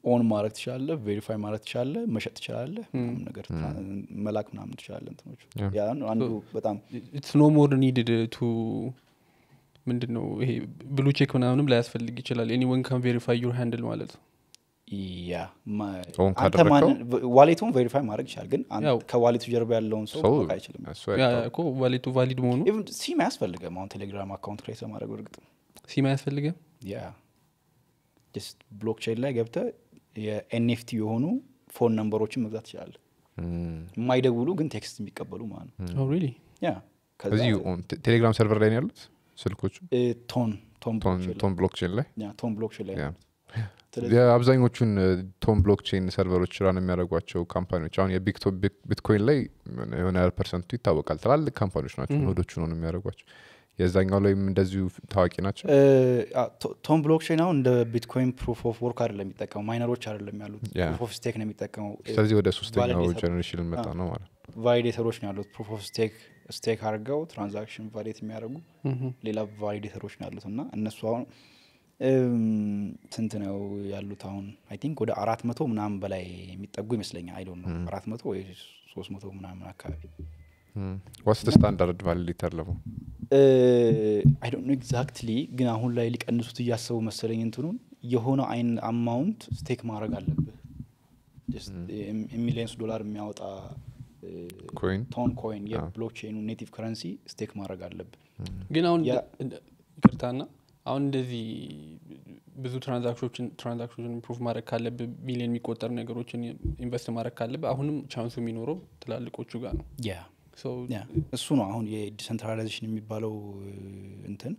ኦን ማድረግ ትችላለህ ቬሪፋይ ማድረግ ትችላለህ መሸጥ ትችላለህ ምናምን ነገር መላክ ምናምን ትችላለህ እንትኖች Yeah. ያ ነው አንዱ በጣም ኢትስ ኖ ሞር ኒድድ ቱ ምንድን ነው ይሄ ብሉ ቼክ ምናምንም ላያስፈልግ ይችላል ኤኒወን ካን ቬሪፋይ ዩር ሃንድል ማለት ነው ያ ማ- ኦን አንተ ካደረግከው? ማንን ዋሌቱን ቬሪፋይ ማድረግ ይችላል ግን አንተ ያው- ከዋሌቱ ጀርባ ያለውን ሰው ሰው ማወቅ አይችልም እሱ ያ አይታወቅም። እኮ ዋሌቱ ቫሊድ መሆኑ ኢቭን ሲም አያስፈልገም አሁን ቴሌግራም አካውንት ክሬት ለማድረግ እርግጥ ሲም አያስፈልግም ያ ጀስት ብሎክቼን ላይ ገብተ የኤንኤፍቲ የሆኑ ፎን ነምበሮችን መግዛት ትችላለህ እም። የማይደውሉ ግን ቴክስት የሚቀበሉ ማለት ነው ሪሊ ያ ከዛ እዚህ ኦን- ቴ- ቴሌግራም ሰርቨር ላይ ነው ያሉት ስልኮቹ እ፣ ቶን ቶን ቶን ብሎክቼን ላይ- ቶን ብሎክቼን ላይ ያ፣ ቶን ብሎክቼን ላይ ያ። ነው። ስለዚህ የአብዛኞቹን ቶን ብሎክቼን ሰርቨሮች ራን የሚያደርጓቸው ካምፓኒዎች አሁን የቢትኮይን ላይ የሆነ ያህል ፐርሰንቱ ይታወቃል ትላልቅ ካምፓኒዎች ናቸው ኖዶቹ ነው የሚያደርጓቸው የዛኛው ላይም እንደዚሁ ታዋቂ ናቸው እ፣ አ፣ ቶ- ቶን ብሎክቼን አሁን እንደ ቢትኮይን ፕሩፍ ኦፍ ወርክ አይደለም የሚጠቀመው ማይነሮች አይደለም ያሉት ያ። ፕሩፍ ኦፍ ስቴክ ነው የሚጠቀመው ስለዚህ ወደ ሶስተኛው ቫሊዴተር- ጀኔሬሽን መጣ አ። ነው ማለት ቫሊዴተሮች ነው ያሉት ፕሩፍ ኦፍ ስቴክ ስቴክ አድርገው ትራንዛክሽን ቫሊዴት የሚያደርጉ ሌላ ቫሊዴተሮች ነው ያሉት እና እነሱ አሁን እም፣ ስንት ነው ያሉት አሁን አይ ቲንክ ወደ አራት መቶ ምናምን በላይ የሚጠጉ ይመስለኛል አይ ዶንት ነው አራት መቶ ወይ ሶስት መቶ ምናምን አካባቢ ዋስ ስታንዳርድ ቫሊዴተር ለሞ አይ ዶንት ኖ ኤግዛክትሊ ግን አሁን ላይ ሊቀንሱት እያሰቡ መሰለኝ እንትኑን የሆነ አይን አማውንት ስቴክ ማድረግ አለብህ ሚሊየንስ ዶላር የሚያወጣ እ፣ ኮይን ቶን ኮይን የብሎክቼኑ ኔቲቭ ከረንሲ ስቴክ ማድረግ አለብህ ግን አሁን ያ- እንደ- ይቅርታና አሁን እንደዚህ ብዙ ትራንዛክሽኖችን ትራንዛክሽኖችን ኢምፕሩቭ ማድረግ ካለብህ ሚሊዮን የሚቆጠር ነገሮችን ኢንቨስት ማድረግ ካለብህ አሁንም ቻንሱ የሚኖረው ትላልቆቹ ጋር ነው ያ So ያ እሱ ነው አሁን የዲሰንትራላይዜሽን የሚባለው እ፣ እንትን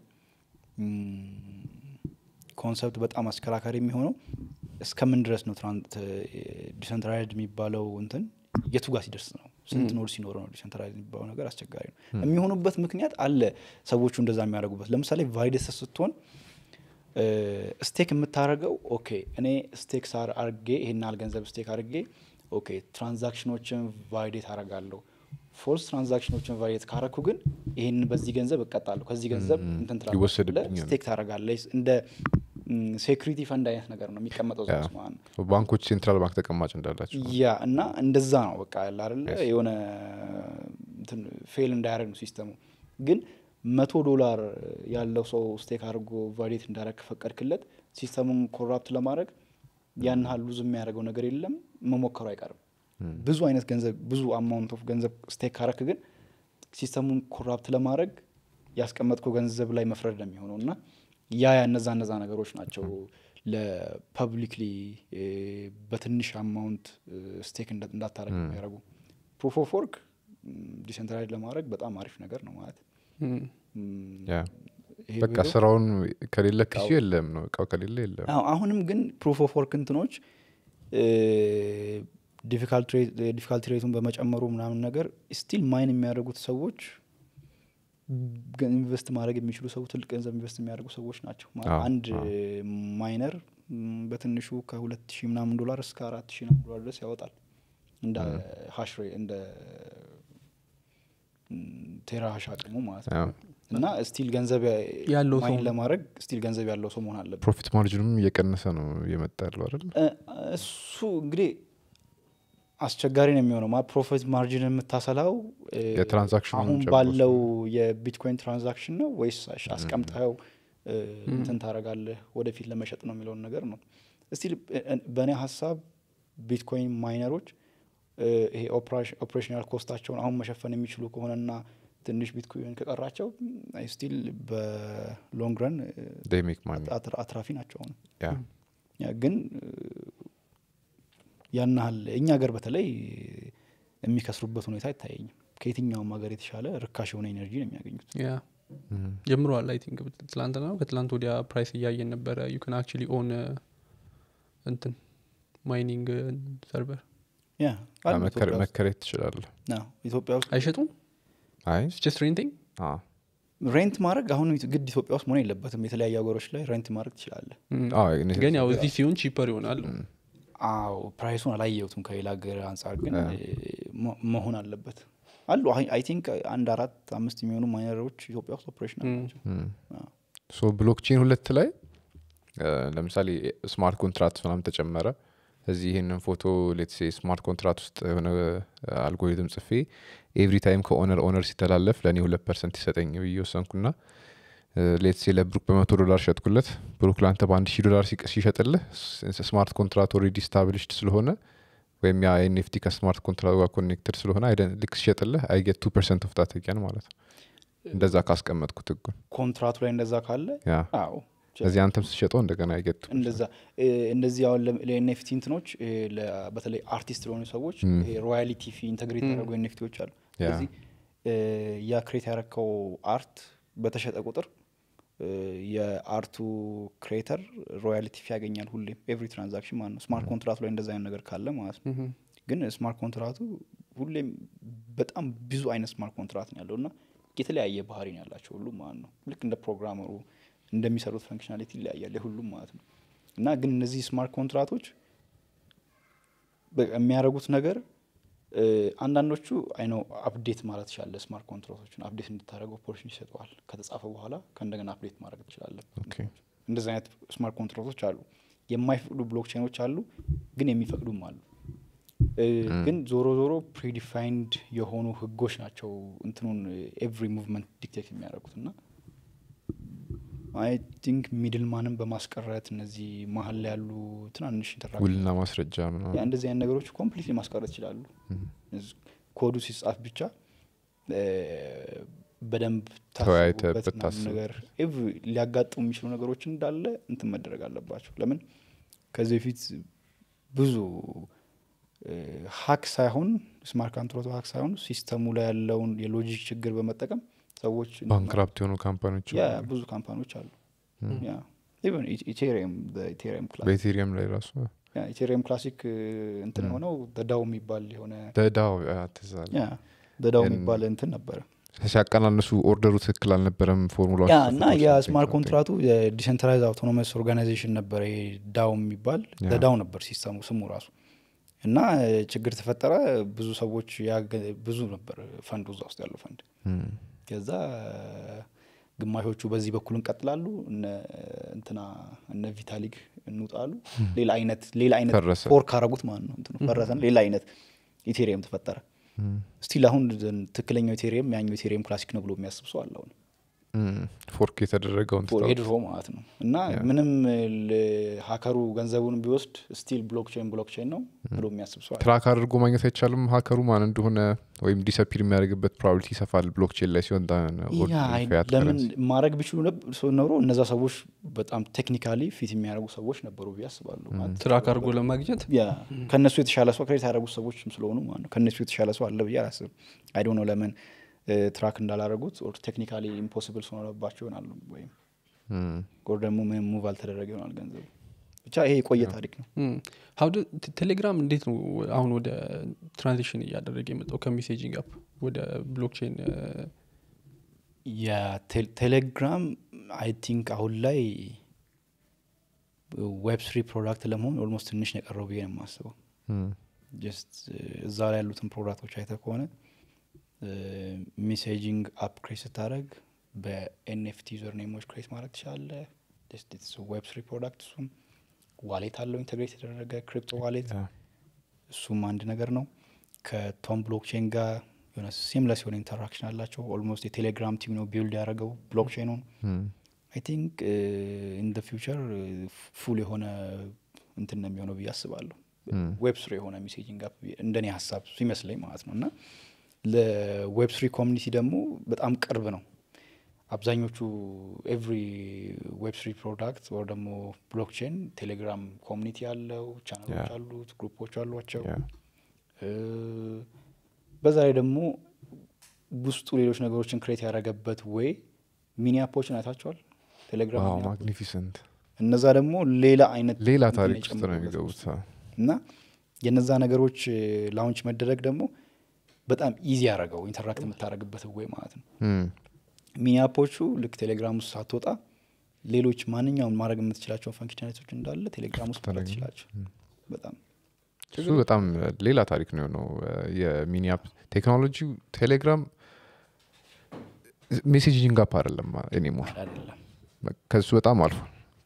ኮንሰፕት በጣም አስከራካሪ የሚሆነው እስከምን ድረስ ነው ዲሰንትራላይዝድ የሚባለው እንትን የቱ ጋር ሲደርስ ነው ስንት ኖድ ሲኖረው ነው ዲሰንትራላይዝድ የሚባለው ነገር አስቸጋሪ ነው የሚሆኑበት ምክንያት አለ ሰዎቹ እንደዛ የሚያደርጉበት ለምሳሌ ቫይደስ ስትሆን ስቴክ የምታደርገው ኦኬ እኔ ስቴክ ሳር አርጌ ይሄን ያህል ገንዘብ ስቴክ አርጌ ኦኬ ትራንዛክሽኖችን ቫይዴት አረጋለሁ ፎልስ ትራንዛክሽኖችን ቫይዴት ካረኩ ግን ይህን በዚህ ገንዘብ እቀጣለሁ ከዚህ ገንዘብ እንትን ትላለህ ይወሰድብኛል። ብለህ ስቴክ ታደርጋለህ እንደ ሴኩሪቲ ፈንድ አይነት ነገር ነው የሚቀመጠው እዛ ውስጥ ማለት ነው ባንኮች ሴንትራል ባንክ ተቀማጭ እንዳላቸው ያ እና እንደዛ ነው በቃ ያለ አይደለ የሆነ እንትን ፌል እንዳያደርግ ነው ሲስተሙ ግን መቶ ዶላር ያለው ሰው ስቴክ አድርጎ ቫሊዴት እንዳደረግ ከፈቀድክለት ሲስተሙን ኮራፕት ለማድረግ ያን ያህል ሉዝ የሚያደርገው ነገር የለም መሞከሩ አይቀርም ብዙ አይነት ገንዘብ ብዙ አማውንት ኦፍ ገንዘብ ስቴክ ካረክ ግን ሲስተሙን ኮራፕት ለማድረግ ያስቀመጥከው ገንዘብ ላይ መፍረድ ነው የሚሆነው እና ያ ያ እነዛ እነዛ ነገሮች ናቸው ለፐብሊክሊ በትንሽ አማውንት ስቴክ እንዳታረግ የሚያደርጉ ፕሩፍ ኦፍ ወርክ ዲሴንትራላይዝ ለማድረግ በጣም አሪፍ ነገር ነው ማለት ም፣ ም፣ ያ ይሄ በቃ ቪዲዮ- ስራውን ከሌለ ክሱ የለም ነው እቃው ከሌለ የለም አዎ፣ አሁንም ግን ፕሩፍ ኦፍ ወርክ እንትኖች ዲፊካልቲ ሬቱን በመጨመሩ ምናምን ነገር ስቲል ማይን የሚያደርጉት ሰዎች ገ- ኢንቨስት ማድረግ የሚችሉ ሰው ትልቅ ገንዘብ ኢንቨስት የሚያደርጉ ሰዎች ናቸው ማለት አዎ፣ አንድ አዎ። ማይነር ም፣ በትንሹ ከሁለት ሺህ ምናምን ዶላር እስከ አራት ሺህ ምናምን ዶላር ድረስ ያወጣል እንደ ሀሽ ሬ እንደ ም፣ ቴራ ሀሽ አቅሙ ማለት ነው አዎ። እና ስቲል ገንዘብ ያለው ሰው ማይን ነው። ለማድረግ ስቲል ገንዘብ ያለው ሰው መሆን አለበት ፕሮፊት ማርጅንም እየቀነሰ ነው እየመጣ ያለው አይደል እ፣ እሱ እንግዲህ አስቸጋሪ ነው የሚሆነው ማ ፕሮፊት ማርጂን የምታሰላው እ፣ የትራንዛክሽኑን አሁን ጨምሮ ባለው የቢትኮይን ትራንዛክሽን ነው ወይስ አሽ- አስቀምጠኸው እ፣ እንትን ታደርጋለህ ወደፊት ለመሸጥ ነው የሚለውን ነገር ነው እስቲል በእኔ ሀሳብ ቢትኮይን ማይነሮች እ፣ ይሄ ኦፕሬሽናል ኮስታቸውን አሁን መሸፈን የሚችሉ ከሆነና ትንሽ ቢትኮይን ከቀራቸው ስቲል በሎንግ ረን ዴይ ሜክ ማኒ አትራፊ ናቸው አሁን ያ ያ ግን እ፣ ያን ያህል እኛ ሀገር በተለይ የሚከስሩበት ሁኔታ አይታየኝም ከየትኛውም ሀገር የተሻለ ርካሽ የሆነ ኤነርጂ ነው የሚያገኙት ያ ጀምረዋል አይ ቲንክ ትላንትና ነው ከትላንት ወዲያ ፕራይስ እያየን ነበረ ዩ ካን አክቹሊ ኦን እንትን ማይኒንግ ሰርቨር ያ አለ ኢትዮጵያ ውስጥ። መከሬት ትችላለህ አዎ፣ ኢትዮጵያ ውስጥ አይሸጡም አይ ጀስት ሬንቲንግ አ፣ ሬንት ማድረግ አሁን ግድ ኢትዮጵያ ውስጥ መሆን የለበትም የተለያዩ ሀገሮች ላይ ሬንት ማድረግ ትችላለህ አ፣ እኔ ግን ያው እዚህ ሲሆን ቺፐር ይሆናል አዎ ፕራይሱን አላየሁትም ከሌላ ሀገር አንጻር ግን እ፣ መ- መሆን አለበት አሉ አይ ቲንክ አንድ አራት አምስት የሚሆኑ ማይነሮች ኢትዮጵያ ውስጥ ኦፕሬሽን ናቸው ሶ ብሎክቼን ሁለት ላይ እ፣ ለምሳሌ ስማርት ኮንትራክት ምናምን ተጨመረ እዚህ ይህንን ፎቶ ሌትሴ ስማርት ኮንትራት ውስጥ የሆነ አልጎሪትም ጽፌ ኤቭሪ ታይም ከኦነር ኦነር ሲተላለፍ ለእኔ ሁለት ፐርሰንት ይሰጠኝ ብዬ ወሰንኩና ሌትሴ ለብሩክ በመቶ ዶላር ሸጥኩለት ብሩክ ለአንተ በአንድ ሺህ ዶላር ሲቅ- ሲሸጥልህ ስ- ስማርት ኮንትራት ኦልሬዲ ስታብሊሽድ ስለሆነ ወይም ያ ኤንኤፍቲ ከስማርት ኮንትራት ጋር ኮኔክትድ ስለሆነ አይደን- ልክ ሲሸጥልህ አይጌት ቱ ፐርሰንት ኦፍ ዳት again ማለት ነው እንደዛ ካስቀመጥኩት ህጉን ኮንትራቱ ላይ እንደዛ ካለ ያ አዎ ስለዚህ አንተም ስትሸጠው እንደገና አይጌት እንደዛ እ፣ እንደዚህ አሁን ለኤንኤፍቲ እንትኖች እ፣ ለ- በተለይ አርቲስት ለሆኑ ሰዎች ሮያሊቲ ፊ ኢንተግሬት ያደረጉ ኤንኤፍቲዎች አሉ ያ። ስለዚህ እ፣ ያ ክሬት ያረከው አርት በተሸጠ ቁጥር እ፣ የአርቱ ክሬተር ሮያሊቲ ፊ ያገኛል ሁሌም ኤቭሪ ትራንዛክሽን ማለት ነው ስማርት ኮንትራቱ ላይ እንደዛ አይነት ነገር ካለ ማለት ነው ግን ስማርት ኮንትራቱ ሁሌም በጣም ብዙ አይነት ስማርት ኮንትራት ነው ያለው እና የተለያየ ባህሪ ነው ያላቸው ሁሉም ማለት ነው ልክ እንደ ፕሮግራመሩ እንደሚሰሩት ፈንክሽናሊቲ ይለያያል የሁሉም ማለት ነው እና ግን እነዚህ ስማርት ኮንትራቶች በቃ የሚያደርጉት ነገር እ፣ አንዳንዶቹ አይነው አፕዴት ማለት ትችላለ ስማርት ኮንትራቶችን አፕዴት እንድታደረገው ኦፖርቹኒቲ ይሰጠዋል ከተጻፈ በኋላ ከእንደገና አፕዴት ማድረግ ትችላለን ኦኬ። እንደዚህ አይነት ስማርት ኮንትራቶች አሉ የማይፈቅዱ ብሎክቼኖች አሉ ግን የሚፈቅዱም አሉ እ፣ ግን ዞሮ ዞሮ ፕሪዲፋይንድ የሆኑ ህጎች ናቸው እንትኑን ኤቭሪ ሙቭመንት ዲክቴት የሚያደርጉት እና አይ ቲንክ ሚድል ማንም በማስቀረት እነዚህ መሀል ላይ ያሉ ትናንሽ ኢንተራክሽን ውልና ማስረጃ ነው ያ እንደዚህ አይነት ነገሮች ኮምፕሊትሊ ማስቀረት ይችላሉ እዝ- ኮዱ ሲጻፍ ብቻ እ፣ በደንብ ተወያይተህበት ታስቦበት ምናምን ታስብ- ነገር ኤቭሪ ሊያጋጥሙ የሚችሉ ነገሮች እንዳለ እንትን መደረግ አለባቸው ለምን ከዚህ በፊት ብዙ ሀክ ሳይሆን ስማርት ካንትሮቶ ሀክ ሳይሆን ሲስተሙ ላይ ያለውን የሎጂክ ችግር በመጠቀም ሰዎች ባንክራፕት የሆኑ ካምፓኒዎች ያ ብዙ ካምፓኒዎች አሉ ያ ኢቨን ኢቴሪየም ኢቴሪየም ክላስ በኢቴሪየም ላይ ራሱ ያ ኢቴሪየም ክላሲክ እንትን የሆነው ደዳው የሚባል የሆነ ደዳው ትዛል ያ ደዳው እን- የሚባል እንትን ነበረ ሲያቀናንሱ ኦርደሩ ትክክል አልነበረም ፎርሙላ ያ እና የስማርት ኮንትራቱ የዲሴንትራይዝ አውቶኖመስ ኦርጋናይዜሽን ነበረ ይሄ ዳው የሚባል ያ። ደዳው ነበር ሲስተሙ ስሙ ራሱ እና እ፣ ችግር ተፈጠረ ብዙ ሰዎች ያገ- ብዙ ነበር ፈንዱ እዛ ውስጥ ያለው ፈንድ ከዛ ግማሾቹ በዚህ በኩል እንቀጥላሉ እነ እንትና እነ ቪታሊግ እንውጣሉ ሌላ አይነት ሌላ አይነት ፈረሰ። ፎርክ አረጉት ማለት ነው እንትኑ ፈረሰን ሌላ አይነት ኢቴሪየም ተፈጠረ ስቲል አሁን ትክክለኛው ኢቴሪየም ያኛው ኢቴሪየም ክላሲክ ነው ብሎ የሚያስብ ሰው አለ አሁን ፎርክ የተደረገውን ትተው- የድሮ ማለት ነው እና ምንም ል- ሀከሩ ገንዘቡን ቢወስድ ስቲል ብሎክቼን ብሎክቼን ነው ብሎ የሚያስብ ሰው አለ ትራክ አድርጎ ማግኘት አይቻልም ሀከሩ ማን እንደሆነ ወይም ዲሰፒር የሚያደርግበት ፕሮባቢሊቲ ይሰፋል ብሎክቼን ላይ ሲሆን ዳ- ኦርዲናሪ ያ አይ- ፊያት ለምን ከረንሲ። ማድረግ ቢችሉ ነብ- ሰው ኖሮ እነዛ ሰዎች በጣም ቴክኒካሊ ፊት የሚያደርጉ ሰዎች ነበሩ ብዬ አስባለሁ ማለት ትራክ አድርጎ ለማግኘት ያ ከእነሱ የተሻለ ሰው ክሬት ያደረጉት ሰዎችም ስለሆኑ ማለት ነው ከእነሱ የተሻለ ሰው አለ ብዬ አላስብም አይዶ ነው ለምን እ፣ ትራክ እንዳላረጉት ኦር ቴክኒካሊ ኢምፖሲብል ስለሆነባቸው ይሆናሉ ወይም እም፣ ኦር ደግሞ ምንም ሙቭ አልተደረገ ይሆናል ገንዘቡ ብቻ ይሄ የቆየ ታሪክ ነው ሀው ቴሌግራም እንዴት ነው አሁን ወደ ትራንዚሽን እያደረገ የመጣው ከሜሴጂንግ አፕ ወደ ብሎክቼን የቴሌግራም አይ ቲንክ አሁን ላይ ዌብ ስሪ ፕሮዳክት ለመሆን ኦልሞስት ትንሽ ነው የቀረው ብዬ ነው የማስበው እም፣ ጀስት እዛ ላይ ያሉትን ፕሮዳክቶች አይተ ከሆነ ሜሴጂንግ አፕ ክሬት ስታደረግ በኤንኤፍቲ ዩዘር ኔሞች ክሬት ማድረግ ትችላለ ዌብ ስሪ ፕሮዳክት እሱም ዋሌት አለው ኢንተግሬት የተደረገ ክሪፕቶ ዋሌት ያ። እሱም አንድ ነገር ነው ከቶም ብሎክቼን ጋር የሆነ ሲምለስ የሆነ ኢንተራክሽን አላቸው ኦልሞስት የቴሌግራም ቲም ነው ቢልድ ያደረገው ብሎክቼኑን እም፣ አይ ቲንክ ኢን ደ ፊውቸር ፉል የሆነ እንትን ነው የሚሆነው ብዬ አስባለሁ እም፣ ዌብ ስሪ የሆነ ሜሴጂንግ አፕ እንደኔ ሀሳብ ሲመስለኝ ማለት ነው እና ለዌብ ስሪ ኮሚኒቲ ደግሞ በጣም ቅርብ ነው አብዛኞቹ ኤቭሪ ዌብ ስሪ ፕሮዳክት ወር ደግሞ ብሎክቼን ቴሌግራም ኮሚኒቲ ያለው ቻናሎች Yeah. አሉት ግሩፖች አሏቸው ያ። እ፣ በዛ ላይ ደግሞ ውስጡ ሌሎች ነገሮችን ክሬት ያደረገበት ወይ ሚኒ አፖችን አይታቸዋል ቴሌግራም ዋው ሚኒ አፖች። ማግኒፊሰንት እነዛ ደግሞ ሌላ አይነት ሌላ እንትን ታሪክ ውስጥ ነው የጨመሩበት የሚገቡት ውስጥ። እና የነዛ ነገሮች ላውንች መደረግ ደግሞ በጣም ኢዚ ያደረገው ኢንተራክት የምታደረግበት ወይ ማለት ነው እም፣ ሚኒ አፖቹ ልክ ቴሌግራም ውስጥ ሳትወጣ ሌሎች ማንኛውም ማድረግ የምትችላቸውን ፈንክሽናሊቶች እንዳለ ቴሌግራም ውስጥ ማለት ትችላቸው በጣም እሱ በጣም ሌላ ታሪክ ነው የሆነው የሚኒ አፕ ቴክኖሎጂው ቴሌግራም ሜሴጂንግ አፕ አይደለም ኤኒሞር አይደለም ከሱ በጣም አልፏል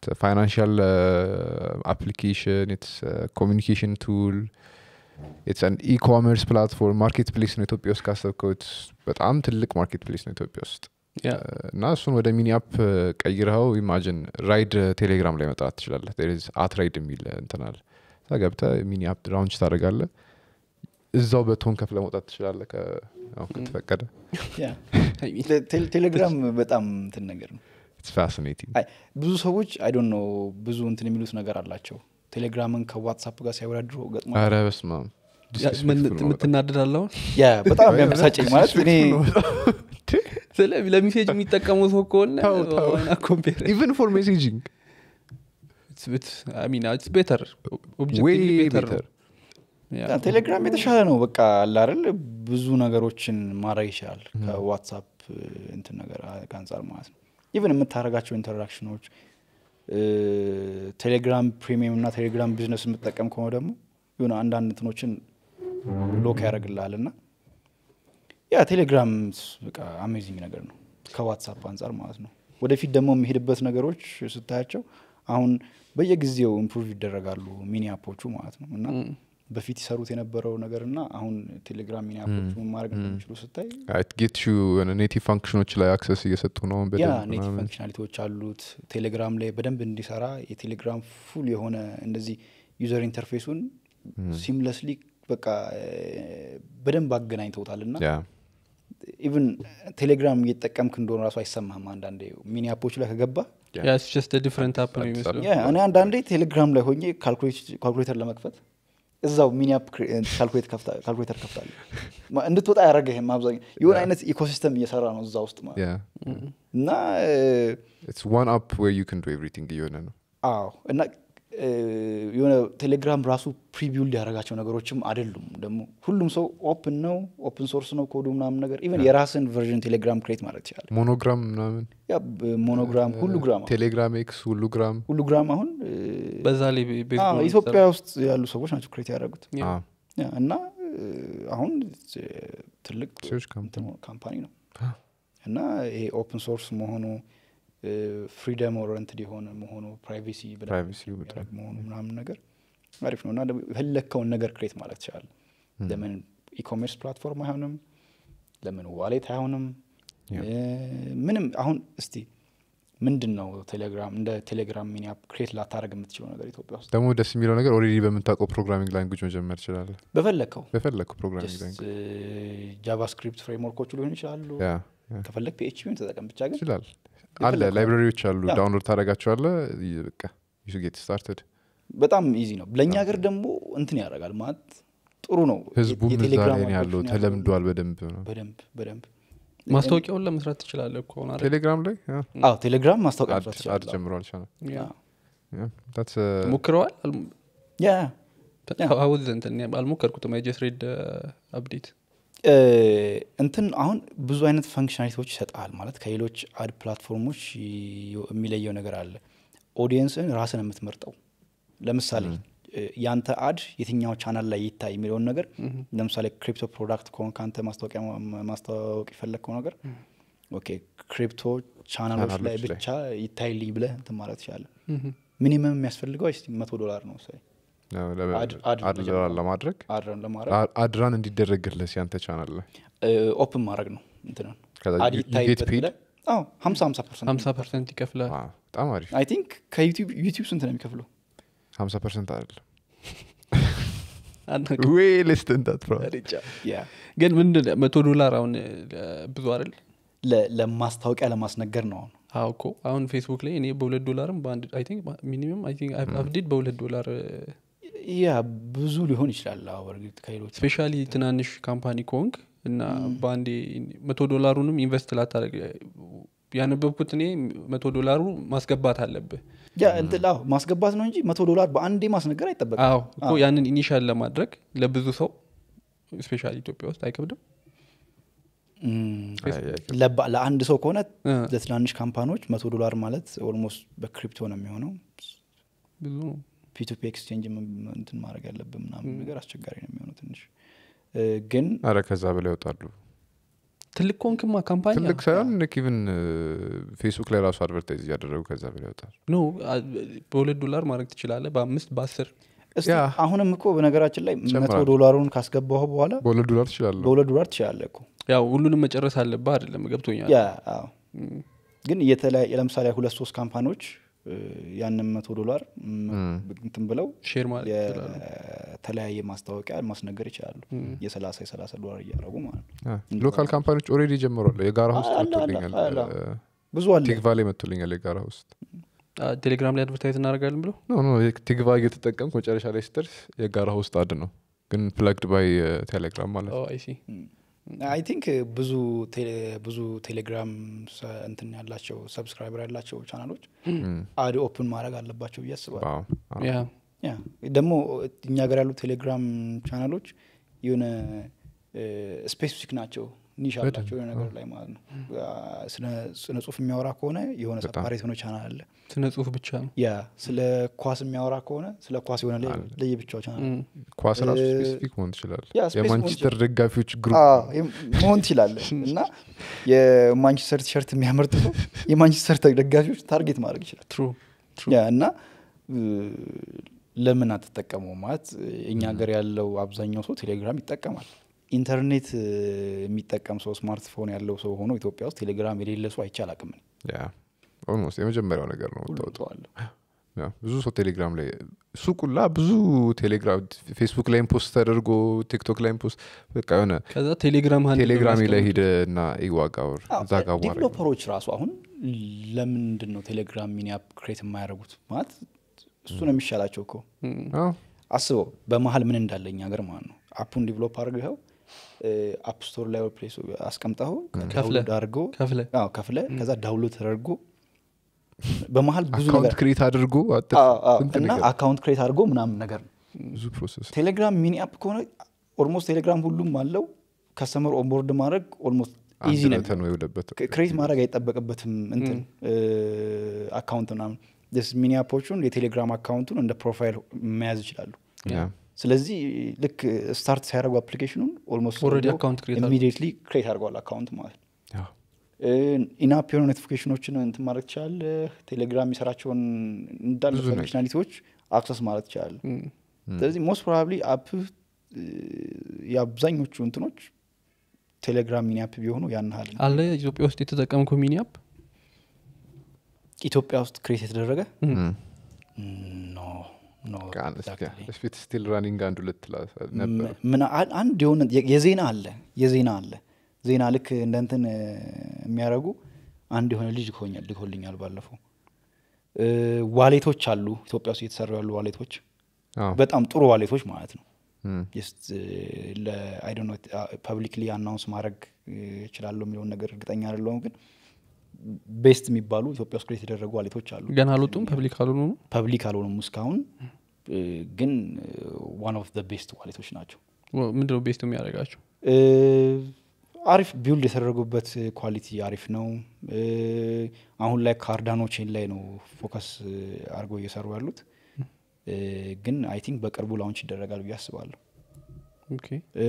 ፋይናንሽል አፕሊኬሽን ኢትስ ኮሚኒኬሽን ቱል ኢትስ አን ኢኮመርስ ፕላትፎርም ማርኬት ፕሌስ ነው ኢትዮጵያ ውስጥ ካሰብከው it's በጣም ትልቅ ማርኬት ፕሌስ ነው ኢትዮጵያ ውስጥ ያ እና እሱን ወደ ሚኒ አፕ ቀይረኸው ኢማጅን ራይድ ቴሌግራም ላይ መጥራት ትችላለህ አት ራይድ የሚል እንትናል እዛ ገብተህ ሚኒ አፕ ራውንች ታደርጋለህ እዛው በቶን ከፍለ መውጣት ትችላለህ ከ- ያው ከተፈቀደ Yeah. ቴ- ቴሌግራም በጣም እንትን ነገር ነው ኢትስ ፋሲኔቲንግ አይ ብዙ ሰዎች አይ ዶንት ኖ ብዙ እንትን የሚሉት ነገር አላቸው ቴሌግራምን ከዋትሳፕ ጋር ሲያወዳድሩ ገጥሞ አረ በስመ አብ Disrespectful ነው በጣም። የምትናደዳለውን ያ በጣም የሚያበሳጨኝ ማለት እኔ ስለ ለሚሴጅ የሚጠቀመው ሰው ከሆነ ተው፣ ተው። ኮምፔር ኢቨን ፎር ሜሴጂንግ ቤተር ወይ ቤተር ቴሌግራም የተሻለ ነው በቃ አለ አይደል ብዙ ነገሮችን ማድረግ ይችላል ከዋትሳፕ እንትን ነገር አንጻር ማለት ነው ኢቨን የምታደርጋቸው ኢንተራክሽኖች ቴሌግራም ፕሪሚየም እና ቴሌግራም ቢዝነስ የምትጠቀም ከሆነ ደግሞ የሆነ አንዳንድ እንትኖችን ሎክ ያደርግልሃል እና ያ ቴሌግራም በቃ አሜዚንግ ነገር ነው ከዋትሳፕ አንጻር ማለት ነው ወደፊት ደግሞ የሚሄድበት ነገሮች ስታያቸው አሁን በየጊዜው ኢምፕሩቭ ይደረጋሉ ሚኒ አፖቹ ማለት ነው እና በፊት ይሰሩት የነበረው ነገር እና አሁን ቴሌግራም ሚኒ አፖቹ ምን ማድረግ እንደሚችሉ ስታይ ጌት ዩ ኔቲቭ ፋንክሽኖች ላይ አክሰስ እየሰጡ ነው ያ በደንብ ኔቲቭ ምናምን። ፈንክሽናሊቲዎች አሉት ቴሌግራም ላይ በደንብ እንዲሰራ የቴሌግራም ፉል የሆነ እንደዚህ ዩዘር ኢንተርፌሱን ሲምለስሊ በቃ እ፣ በደንብ አገናኝተውታል እና ያ ኢቭን ቴሌግራም እየተጠቀምክ እንደሆነ ራሱ አይሰማህም አንዳንዴ ሚኒ አፖች ላይ ከገባ ጀስት ዲፍረንት አፕ ነው አዲስ የሚመስለው ያ እኔ አንዳንዴ ቴሌግራም ላይ ሆኜ ካልኩሌተር ለመክፈት እዛው ሚኒ አፕ ካልኩሌተር ከፍታለሁ ማ- እንድትወጣ ያደረገህም አብዛኛው የሆነ አይነት ኢኮሲስተም እየሰራ ነው እዛ ውስጥ ማለት ያ እና እ፣ ኢትስ ዋን አፕ ዌር ዩ ካን ዱ ኤቭሪቲንግ እየሆነ ነው አዎ እና እ፣ የሆነ ቴሌግራም ራሱ ፕሪቢውልድ ያደረጋቸው ነገሮችም አይደሉም ደግሞ ሁሉም ሰው ኦፕን ነው ኦፕን ሶርስ ነው ኮዱ ምናምን ነገር ኢቨን የራስን ቨርዥን ቴሌግራም ክሬት ማድረግ ትችላል ሞኖግራም ምናምን ያ ብ- ሞኖግራም ሁሉ ግራም ቴሌግራም ኤክስ ሁሉ ግራም ሁሉ ግራም አሁን እ፣ በዛ ላይ ቤዝ አዎ፣ ኢትዮጵያ ውስጥ ያሉ ሰዎች ናቸው ክሬት ያደረጉት Yeah. ያ፣ እና እ፣ አሁን እ፣ ትልቅ Huge company. እንትን ካምፓኒ ነው እና ይሄ ኦፕን ሶርስ መሆኑ ፍሪደም ኦሪንትድ የሆነ መሆኑ ፕራይቬሲ Privacy በጣም። መሆኑ ምናምን ነገር አሪፍ ነው እና ደግሞ የፈለግከውን ነገር ክሬት ማለት ይችላል ለምን ኢኮሜርስ ፕላትፎርም አይሆንም ለምን ዋሌት አይሆንም Yeah. እ፣ ምንም አሁን እስቲ ምንድን ነው ቴሌግራም እንደ ቴሌግራም ሚኒ አፕ ክሬት ላታደረግ የምትችለው ነገር ኢትዮጵያ ውስጥ ደግሞ ደስ የሚለው ነገር ኦልሬዲ በምታውቀው ፕሮግራሚንግ ላንጉጅ መጀመር ትችላለህ በፈለግከው በፈለግኩ ፕሮግራሚንግ ላንጉጅ ጃቫስክሪፕት ፍሬምወርኮቹ ሊሆኑ ይችላሉ ያ ያ ከፈለግ ፒኤችፒን ተጠቀም ብቻ ግን ይችላል አለ የፈለግከው። ላይብራሪዎች አሉ ያ። ዳውንሎድ ታደረጋቸዋለ በቃ ዩ ጌት ስታርትድ በጣም ኢዚ ነው ለእኛ ሀገር ደግሞ እንትን ያደርጋል ማለት ጥሩ ነው ህዝቡም እዛ የቴሌግራም ላይ ነው ያለው አፕሊኬሽን ተለምዷል በደንብ ነው በደንብ በደንብ ማስታወቂያውን ለመስራት ትችላለህ እኮ አሁን አይደል? ቴሌግራም ላይ ያ፣ አዎ ቴሌግራም ማስታወቂያ አድ- መስራት አድ ይችላል ጀምሯል ቻናል ያ። ታትስ ሞክረዋል ያ ሀውዝ እንትን አልሞከርኩትም አይጀስ ሬድ አፕዴት እ፣ እንትን አሁን ብዙ አይነት ፈንክሽናሊቲዎች ይሰጣል ማለት ከሌሎች አድ ፕላትፎርሞች ይ- የሚለየው ነገር አለ ኦዲየንስን ራስን የምትመርጠው ለምሳሌ እ፣ ያንተ አድ የትኛው ቻናል ላይ ይታይ የሚለውን ነገር ለምሳሌ ክሪፕቶ ፕሮዳክት ከሆን ከአንተ ማስታወቂያ ማ- ማስታወቅ የፈለግከው ነገር ኦኬ ክሪፕቶ ቻናሎች ላይ ቻናሎች ላይ። ብቻ ይታይልኝ ብለህ እንትን ማለት ትችላለህ ሚኒመም የሚያስፈልገው ስ መቶ ዶላር ነው ሰ አድ- አድ መጀመሪያ ለማድረግ አድረን ለማድረግ አ- አድራን እንዲደረግልህ ሲያንተ ቻናል ላይ ኦፕን ማድረግ ነው እንትንን ከዛ አድ you- you get ይታይበት paid? ብለህ አዎ ሀምሳ ሀምሳ ፐርሰንት ሀምሳ ፐርሰንት ይከፍላል አ፣ በጣም አሪፍ አይ ቲንክ ከዩቲዩብ ዩቲዩብ ስንት ነው የሚከፍለው ሀምሳ ፐርሰንት አይደለም አናውቅም። ወይ ሌስተንታት ያ ግን ምንድን መቶ ዶላር አሁን እ፣ ብዙ አይደል ለ- ለማስታወቂያ ለማስነገር ነው አሁን አዎ እኮ አሁን ፌስቡክ ላይ እኔ በሁለት ዶላርም በአንድ አይ ቲንክ ሚኒመም አይ ቲንክ አፕዴት በሁለት ዶላር ያ ብዙ ሊሆን ይችላል አዎ በእርግጥ ከሌሎች ስፔሻሊ ትናንሽ ካምፓኒ ኮንግ እና በአንዴ መቶ ዶላሩንም ኢንቨስት ላታደረግ ያነበብኩት እኔ መቶ ዶላሩ ማስገባት አለብህ ያ እንትን አዎ ማስገባት ነው እንጂ መቶ ዶላር በአንዴ ማስነገር አይጠበቅም አዎ እኮ ያንን ኢኒሻል ለማድረግ ለብዙ ሰው ስፔሻሊ ኢትዮጵያ ውስጥ አይከብድም እም፣ ለባ- ለአንድ ሰው ከሆነ እ፣ ለትናንሽ ካምፓኒዎች መቶ ዶላር ማለት ኦልሞስት በክሪፕቶ ነው የሚሆነው ብዙ ነው ፒቱፒ ኤክስቼንጅ እንትን ማድረግ ያለብን ምናምን ነገር አስቸጋሪ ነው የሚሆነው ትንሽ እ፣ ግን አረ ከዛ በላይ ይወጣሉ ትልቅ ኮንክማ ካምፓኒ ትልቅ ሳይሆን ኢቭን ፌስቡክ ላይ ራሱ አድቨርታይዝ እያደረጉ ከዛ በላይ ያወጣል ኖ በሁለት ዶላር ማድረግ ትችላለህ በአምስት በአስር እስቲ ያ። አሁንም እኮ በነገራችን ላይ መቶ ጨምራለሁ። ዶላሩን ካስገባሁ በኋላ በሁለት ዶላር ትችላለሁ በሁለት ዶላር ትችላለህ እኮ ያው ሁሉንም መጨረስ አለብህ አይደለም ገብቶኛል ያ አዎ። ግን የተለያየ ለምሳሌ ሁለት ሶስት ካምፓኒዎች እ፣ ያንን መቶ ዶላር ም- እንትን ብለው ሼር ማለት ይችላሉ የተለያየ ማስታወቂያ ማስነገር ይችላሉ የሰላሳ የሰላሳ ዶላር እያደረጉ ማለት ነው ሎካል ካምፓኒዎች ኦልሬዲ ጀምሯል የጋራ ውስጥ አለ፣ አለ፣ መጥቶልኛል አለ። ብዙ አለ ቲግቫ ላይ መጥቶልኛል የጋራ ውስጥ አ፣ ቴሌግራም ላይ አድቨርታይዝ እናደርጋለን ብለው ኖ ኖ ቲግቫ እየተጠቀምክ መጨረሻ ላይ ስትደርስ የጋራ ውስጥ አድ ነው ግን ፕለግድ ባይ ቴሌግራም ማለት ነው አይሲ አይ ቲንክ ብዙ ቴሌ- ብዙ ቴሌግራም ሰ- እንትን ያላቸው ሰብስክራይበር ያላቸው ቻናሎች አድ ኦፕን ማድረግ አለባቸው ብዬ አስባለሁ ዋው። አዎ። ያ ያ ደግሞ እኛ ሀገር ያሉ ቴሌግራም ቻናሎች የሆነ ስፔሲፊክ ናቸው ኒሽ አላቸው የሆነ ነገር ላይ ማለት ነው ስነ- ስነ ጽሁፍ የሚያወራ ከሆነ የሆነ ሰፓሬት የሆነ ቻናል አለ ስነ ጽሁፍ ብቻ ነው ያ ስለ ኳስ የሚያወራ ከሆነ ስለ ኳስ የሆነ ለየ- ለየብቻው ቻናል ም። ኳስ ራሱ እ፣ ስፔሲፊክ መሆን ትችላል ያ ስፔሲፊክ የማንቸስተር ደጋፊዎች ግሩፕ አዎ፣ ይም- መሆን ትችላለ እና የማንቸስተር ቲሸርት የሚያመርት ሰው የማንቸስተር ተ- ደጋፊዎች ታርጌት ማድረግ ይችላል ትሩ ያ እና እ፣ ለምን አትጠቀመው ማለት እኛ ሀገር ያለው አብዛኛው ሰው ቴሌግራም ይጠቀማል ኢንተርኔት እ፣ የሚጠቀም ሰው ስማርትፎን ያለው ሰው ሆኖ ኢትዮጵያ ውስጥ ቴሌግራም የሌለ ሰው አይቻል አቅም ኦልሞስት የመጀመሪያው ነገር ነው የምታወጣው አለ ያ፣ ብዙ ሰው ቴሌግራም ላይ ሱቁላ ብዙ ቴሌግራም ፌስቡክ ላይም ፖስት ተደርጎ ቲክቶክ ላይም ፖስት በቃ የሆነ ከዛ ቴሌግራም ሀንድል ቴሌግራሚ ላይ በማስቀመጥ ሂደ እና ይዋጋ ወር እዛ ጋር ዋራ ዲቨሎፐሮች ራሱ አሁን ለምንድን ነው ቴሌግራም ሚኒ አፕ ክሬት የማያደርጉት ማለት እሱ ነው የሚሻላቸው እኮ ም። አስበው በመሀል ምን እንዳለ እኛ ሀገር ማለት ነው አፑን ዲቨሎፕ አድርገው አፕ ስቶር ላይ ወይ ፕሌስ አስቀምጠው ዳውንሎድ አድርገው ከፍለ አዎ፣ ከፍለ ከዛ ዳውንሎድ ተደርጎ በመሀል ብዙ አካውንት ነገር ክሬት አድርጎ አጥር አዎ፣ አዎ፣ ስንት እና ነገር አካውንት ክሬት አድርጎ ምናምን ነገር ነው ብዙ ፕሮሰስ ቴሌግራም ሚኒ አፕ ከሆነ ኦልሞስት ቴሌግራም ሁሉም አለው ከስተመር ኦንቦርድ ማድረግ ኦልሞስት ኢዚ ነው አንድ ወይ ወደበት ክሬት ማድረግ አይጠበቅበትም እንትን አካውንት ምናምን ስ ሚኒ አፖቹን የቴሌግራም አካውንቱን እንደ ፕሮፋይል መያዝ ይችላሉ ያ ስለዚህ ልክ ስታርት ሲያደርጉ አፕሊኬሽኑን ኦልሞስት Already account create አድርገው። ኢሚዲየትሊ ክሬት አድርገዋል አካውንት ማለት ነው ያ ኢናፕ የሆኑ ኖቲፊኬሽኖችን እንትን ማድረግ ትችላለህ ቴሌግራም የሚሰራቸውን እንዳለ ብዙ ነገር። ፈንክሽናሊቲዎች አክሰስ ማለት ትችላለህ ም። ስለዚህ ሞስት ፕሮባብሊ አፕ የአብዛኞቹ እንትኖች ቴሌግራም ሚኒ አፕ ቢሆኑ ያን ያህል አለ ኢትዮጵያ ውስጥ የተጠቀምከው ሚኒ አፕ ኢትዮጵያ ውስጥ ክሬት የተደረገ ም። ኖ ኖ exactly. ስፊት ስቲል ራኒንግ አንድ ሁለት ላ- ነበር ም- ምን አ- አንድ የሆነ የ- የዜና አለ የዜና አለ ዜና ልክ እንደ እንትን እ፣ የሚያደርጉ አንድ የሆነ ልጅ ልኮኛል ልኮልኛል ባለፈው እ፣ ዋሌቶች አሉ ኢትዮጵያ ውስጥ እየተሰሩ ያሉ ዋሌቶች አዎ። በጣም ጥሩ ዋሌቶች ማለት ነው ም። ጀስት ለአይዶኖ ፐብሊክሊ አናውንስ ማድረግ እ፣ እችላለሁ የሚለውን ነገር እርግጠኛ አይደለሁም ግን ቤስት የሚባሉ ኢትዮጵያ ውስጥ ክሬት የተደረጉ ዋሌቶች አሉ ገና አልወጡም ፐብሊክ አልሆኑ ነው ፐብሊክ አልሆኑም እስካሁን እ፣ ግን ዋን ኦፍ ቤስት ዋሌቶች ናቸው ምንድነው ቤስት የሚያደርጋቸው እ፣ አሪፍ ቢውልድ የተደረጉበት ኳሊቲ አሪፍ ነው እ፣ አሁን ላይ ካርዳኖ ቼን ላይ ነው ፎከስ እ፣ አድርገው እየሰሩ ያሉት እ፣ ግን አይ ቲንክ በቅርቡ ላውንች ይደረጋል ብዬ አስባለሁ ኦኬ እ፣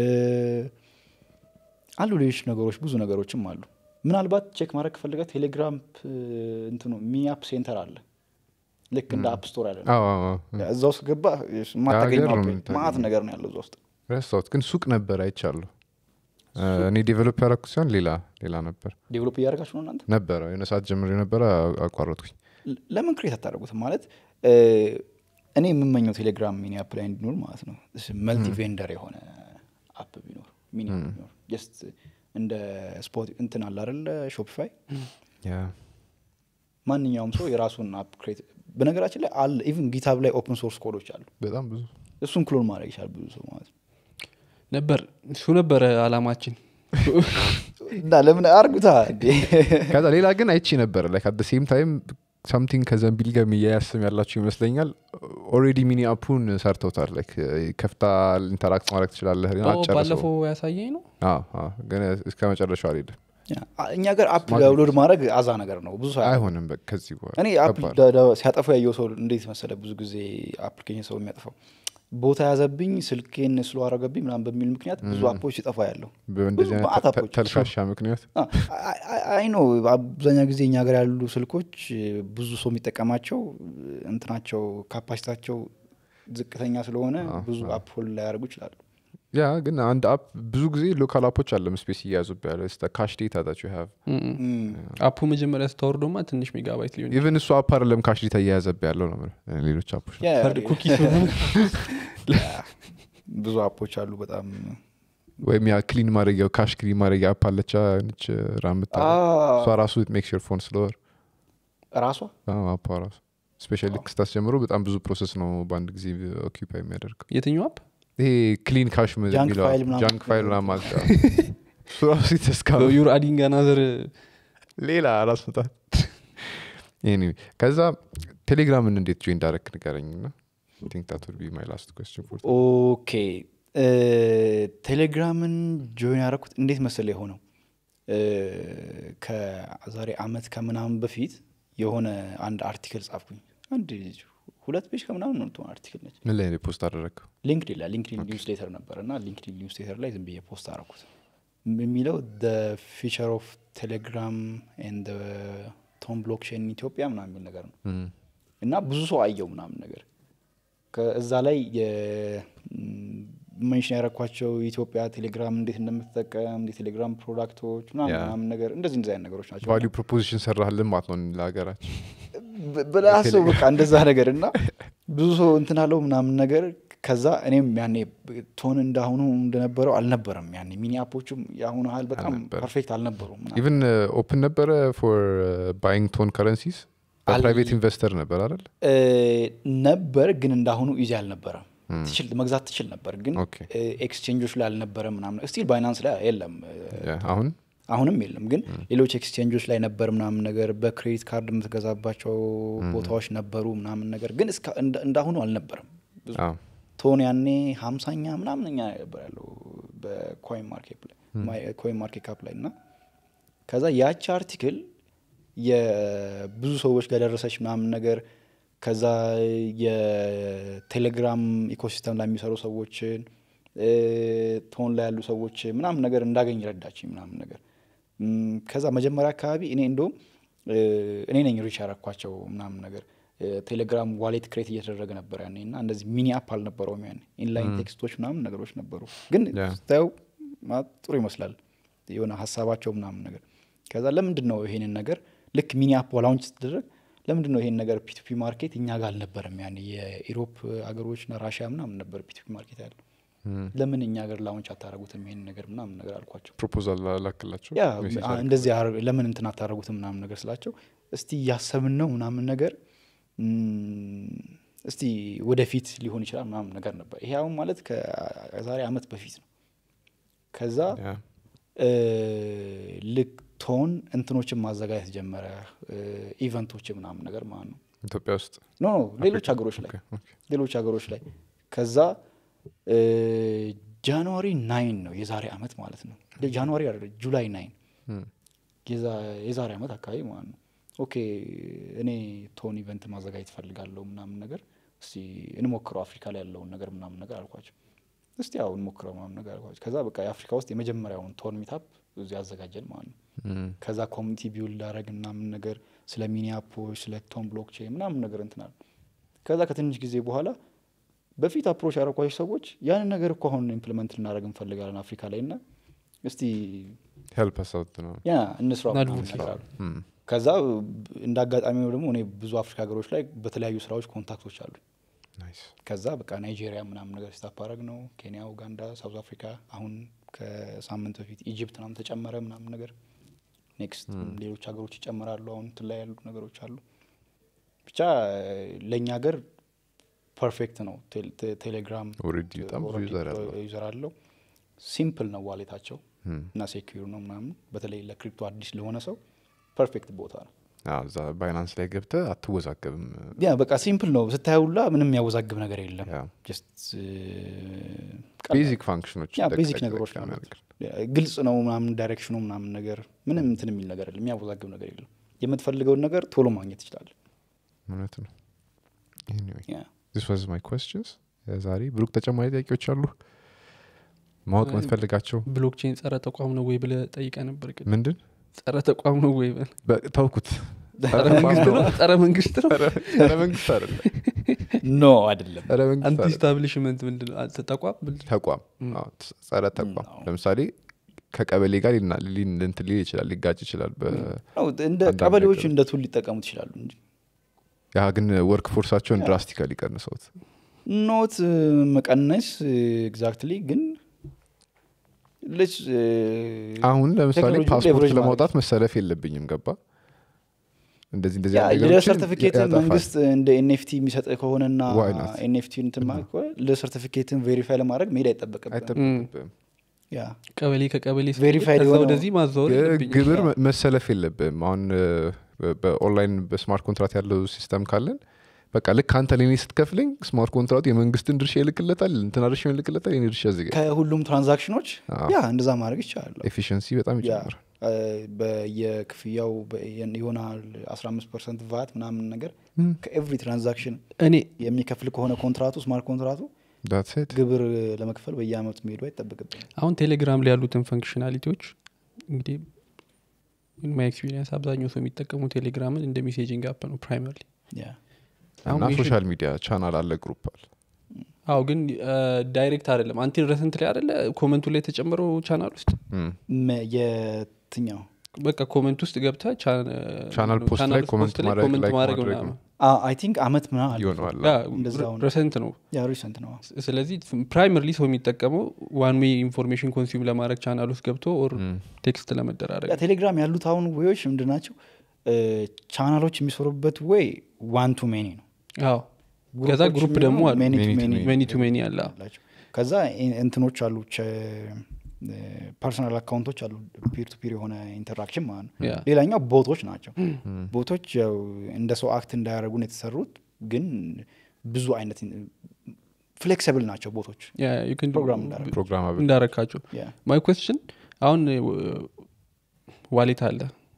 አሉ ሌሎች ነገሮች ብዙ ነገሮችም አሉ ምናልባት ቼክ ማድረግ ከፈለገ ቴሌግራም እ፣ እንትኑ ሚኒ አፕ ሴንተር አለ ልክ እንደ አፕ ስቶር ያለ ነው። አዎ፣ አዎ፣ አዎ። እዛ ውስጥ ገባ ማታገኘው የሀገር ነው አፕ የምታገኘው። ማአት ነገር ነው ያለው እዛ ውስጥ ረሳሁት ግን ሱቅ ነበር አይቻለሁ እኔ ዴቨሎፕ ያደረኩት ሲሆን ሌላ ሌላ ነበር ዴቨሎፕ እያደረጋችሁ ነው እናንተ ነበረ የሆነ ሰዓት ጀምሮ የነበረ አቋረጥኩኝ ለ- ለምን ክሬት አታደርጉትም ማለት እ፣ እኔ የምመኘው ቴሌግራም ሚኒ አፕ ላይ እንዲኖር ማለት ነው መልቲ ቬንደር የሆነ አፕ ቢኖር ሚኒ አፕ ቢኖር ጀስት እንደ ስፖት እንትን አለ አይደለ ሾፒፋይ ያ ማንኛውም ሰው የራሱን አፕ ክሬት በነገራችን ላይ አለ ኢቭን ጊታብ ላይ ኦፕን ሶርስ ኮዶች አሉ በጣም ብዙ እሱን ክሎን ማድረግ ይቻላል ብዙ ሰው ማለት ነው ነበር እሱ ነበረ አላማችን እና ለምን አርጉታ እንዴ ከዛ ሌላ ግን አይቼ ነበረ ላይክ አት ሴም ታይም ሳምቲንግ ከዘንቢል ጋር የሚያያዝ ስም ያላቸው ይመስለኛል ኦልሬዲ ሚኒ አፑን ሰርተውታል ላይክ ከፍታ ኢንተራክት ማድረግ ትችላለህ ግን ኦ፣ አጨረሰው ባለፈው ያሳየኝ ነው አዎ፣ አዎ። ግን እስከ መጨረሻው አልሄድም ያ፣ እኛ ጋር አፕ ዳውንሎድ ማድረግ አዛ ነገር ነው ብዙ ሰው አያውቅም። አይሆንም በቃ ከዚህ በኋላ እኔ አፕ ከባድ። ዳ- ዳ- ሲያጠፉ ያየው ሰው እንዴት መሰለ ብዙ ጊዜ አፕሊኬሽን ሰው የሚያጠፋው ቦታ ያዘብኝ ስልኬን ስሎ አረገብኝ ምናምን በሚል ምክንያት ብዙ አፖች ሲጠፋ ያለው በእንደዚህ አይነት መዓት ተ- አፖች። ተልካሻ ምክንያት አይ ነው አብዛኛው ጊዜ እኛ ሀገር ያሉ ስልኮች ብዙ ሰው የሚጠቀማቸው እንትናቸው ካፓሲታቸው ዝቅተኛ ስለሆነ ብዙ አፕ ሆልድ ላያደርጉ ይችላሉ ያ ግን አንድ አፕ ብዙ ጊዜ ሎካል አፖች አለም ስፔስ እያያዙብ ያለ ካሽ ዴታ ዳት ዩ ሃቭ አፑ መጀመሪያ ስታወርዶማ ትንሽ ሜጋባይት ሊሆን ኢቨን እሱ አፕ አይደለም ካሽ ዴታ እያያዘብ ያለው ነው የምልህ። ሌሎች አፖች ነው። ያ- ፈርድ ኩኪስ ብዙ አፖች አሉ በጣም ወይም ያ ክሊን ማድረጊያው ካሽ ክሊን ማድረጊያ አፕ አለቻ ነች ራምታ አ- እሷ ራሱ ሜክ ሹር ፎን ስለወር ራሷ አፓ ራሱ ስፔሻሊ ልክ ስታስጀምሮ በጣም ብዙ ፕሮሰስ ነው በአንድ ጊዜ ኦኪፓይ የሚያደርገው የትኛው አፕ ይሄ ክሊን ካሽ Junk file ምናምን ጃንክ ፋይል ምናምን ማለት ነው። እሱ ራሱ የተስካ ዩር አዲንግ አናዘር ሌላ ራስ ምታት Anyway፣ ከዛ ቴሌግራምን እንዴት ጆይን እንዳረክ ንገረኝ ና ቲንክ ታት ውድ ቢ ማይ ላስት ኮስችን ፎር ኦኬ እ፣ ቴሌግራምን ጆይን ያደረኩት እንዴት መሰለ የሆነው እ፣ ከዛሬ አመት ከምናምን በፊት የሆነ አንድ አርቲክል ጻፍኩኝ አንድ ሁለት ፔጅ ከምናምን ነው የምትሆን አርቲክል ነች ምን ላይ ፖስት አደረግከው ሊንክዲን ላይ ሊንክዲን ኒውስ ሌተር ነበር እና ሊንክዲን ኒውስ ሌተር ላይ ዝም ብዬ ፖስት አረኩት የሚለው ፊቸር ኦፍ ቴሌግራም ኤንድ ቶም ብሎክቼን ኢትዮጵያ ምናምን የሚል ነገር ነው እና ብዙ ሰው አየው ምናምን ነገር ከዛ ላይ መንሽን ያረኳቸው ኢትዮጵያ ቴሌግራም እንዴት እንደምትጠቀም የቴሌግራም ፕሮዳክቶች ምናምን ያ። ምናምን ነገር እንደዚህ እንደዚህ አይነት ነገሮች ናቸው ቫሊዩ ፕሮፖዚሽን ሰራህልን ማለት ነው ለሀገራችን ብ- ብለህ አስበው በቃ እንደዛ ነገር እና ብዙ ሰው እንትን አለው ምናምን ነገር ከዛ እኔም ያኔ ቶን እንዳሁኑ እንደነበረው አልነበረም ያኔ ሚኒ አፖቹም የአሁኑ ያህል በጣም አልነበረም። ፐርፌክት አልነበሩም ምናምን። ኢቨን ኦፕን ነበረ ፎር ባይንግ ቶን ከረንሲስ አል- ፕራይቬት ኢንቨስተር ነበር አይደል እ፣ ነበር ግን እንዳሁኑ ኢዚ አልነበረም ትችል መግዛት ትችል ነበር ግን ኦኬ። እ፣ ኤክስቼንጆች ላይ አልነበረም ምናምን ስቲል ባይናንስ ላይ የለም እ፣ ያ፣ አሁን አሁንም የለም ግን ሌሎች ኤክስቼንጆች ላይ ነበር ምናምን ነገር በክሬዲት ካርድ የምትገዛባቸው ቦታዎች ነበሩ ምናምን ነገር ግን እስካ- እንደ- እንዳሁኑ አልነበረም ብዙ አዎ። ቶን ያኔ ሀምሳኛ ምናምን እኛ ነበር ያለው በኮይን ማርኬት ላይ ኮይን ማርኬት ካፕ ላይ እና ከዛ ያቺ አርቲክል የብዙ ሰዎች ጋር ደረሰች ምናምን ነገር ከዛ የቴሌግራም ኢኮሲስተም ላይ የሚሰሩ ሰዎችን እ፣ ቶን ላይ ያሉ ሰዎች ምናምን ነገር እንዳገኝ ረዳችኝ ምናምን ነገር እም፣ ከዛ መጀመሪያ አካባቢ እኔ እንደውም እ፣ እኔ ነኝ ሪች ያረኳቸው ምናምን ነገር እ፣ ቴሌግራም ዋሌት ክሬት እየተደረገ ነበር ያኔ እና እንደዚህ ሚኒ አፕ አልነበረውም ያኔ ኢንላይን ቴክስቶች ምናምን ነገሮች ነበሩ ግን ያ። ስታየው ማለት ጥሩ ይመስላል የሆነ ሀሳባቸው ምናምን ነገር ከዛ ለምንድን ነው ይሄንን ነገር ልክ ሚኒ አፕ ላውንች ስትደረግ ለምንድን ነው ይሄን ነገር ፒቱፒ ማርኬት እኛ ጋር አልነበረም ያኔ የኢሮፕ ሀገሮችና ራሽያ ምናምን ነበር ፒቱፒ ማርኬት ያለው ለምን እኛ ሀገር ላውንች አታደረጉትም ይሄን ነገር ምናምን ነገር አልኳቸው ፕሮፖዛል ላክላቸው ያ ሜሴጅ አ- እንደዚህ አር- ለምን እንትን አታደረጉትም ምናምን ነገር ስላቸው እስቲ እያሰብን ነው ምናምን ነገር እም፣ እስቲ ወደፊት ሊሆን ይችላል ምናምን ነገር ነበር ይሄ አሁን ማለት ከዛሬ አመት በፊት ነው ከዛ ያ። እ፣ ልክ ቶን እንትኖችን ማዘጋጀት ጀመረ እ፣ ኢቨንቶች ምናምን ነገር ማለት ነው ኢትዮጵያ ውስጥ ኖ ኖ ሌሎች ሀገሮች ላይ ኦኬ፣ ኦኬ። ሌሎች ሀገሮች ላይ ከዛ እ፣ ጃንዋሪ ናይን ነው የዛሬ አመት ማለት ነው ጃንዋሪ አይደለም ጁላይ ናይን እም፣ የዛ- የዛሬ አመት አካባቢ ማለት ነው ኦኬ እኔ ቶን ኢቨንት ማዘጋጀት ፈልጋለሁ ምናምን ነገር እስቲ እንሞክረው አፍሪካ ላይ ያለውን ነገር ምናምን ነገር አልኳቸው እስቲ ያው እንሞክረው ምናምን ነገር አልኳቸው ከዛ በቃ የአፍሪካ ውስጥ የመጀመሪያውን ቶን ሚታፕ እዚህ አዘጋጀን ማለት ነው እም፣ ከዛ ኮሚኒቲ ቢውልድ አረግ ምናምን ነገር ስለ ሚኒ አፖች ስለ ቶን ብሎክቼን ምናምን ነገር እንትናል ከዛ ከትንሽ ጊዜ በኋላ በፊት አፕሮች ያረኳቸው ሰዎች ያንን ነገር እኮ አሁን ኢምፕሊመንት ልናደረግ እንፈልጋለን አፍሪካ ላይ እና እስቲ ሄልፕ us out ነው ያ እንስራ ምናምን አድቮኬት ነገር አሉ። እም፣ ከዛ እንደ አጋጣሚ ነው ደግሞ እኔ ብዙ አፍሪካ ሀገሮች ላይ በተለያዩ ስራዎች ኮንታክቶች አሉ ናይስ ከዛ በቃ ናይጄሪያ ምናምን ነገር ስታፕ አረግ ነው ኬንያ ኡጋንዳ ሳውዝ አፍሪካ አሁን ከሳምንት በፊት ኢጅፕት ምናምን ተጨመረ ምናምን ነገር ኔክስት ሌሎች ሀገሮች ይጨምራሉ አሁን እንትን ላይ ያሉ ነገሮች አሉ ብቻ ለእኛ ሀገር ፐርፌክት ነው ቴል- ቴ- ቴሌግራም ኦልሬዲ በጣም ብዙ ኦልሬዲ ዩዘር ያለው ዩዘር አለው ሲምፕል ነው ዋሌታቸው እም፣ እና ሴኪዩር ነው ምናምን በተለይ ለክሪፕቶ አዲስ ለሆነ ሰው ፐርፌክት ቦታ ነው አዎ፣ እዛ ባይናንስ ላይ ገብተህ አትወዛገብም ያ በቃ ሲምፕል ነው ስታየውላ ምንም የሚያወዛግብ ነገር የለም ያ። ጀስት ቤዚክ ፋንክሽኖች ያ ጠቅ- ቤዚክ ጠቅ- ነገሮች ጠቅ ናቸው የሚያደርግ። ግልጽ ነው ምናምን ዳይሬክሽኑ ምናምን ነገር ምንም እንትን የሚል ነገር የለም የሚያወዛግብ ነገር የለም የምትፈልገውን ነገር ቶሎ ማግኘት ትችላል እውነት ነው Anyway, ያ this was my questions ዛሬ ብሩክ ተጨማሪ ጥያቄዎች አሉ ማወቅ የምትፈልጋቸው ብሎክቼን ጸረ ተቋም ነው ወይ ብለ ጠይቀ ነበር ግን ምንድን ጸረ ተቋም ነው ወይ በል። በ- ተውኩት ጸረ መንግስት ነው ጸረ መንግስት ነው ጸረ- ጸረ መንግስት አይደለም ኖ አይደለም ጸረ መንግስት አንቲ አይደለም። ስታብሊሽመንት ምንድን ነው አንተ ተቋም ምንድን ነው? ተቋም አዎ፣ ጸረ ተቋም ለምሳሌ ከቀበሌ ጋር ሊና- ሊን- እንትን ሊል ይችላል ሊጋጭ ይችላል በ- ነው እንደ አንዳንድ ቀበሌዎች ነገሮች። እንደ ቱል ሊጠቀሙት ይችላሉ እንጂ ያ ግን ወርክ ፎርሳቸውን ድራስቲካሊ ቀንሰውት ኖት መቀነስ ኤግዛክትሊ ግን ልጅ አሁን ለምሳሌ ቴክኖሎጂውን ፓስፖርት leverage ለማውጣት መሰለፍ የለብኝም ገባ እንደዚህ እንደዚህ ያ አይነት የልደት ነገሮችን ሰርቲፊኬትን ያጠፋል። መንግስት እንደ ኤንኤፍቲ የሚሰጥ ከሆነና Why not? ኤንኤፍቲ እንትን ማለት ከሆነ ልደት ሰርቲፊኬትን ቬሪፋይ ለማድረግ መሄድ አይጠበቅብም አይጠበቅብህም። ያ ቀበሌ ከቀበሌ ስትሄድ Verified ከዛ የሆነው- ወደዚህ ማዛወር ግ- የለብኝም። ግብር መ- መሰለፍ የለብህም አሁን እ፣ በ- በኦንላይን በስማርት ኮንትራት ያለው ሲስተም ካለን በቃ ልክ አንተ ለኔ ስትከፍለኝ ስማርት ኮንትራቱ የመንግስትን ድርሻ ይልክለታል እንትና ድርሻ ይልክለታል የኔ ድርሻ እዚህ ጋር ከሁሉም ትራንዛክሽኖች አዎ። ያ እንደዛ ማድረግ ይቻላል ኤፊሽንሲ በጣም ያ ይጨምራል እ፣ በየክፍያው በ- ይሆናል 15 ፐርሰንት ቫት ምናምን ነገር ከኤቭሪ ትራንዛክሽን እኔ የሚከፍል ከሆነ ኮንትራቱ ስማርት ኮንትራቱ That's it። ግብር ለመክፈል በየአመቱ መሄዱ አይጠበቅብን አሁን ቴሌግራም ላይ ያሉትን ፈንክሽናሊቲዎች እንግዲህ ማይ ኤክስፒሪየንስ አብዛኛው ሰው የሚጠቀሙ ቴሌግራምን እንደ ሜሴጂንግ አፕ ነው ፕራይመርሊ አሁን እና ሜሽን- ሶሻል ሚዲያ ቻናል አለ ግሩፕ አለ አዎ ግን ዳይሬክት አይደለም አንቲ ረሰንት ላይ አይደለ ኮመንቱ ላይ የተጨመረው ቻናል ውስጥ እም። የትኛው በቃ ኮመንት ውስጥ ገብተ ቻናል ፖስት ላይ ኮመንት ማድረግ ኮመንት like ማድረግ ማድረግ ምናምን ነው። አይ ቲንክ አመት ምና ይሆነዋል እንደዛው ነው። ረሰንት ነው ያ ሪሰንት ነው ስለዚህ ፕራይመርሊ ሰው የሚጠቀመው ዋን ዌይ ኢንፎርሜሽን ኮንሱም ለማድረግ ቻናል ውስጥ ገብቶ ኦር እም። ቴክስት ለመደራረግ ያ ቴሌግራም ያሉት አሁን ዌዎች ምንድን ናቸው ቻናሎች የሚሰሩበት ዌይ ዋን ቱ ሜኒ ነው አዎ ከዛ ግሩፕ ደግሞ አሉ ሜኒ ቱ Many to ሜኒ many. ሜኒ ቱ ሜኒ አለ አላቸው ከዛ ኢ- እንትኖች አሉ ፐርሰናል አካውንቶች አሉ ፒር ቱ ፒር የሆነ ኢንተራክሽን ማለት ነው ያ ሌላኛው ቦቶች ናቸው ቦቶች ያው እንደ ሰው አክት እንዳያደረጉ ነው የተሰሩት ግን ብዙ አይነት ፍሌክሲብል ናቸው ቦቶች ያ you can do- ፕሮግራም እንዳደረጉ ፕሮግራማብል እንዳረካቸው ያ ማይ ኮስችን አሁን ዋሌት አለ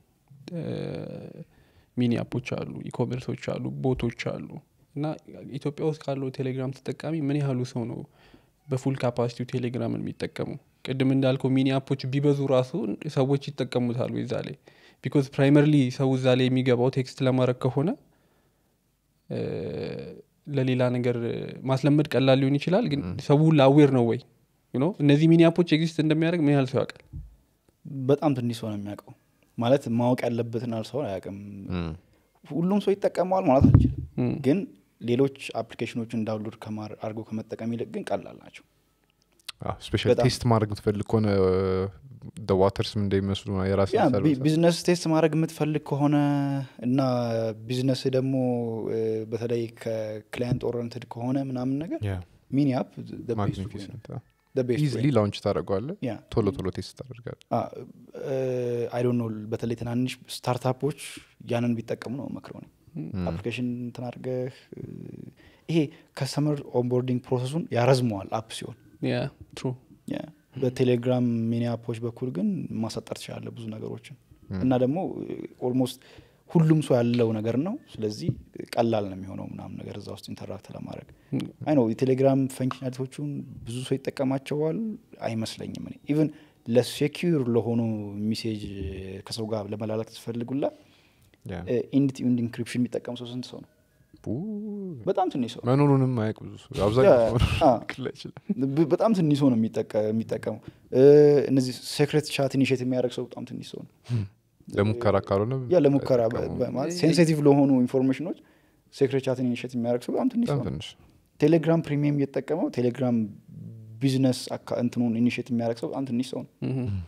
ሚኒ አፖች አሉ ኢኮሜርሶች አሉ ቦቶች አሉ እና ኢትዮጵያ ውስጥ ካለው ቴሌግራም ተጠቃሚ ምን ያህሉ ሰው ነው በፉል ካፓሲቲው ቴሌግራምን የሚጠቀሙ ቅድም እንዳልከው ሚኒ አፖች ቢበዙ ራሱ ሰዎች ይጠቀሙታሉ እዛ ላይ ቢኮዝ ፕራይመርሊ ሰው እዛ ላይ የሚገባው ቴክስት ለማድረግ ከሆነ እ፣ ለሌላ ነገር ማስለመድ ቀላል ሊሆን ይችላል ግን ሰው ላዌር ነው ወይ You know? እነዚህ ሚኒ አፖች ኤግዚስት እንደሚያደርግ ምን ያህል ሰው ያውቃል በጣም ትንሽ ሰው ነው የሚያውቀው ማለት ማወቅ ያለበትን ያህል ሰው አያውቅም ሁሉም ሰው ይጠቀመዋል ማለት አንችልም እም። ግን ሌሎች አፕሊኬሽኖችን ዳውንሎድ ከማር- አድርጎ ከመጠቀም ይልቅ ግን ቀላል ናቸው ስፔሻል በጣም። ቴስት ማድረግ የምትፈልግ ከሆነ ዋተርስም እንደሚመስሉ የራስ ያ ቢ- ቢዝነስ ቴስት ማድረግ የምትፈልግ ከሆነ እና ቢዝነስ ደግሞ እ፣ በተለይ ከክላይንት ኦረንትድ ከሆነ ምናምን ነገር ሚኒ አፕ ማግኒፊሰንት ቤስት ኢዝሊ ላውንች ታደረገዋለ ያ ቶሎ ቶሎ ቴስት ታደርጋለ አይ ዶንት ኖ በተለይ ትናንሽ ስታርታፖች ያንን ቢጠቀሙ ነው መክረው ነው አፕሊኬሽን እንትን አድርገህ እ፣ ይሄ ከስተመር ኦንቦርዲንግ ፕሮሰሱን ያረዝመዋል አፕ ሲሆን ያ ትሩ ያ በቴሌግራም ሚኒ አፖች በኩል ግን ማሳጠር ትችላለ ብዙ ነገሮችን እና ደግሞ ኦልሞስት ሁሉም ሰው ያለው ነገር ነው ስለዚህ ቀላል ነው የሚሆነው ምናምን ነገር እዛ ውስጥ ኢንተራክት ለማድረግ አይ ነው የቴሌግራም ፈንክሽናሊቲዎቹን ብዙ ሰው ይጠቀማቸዋል አይመስለኝም እኔ ኢቨን ለሴኪር ለሆኑ ሚሴጅ ከሰው ጋር ለመላላክ ትፈልጉላ ኢንድ ቱ ኢንድ ኢንክሪፕሽን የሚጠቀም ሰው ስንት ሰው ነው በጣም ትንሽ ሰው መኖሩንም አያውቅ ብዙ ሰው አብዛኛው ያ፣ ሰው አ። ክላ ይችላል ብ- በጣም ትንሽ ሰው ነው የሚጠቀ- የሚጠቀመው እ፣ እነዚህ ሴክሬት ቻት ኢኒሽት የሚያደርግ ሰው በጣም ትንሽ ሰው ነው ለሙከራ ካልሆነ ያ ለሙከራ በ- አይጠቀሙም። በ- ማለት ሴንሲቲቭ ለሆኑ ኢንፎርሜሽኖች ሴክሬት ቻትን ኢኒሽት የሚያደርግ ሰው በጣም ትንሽ በጣም ሰው ነው ትንሽ ቴሌግራም ፕሪሚየም እየተጠቀመው ቴሌግራም ቢዝነስ አካ- እንትኑን ኢኒሽት የሚያደርግ ሰው በጣም ትንሽ ሰው ነው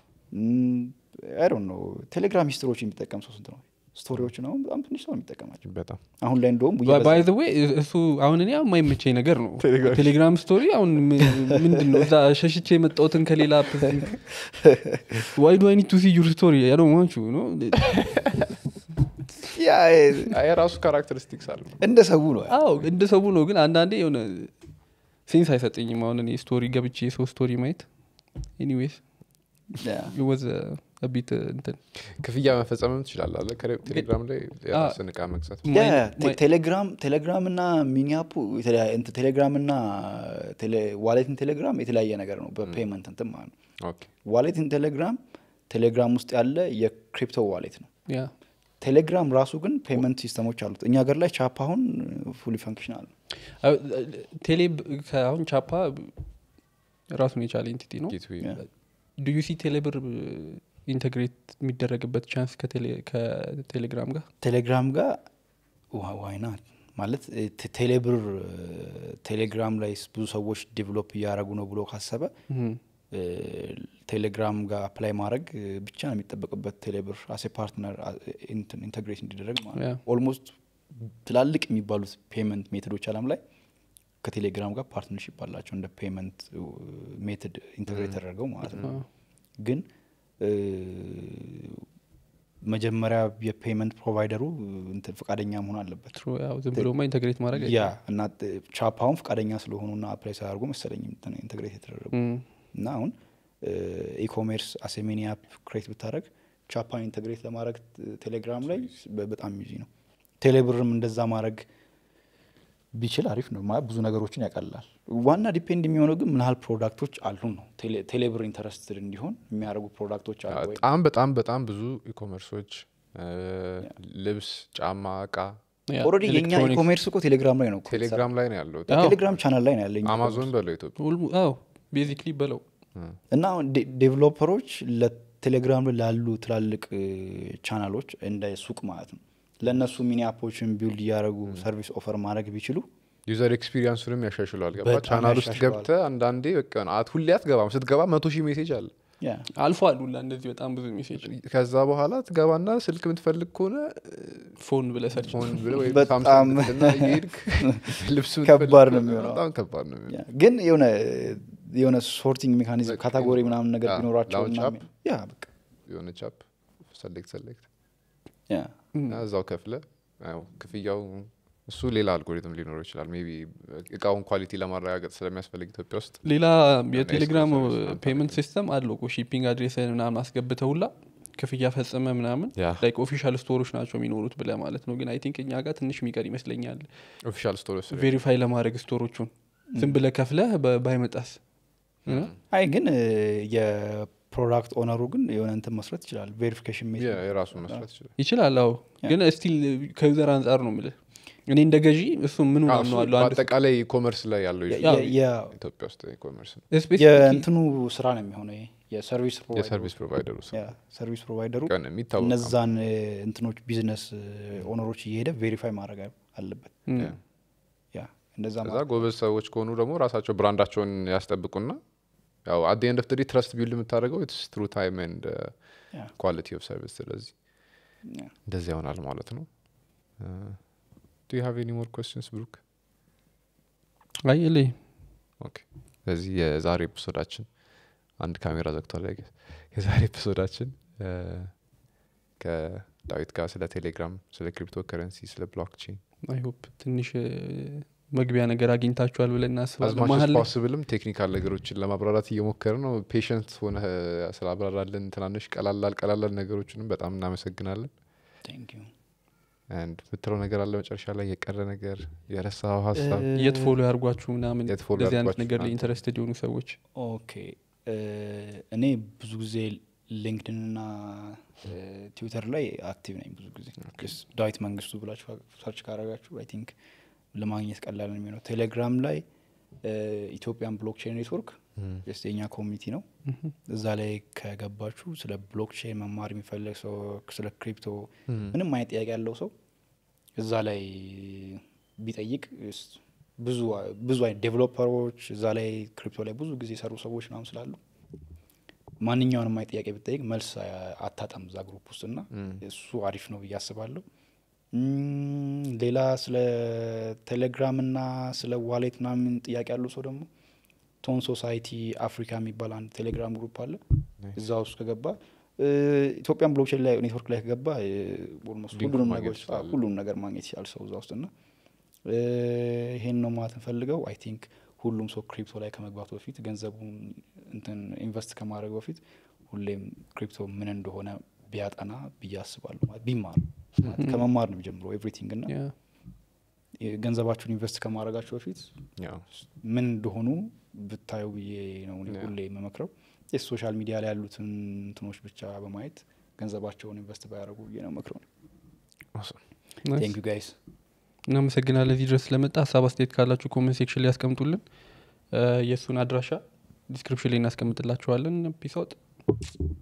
አይ ዶንት ኖ ቴሌግራም ሂስትሪዎች የሚጠቀም ሰው ስንት ነው ስቶሪዎችን አሁን በጣም ትንሽ ሰው ነው የሚጠቀማቸው በጣም አሁን ላይ እንደውም ባይ ዘ ዌይ እሱ አሁን እኔ የማይመቸኝ ነገር ነው ቴሌግራም ቴሌግራም ስቶሪ አሁን ም- ምንድን ነው እዛ ሸሽቼ የመጣሁትን ከሌላ ዋይ ዱ አይ ኒድ ቱ ሲ ዩር ስቶሪ ያዶ ዋንቹ ነው ያ የራሱ ካራክተሪስቲክስ አለ እንደ ሰው ነው አዎ እንደ ሰው ነው ግን አንዳንዴ የሆነ ሴንስ አይሰጠኝም አሁን እኔ ስቶሪ ገብቼ የሰው ስቶሪ ማየት ኤኒዌይስ ያ። ወዝ ቢት እንትን ክፍያ መፈጸምም ትችላለህ አለ ከ- ቴሌግራም ላይ የራስን እቃ መግዛት ማይ- ያ፣ ቴ- ማይ- ቴሌግራም ቴሌግራም እና ሚኒያፑ የተለያ- እንትን ቴሌግራም እና ቴሌ- ዋሌትን ቴሌግራም የተለያየ ነገር ነው በፔመንት እንትን ማለት ነው ኦኬ ዋሌትን ቴሌግራም ቴሌግራም ውስጥ ያለ የክሪፕቶ ዋሌት ነው ያ ቴሌግራም ራሱ ግን ፔመንት ሲስተሞች አሉት እኛ ሀገር ላይ ቻፕ አሁን ፉሊ ፈንክሽናል ነው አዎ፣ ቴሌ አሁን ቻፓ ራሱን የቻለ ኤንቲቲ ነው ጌትዌይ ያ። ዱዩሲ ቴሌብር ኢንተግሬት የሚደረግበት ቻንስ ከቴሌ- ከቴሌግራም ጋር ቴሌግራም ጋር ዋይና ማለት እ፣ ቴ- ቴሌብር እ፣ ቴሌግራም ላይ ብዙ ሰዎች ዲቨሎፕ እያደረጉ ነው ብሎ ካሰበ እም፣ እ፣ ቴሌግራም ጋር አፕላይ ማድረግ እ፣ ብቻ ነው የሚጠበቅበት ቴሌብር አሴ ፓርትነር ኢንተግሬት እንዲደረግ ማለት ያ። ነው ኦልሞስት ትላልቅ የሚባሉት ፔመንት ሜቶዶች አለም ላይ ከቴሌግራም ጋር ፓርትነርሽፕ አላቸው እንደ ፔመንት ሜቶድ ኢንተግሬት ተደረገው ማለት ነው አዎ። ግን እ፣ መጀመሪያ የፔመንት ፕሮቫይደሩ እንትን ፈቃደኛ መሆን አለበት ትሩ ያው ዝም ብሎማ ኢንተግሬት ማድረግ ያ እና ጥ- ቻፓውን ፈቃደኛ ስለሆኑና አፕላይ ሳያደርጉ መሰለኝ እንትን ኢንተግሬት የተደረጉ እም፣ እና አሁን ኢኮሜርስ አሴሜኒ አፕ ክሬት ብታደረግ ቻፓን ኢንተግሬት ለማድረግ ቴሌግራም ላይ በ- በጣም ይዚ ነው ቴሌብርም እንደዛ ማድረግ ቢችል አሪፍ ነው ማለት ብዙ ነገሮችን ያቀላል ዋና ዲፔንድ የሚሆነው ግን ምን ያህል ፕሮዳክቶች አሉ ነው ቴሌ- ቴሌብር ኢንተረስትድ እንዲሆን የሚያደርጉ ፕሮዳክቶች አሉ ወይ በጣም በጣም በጣም ብዙ ኢኮመርሶች ልብስ ጫማ እቃ ያ፣ ኦልሬዲ የኛ ኤሌክትሮኒክስ። ኢኮሜርስ እኮ ቴሌግራም ላይ ነው እኮ ቴሌግራም ላይ ነው ያለው አዎ። ቴሌግራም ቻናል ላይ ነው ያለኝ አማዞን በለው ኢትዮጵያ ሁልሙ- አዎ ቤዚክሊ በለው እና አሁን ዴ- ዴቨሎፐሮች ለቴሌግራም ላይ ላሉ ትላልቅ እ፣ ቻናሎች እንደ ሱቅ ማለት ነው ለእነሱ ሚኒ አፖችን ቢውልድ እያደረጉ ሰርቪስ ኦፈር ማድረግ ቢችሉ ዩዘር ኤክስፒሪንሱንም ያሻሽለዋል ገባ በጣም ቻናል ውስጥ ያሻሽለዋል። ገብተ አንዳንዴ በቃ ነው አት ሁሌ አትገባም ስትገባ መቶ ሺህ ሜሴጅ አለ ያ አልፎ አሉላ እንደዚህ በጣም ብዙ ሜሴጅ ከዛ በኋላ ትገባና ስልክ የምትፈልግ ከሆነ ፎን ብለህ ሰርች ሆን ብለህ ወይ በጣም ሳምሰንግ ብትና እየሄድክ ልብሱን ከባድ ትፈልግ ነው ከሆነ የሚሆነው። በጣም ከባድ ነው የሚሆነው ያ ግን የሆነ የሆነ ሶርቲንግ ሜካኒዝም ካታጎሪ ምናምን ነገር ያ፣ ቢኖራቸው ላውንች እና አፕ። ያ በቃ የሆነ ቻፕ ሰሌክት ሰሌክት ያ እና እዛው ከፍለ ያው ክፍያው እሱ ሌላ አልጎሪትም ሊኖረው ይችላል ሜይ ቢ እቃውን ኳሊቲ ለማረጋገጥ ስለሚያስፈልግ ኢትዮጵያ ውስጥ ሌላ የቴሌግራም ኤክስክሉሲቭ ሰርቪስ ፔመንት ሲስተም አለው እኮ ሺፒንግ አድሬስን ምናምን አስገብተውላ ክፍያ ፈጸመ ምናምን ያ ላይክ ኦፊሻል ስቶሮች ናቸው የሚኖሩት ብለ ማለት ነው ግን አይ ቲንክ እኛ ጋር ትንሽ የሚቀር ይመስለኛል ኦፊሻል ስቶር ውስጥ ቬሪፋይ ለማድረግ ስቶሮቹን ዝም ብለ ከፍለህ በ- ባይመጣስ እ? አይ ግን እ፣ የፕሮዳክት ኦነሩ ግን የሆነ እንትን መስረት ይችላል ቬሪፊኬሽን ያ የራሱን መስራት ይችላል ይችላል አዎ ግን ስቲል ከዩዘር አንጻር ነው ምልህ እኔ እንደ ገዢ እሱ ምን አዎ፣ እሱ ምናምነዋለሁ አንድ በአጠቃላይ ኢኮመርስ ላይ ያለው የ- ይችላል የ- የ- ኢትዮጵያ ውስጥ ኢኮመርስ ነው ስፔሲፊክ የእንትኑ ስራ ነው የሚሆነው ይሄ የሰርቪስ የሰርቪስ ፕሮቫይደሩ ውስጥ ሰርቪስ ፕሮቫይደሩ ቀን የሚታወቅ እነዛን እ፣ እንትኖች ቢዝነስ ኦነሮች እየሄደ ቬሪፋይ ማድረግ አለበት እም፣ ያ። ያ እንደዛ ከዛ ማድረግ ጎበዝ ሰዎች ከሆኑ ደግሞ ራሳቸው ብራንዳቸውን ያስጠብቁና ያው አት ኤንድ ኦፍ ትረስት ቢልድ የምታደርገው ኢትስ ትሩ ታይም ኤንድ ያ፣ ኳሊቲ ኦፍ ሰርቪስ ስለዚህ ያ። እንደዚህ ይሆናል ማለት ነው ዱ ዩ ሃቭ ኤኒ ሞር ኮስችንስ ብሩክ አይ የለኝም። ኦኬ ስለዚህ የዛሬ ኤፒሶዳችን አንድ ካሜራ ዘግቷል ላይ የዛሬ ኤፒሶዳችን እ፣ ከዳዊት ጋር ስለ ቴሌግራም ስለ ክሪፕቶ ከረንሲ ስለ ብሎክቼን አይ ሆፕ ትንሽ እ፣ መግቢያ ነገር አግኝታችኋል ብለን እናስባለን አዝማች መሀል ላይ ፖስብልም ቴክኒካል ነገሮችን ለማብራራት እየሞከረ ነው ፔሽንት ሆነ ስላብራራለን ትናንሽ ቀላላል ቀላላል ነገሮችንም በጣም እናመሰግናለን Thank you። አንድ ምትለው ነገር አለ መጨረሻ ላይ የቀረ ነገር የረሳው ሀሳብ እ፣ የት ፎሎ ያርጓችሁ ምናምን የት follow እንደዚህ አይነት ያድርጓችሁ ነገር ላይ እናንተ? ኢንተረስትድ የሆኑ ሰዎች ኦኬ እ፣ እኔ ብዙ ጊዜ ሊንክድን እና ትዊተር ላይ አክቲቭ ነኝ ብዙ ጊዜ Just ዳዊት መንግስቱ ብላችሁ ሰርች ካረጋችሁ አይ ቲንክ ለማግኘት ቀላል ነው የሚሆነው ቴሌግራም ላይ ኢትዮጵያን ብሎክቼን ኔትወርክ ስ የኛ ኮሚኒቲ ነው እዛ ላይ ከገባችሁ ስለ ብሎክቼን መማር የሚፈልግ ሰው ስለ ክሪፕቶ ምንም አይነት ጥያቄ ያለው ሰው እዛ ላይ ቢጠይቅ ስ- ብዙ ብዙ አይነት ዴቨሎፐሮች እዛ ላይ ክሪፕቶ ላይ ብዙ ጊዜ የሰሩ ሰዎች ምናምን ስላሉ ማንኛውንም አይነት ጥያቄ ብጠይቅ መልስ አ- አታጣም እዛ ግሩፕ ውስጥ እና እሱ አሪፍ ነው ብዬ አስባለሁ እም፣ ሌላ ስለ ቴሌግራም እና ስለ ዋሌት ምናምን ጥያቄ ያለው ሰው ደግሞ ቶን ሶሳይቲ አፍሪካ የሚባል አንድ ቴሌግራም ግሩፕ አለ እዛ ውስጥ ከገባ እ፣ ኢትዮጵያን ብሎክቼን ላይ ኔትወርክ ላይ ከገባ እ፣ ኦልሞስት ሊንኩን ሁሉንም ማግኘት ነገሮች ይችላል። ሁሉም ነገር ማግኘት ይችላል ሰው እዛ ውስጥ እና እ፣ ይሄን ነው ማለት እንፈልገው አይ ቲንክ ሁሉም ሰው ክሪፕቶ ላይ ከመግባቱ በፊት ገንዘቡን እንትን ኢንቨስት ከማድረግ በፊት ሁሌም ክሪፕቶ ምን እንደሆነ ቢያጠና ብዬ አስባለሁ ማለት ቢማር ማለት ከመማር ነው የሚጀምረው ኤቭሪቲንግ እና ያ ገንዘባችሁን ኢንቨስት ከማድረጋችሁ በፊት ያው ምን እንደሆኑ ብታዩ ብዬ ነው እኔ Yeah. ሁሌ የምመክረው የሶሻል ሚዲያ ላይ ያሉትን እንትኖች ብቻ በማየት ገንዘባቸውን ኢንቨስት ባያደርጉ ብዬ ነው መክረው awesome። ናይስ። ቴንክ ዩ ጋይስ እናመሰግናለን እዚህ ድረስ ስለመጣ ሀሳብ አስተያየት ካላችሁ ኮመንት ሴክሽን ላይ ያስቀምጡልን እ፣ የእሱን አድራሻ ዲስክሪፕሽን ላይ እናስቀምጥላችኋለን ፒስ አውት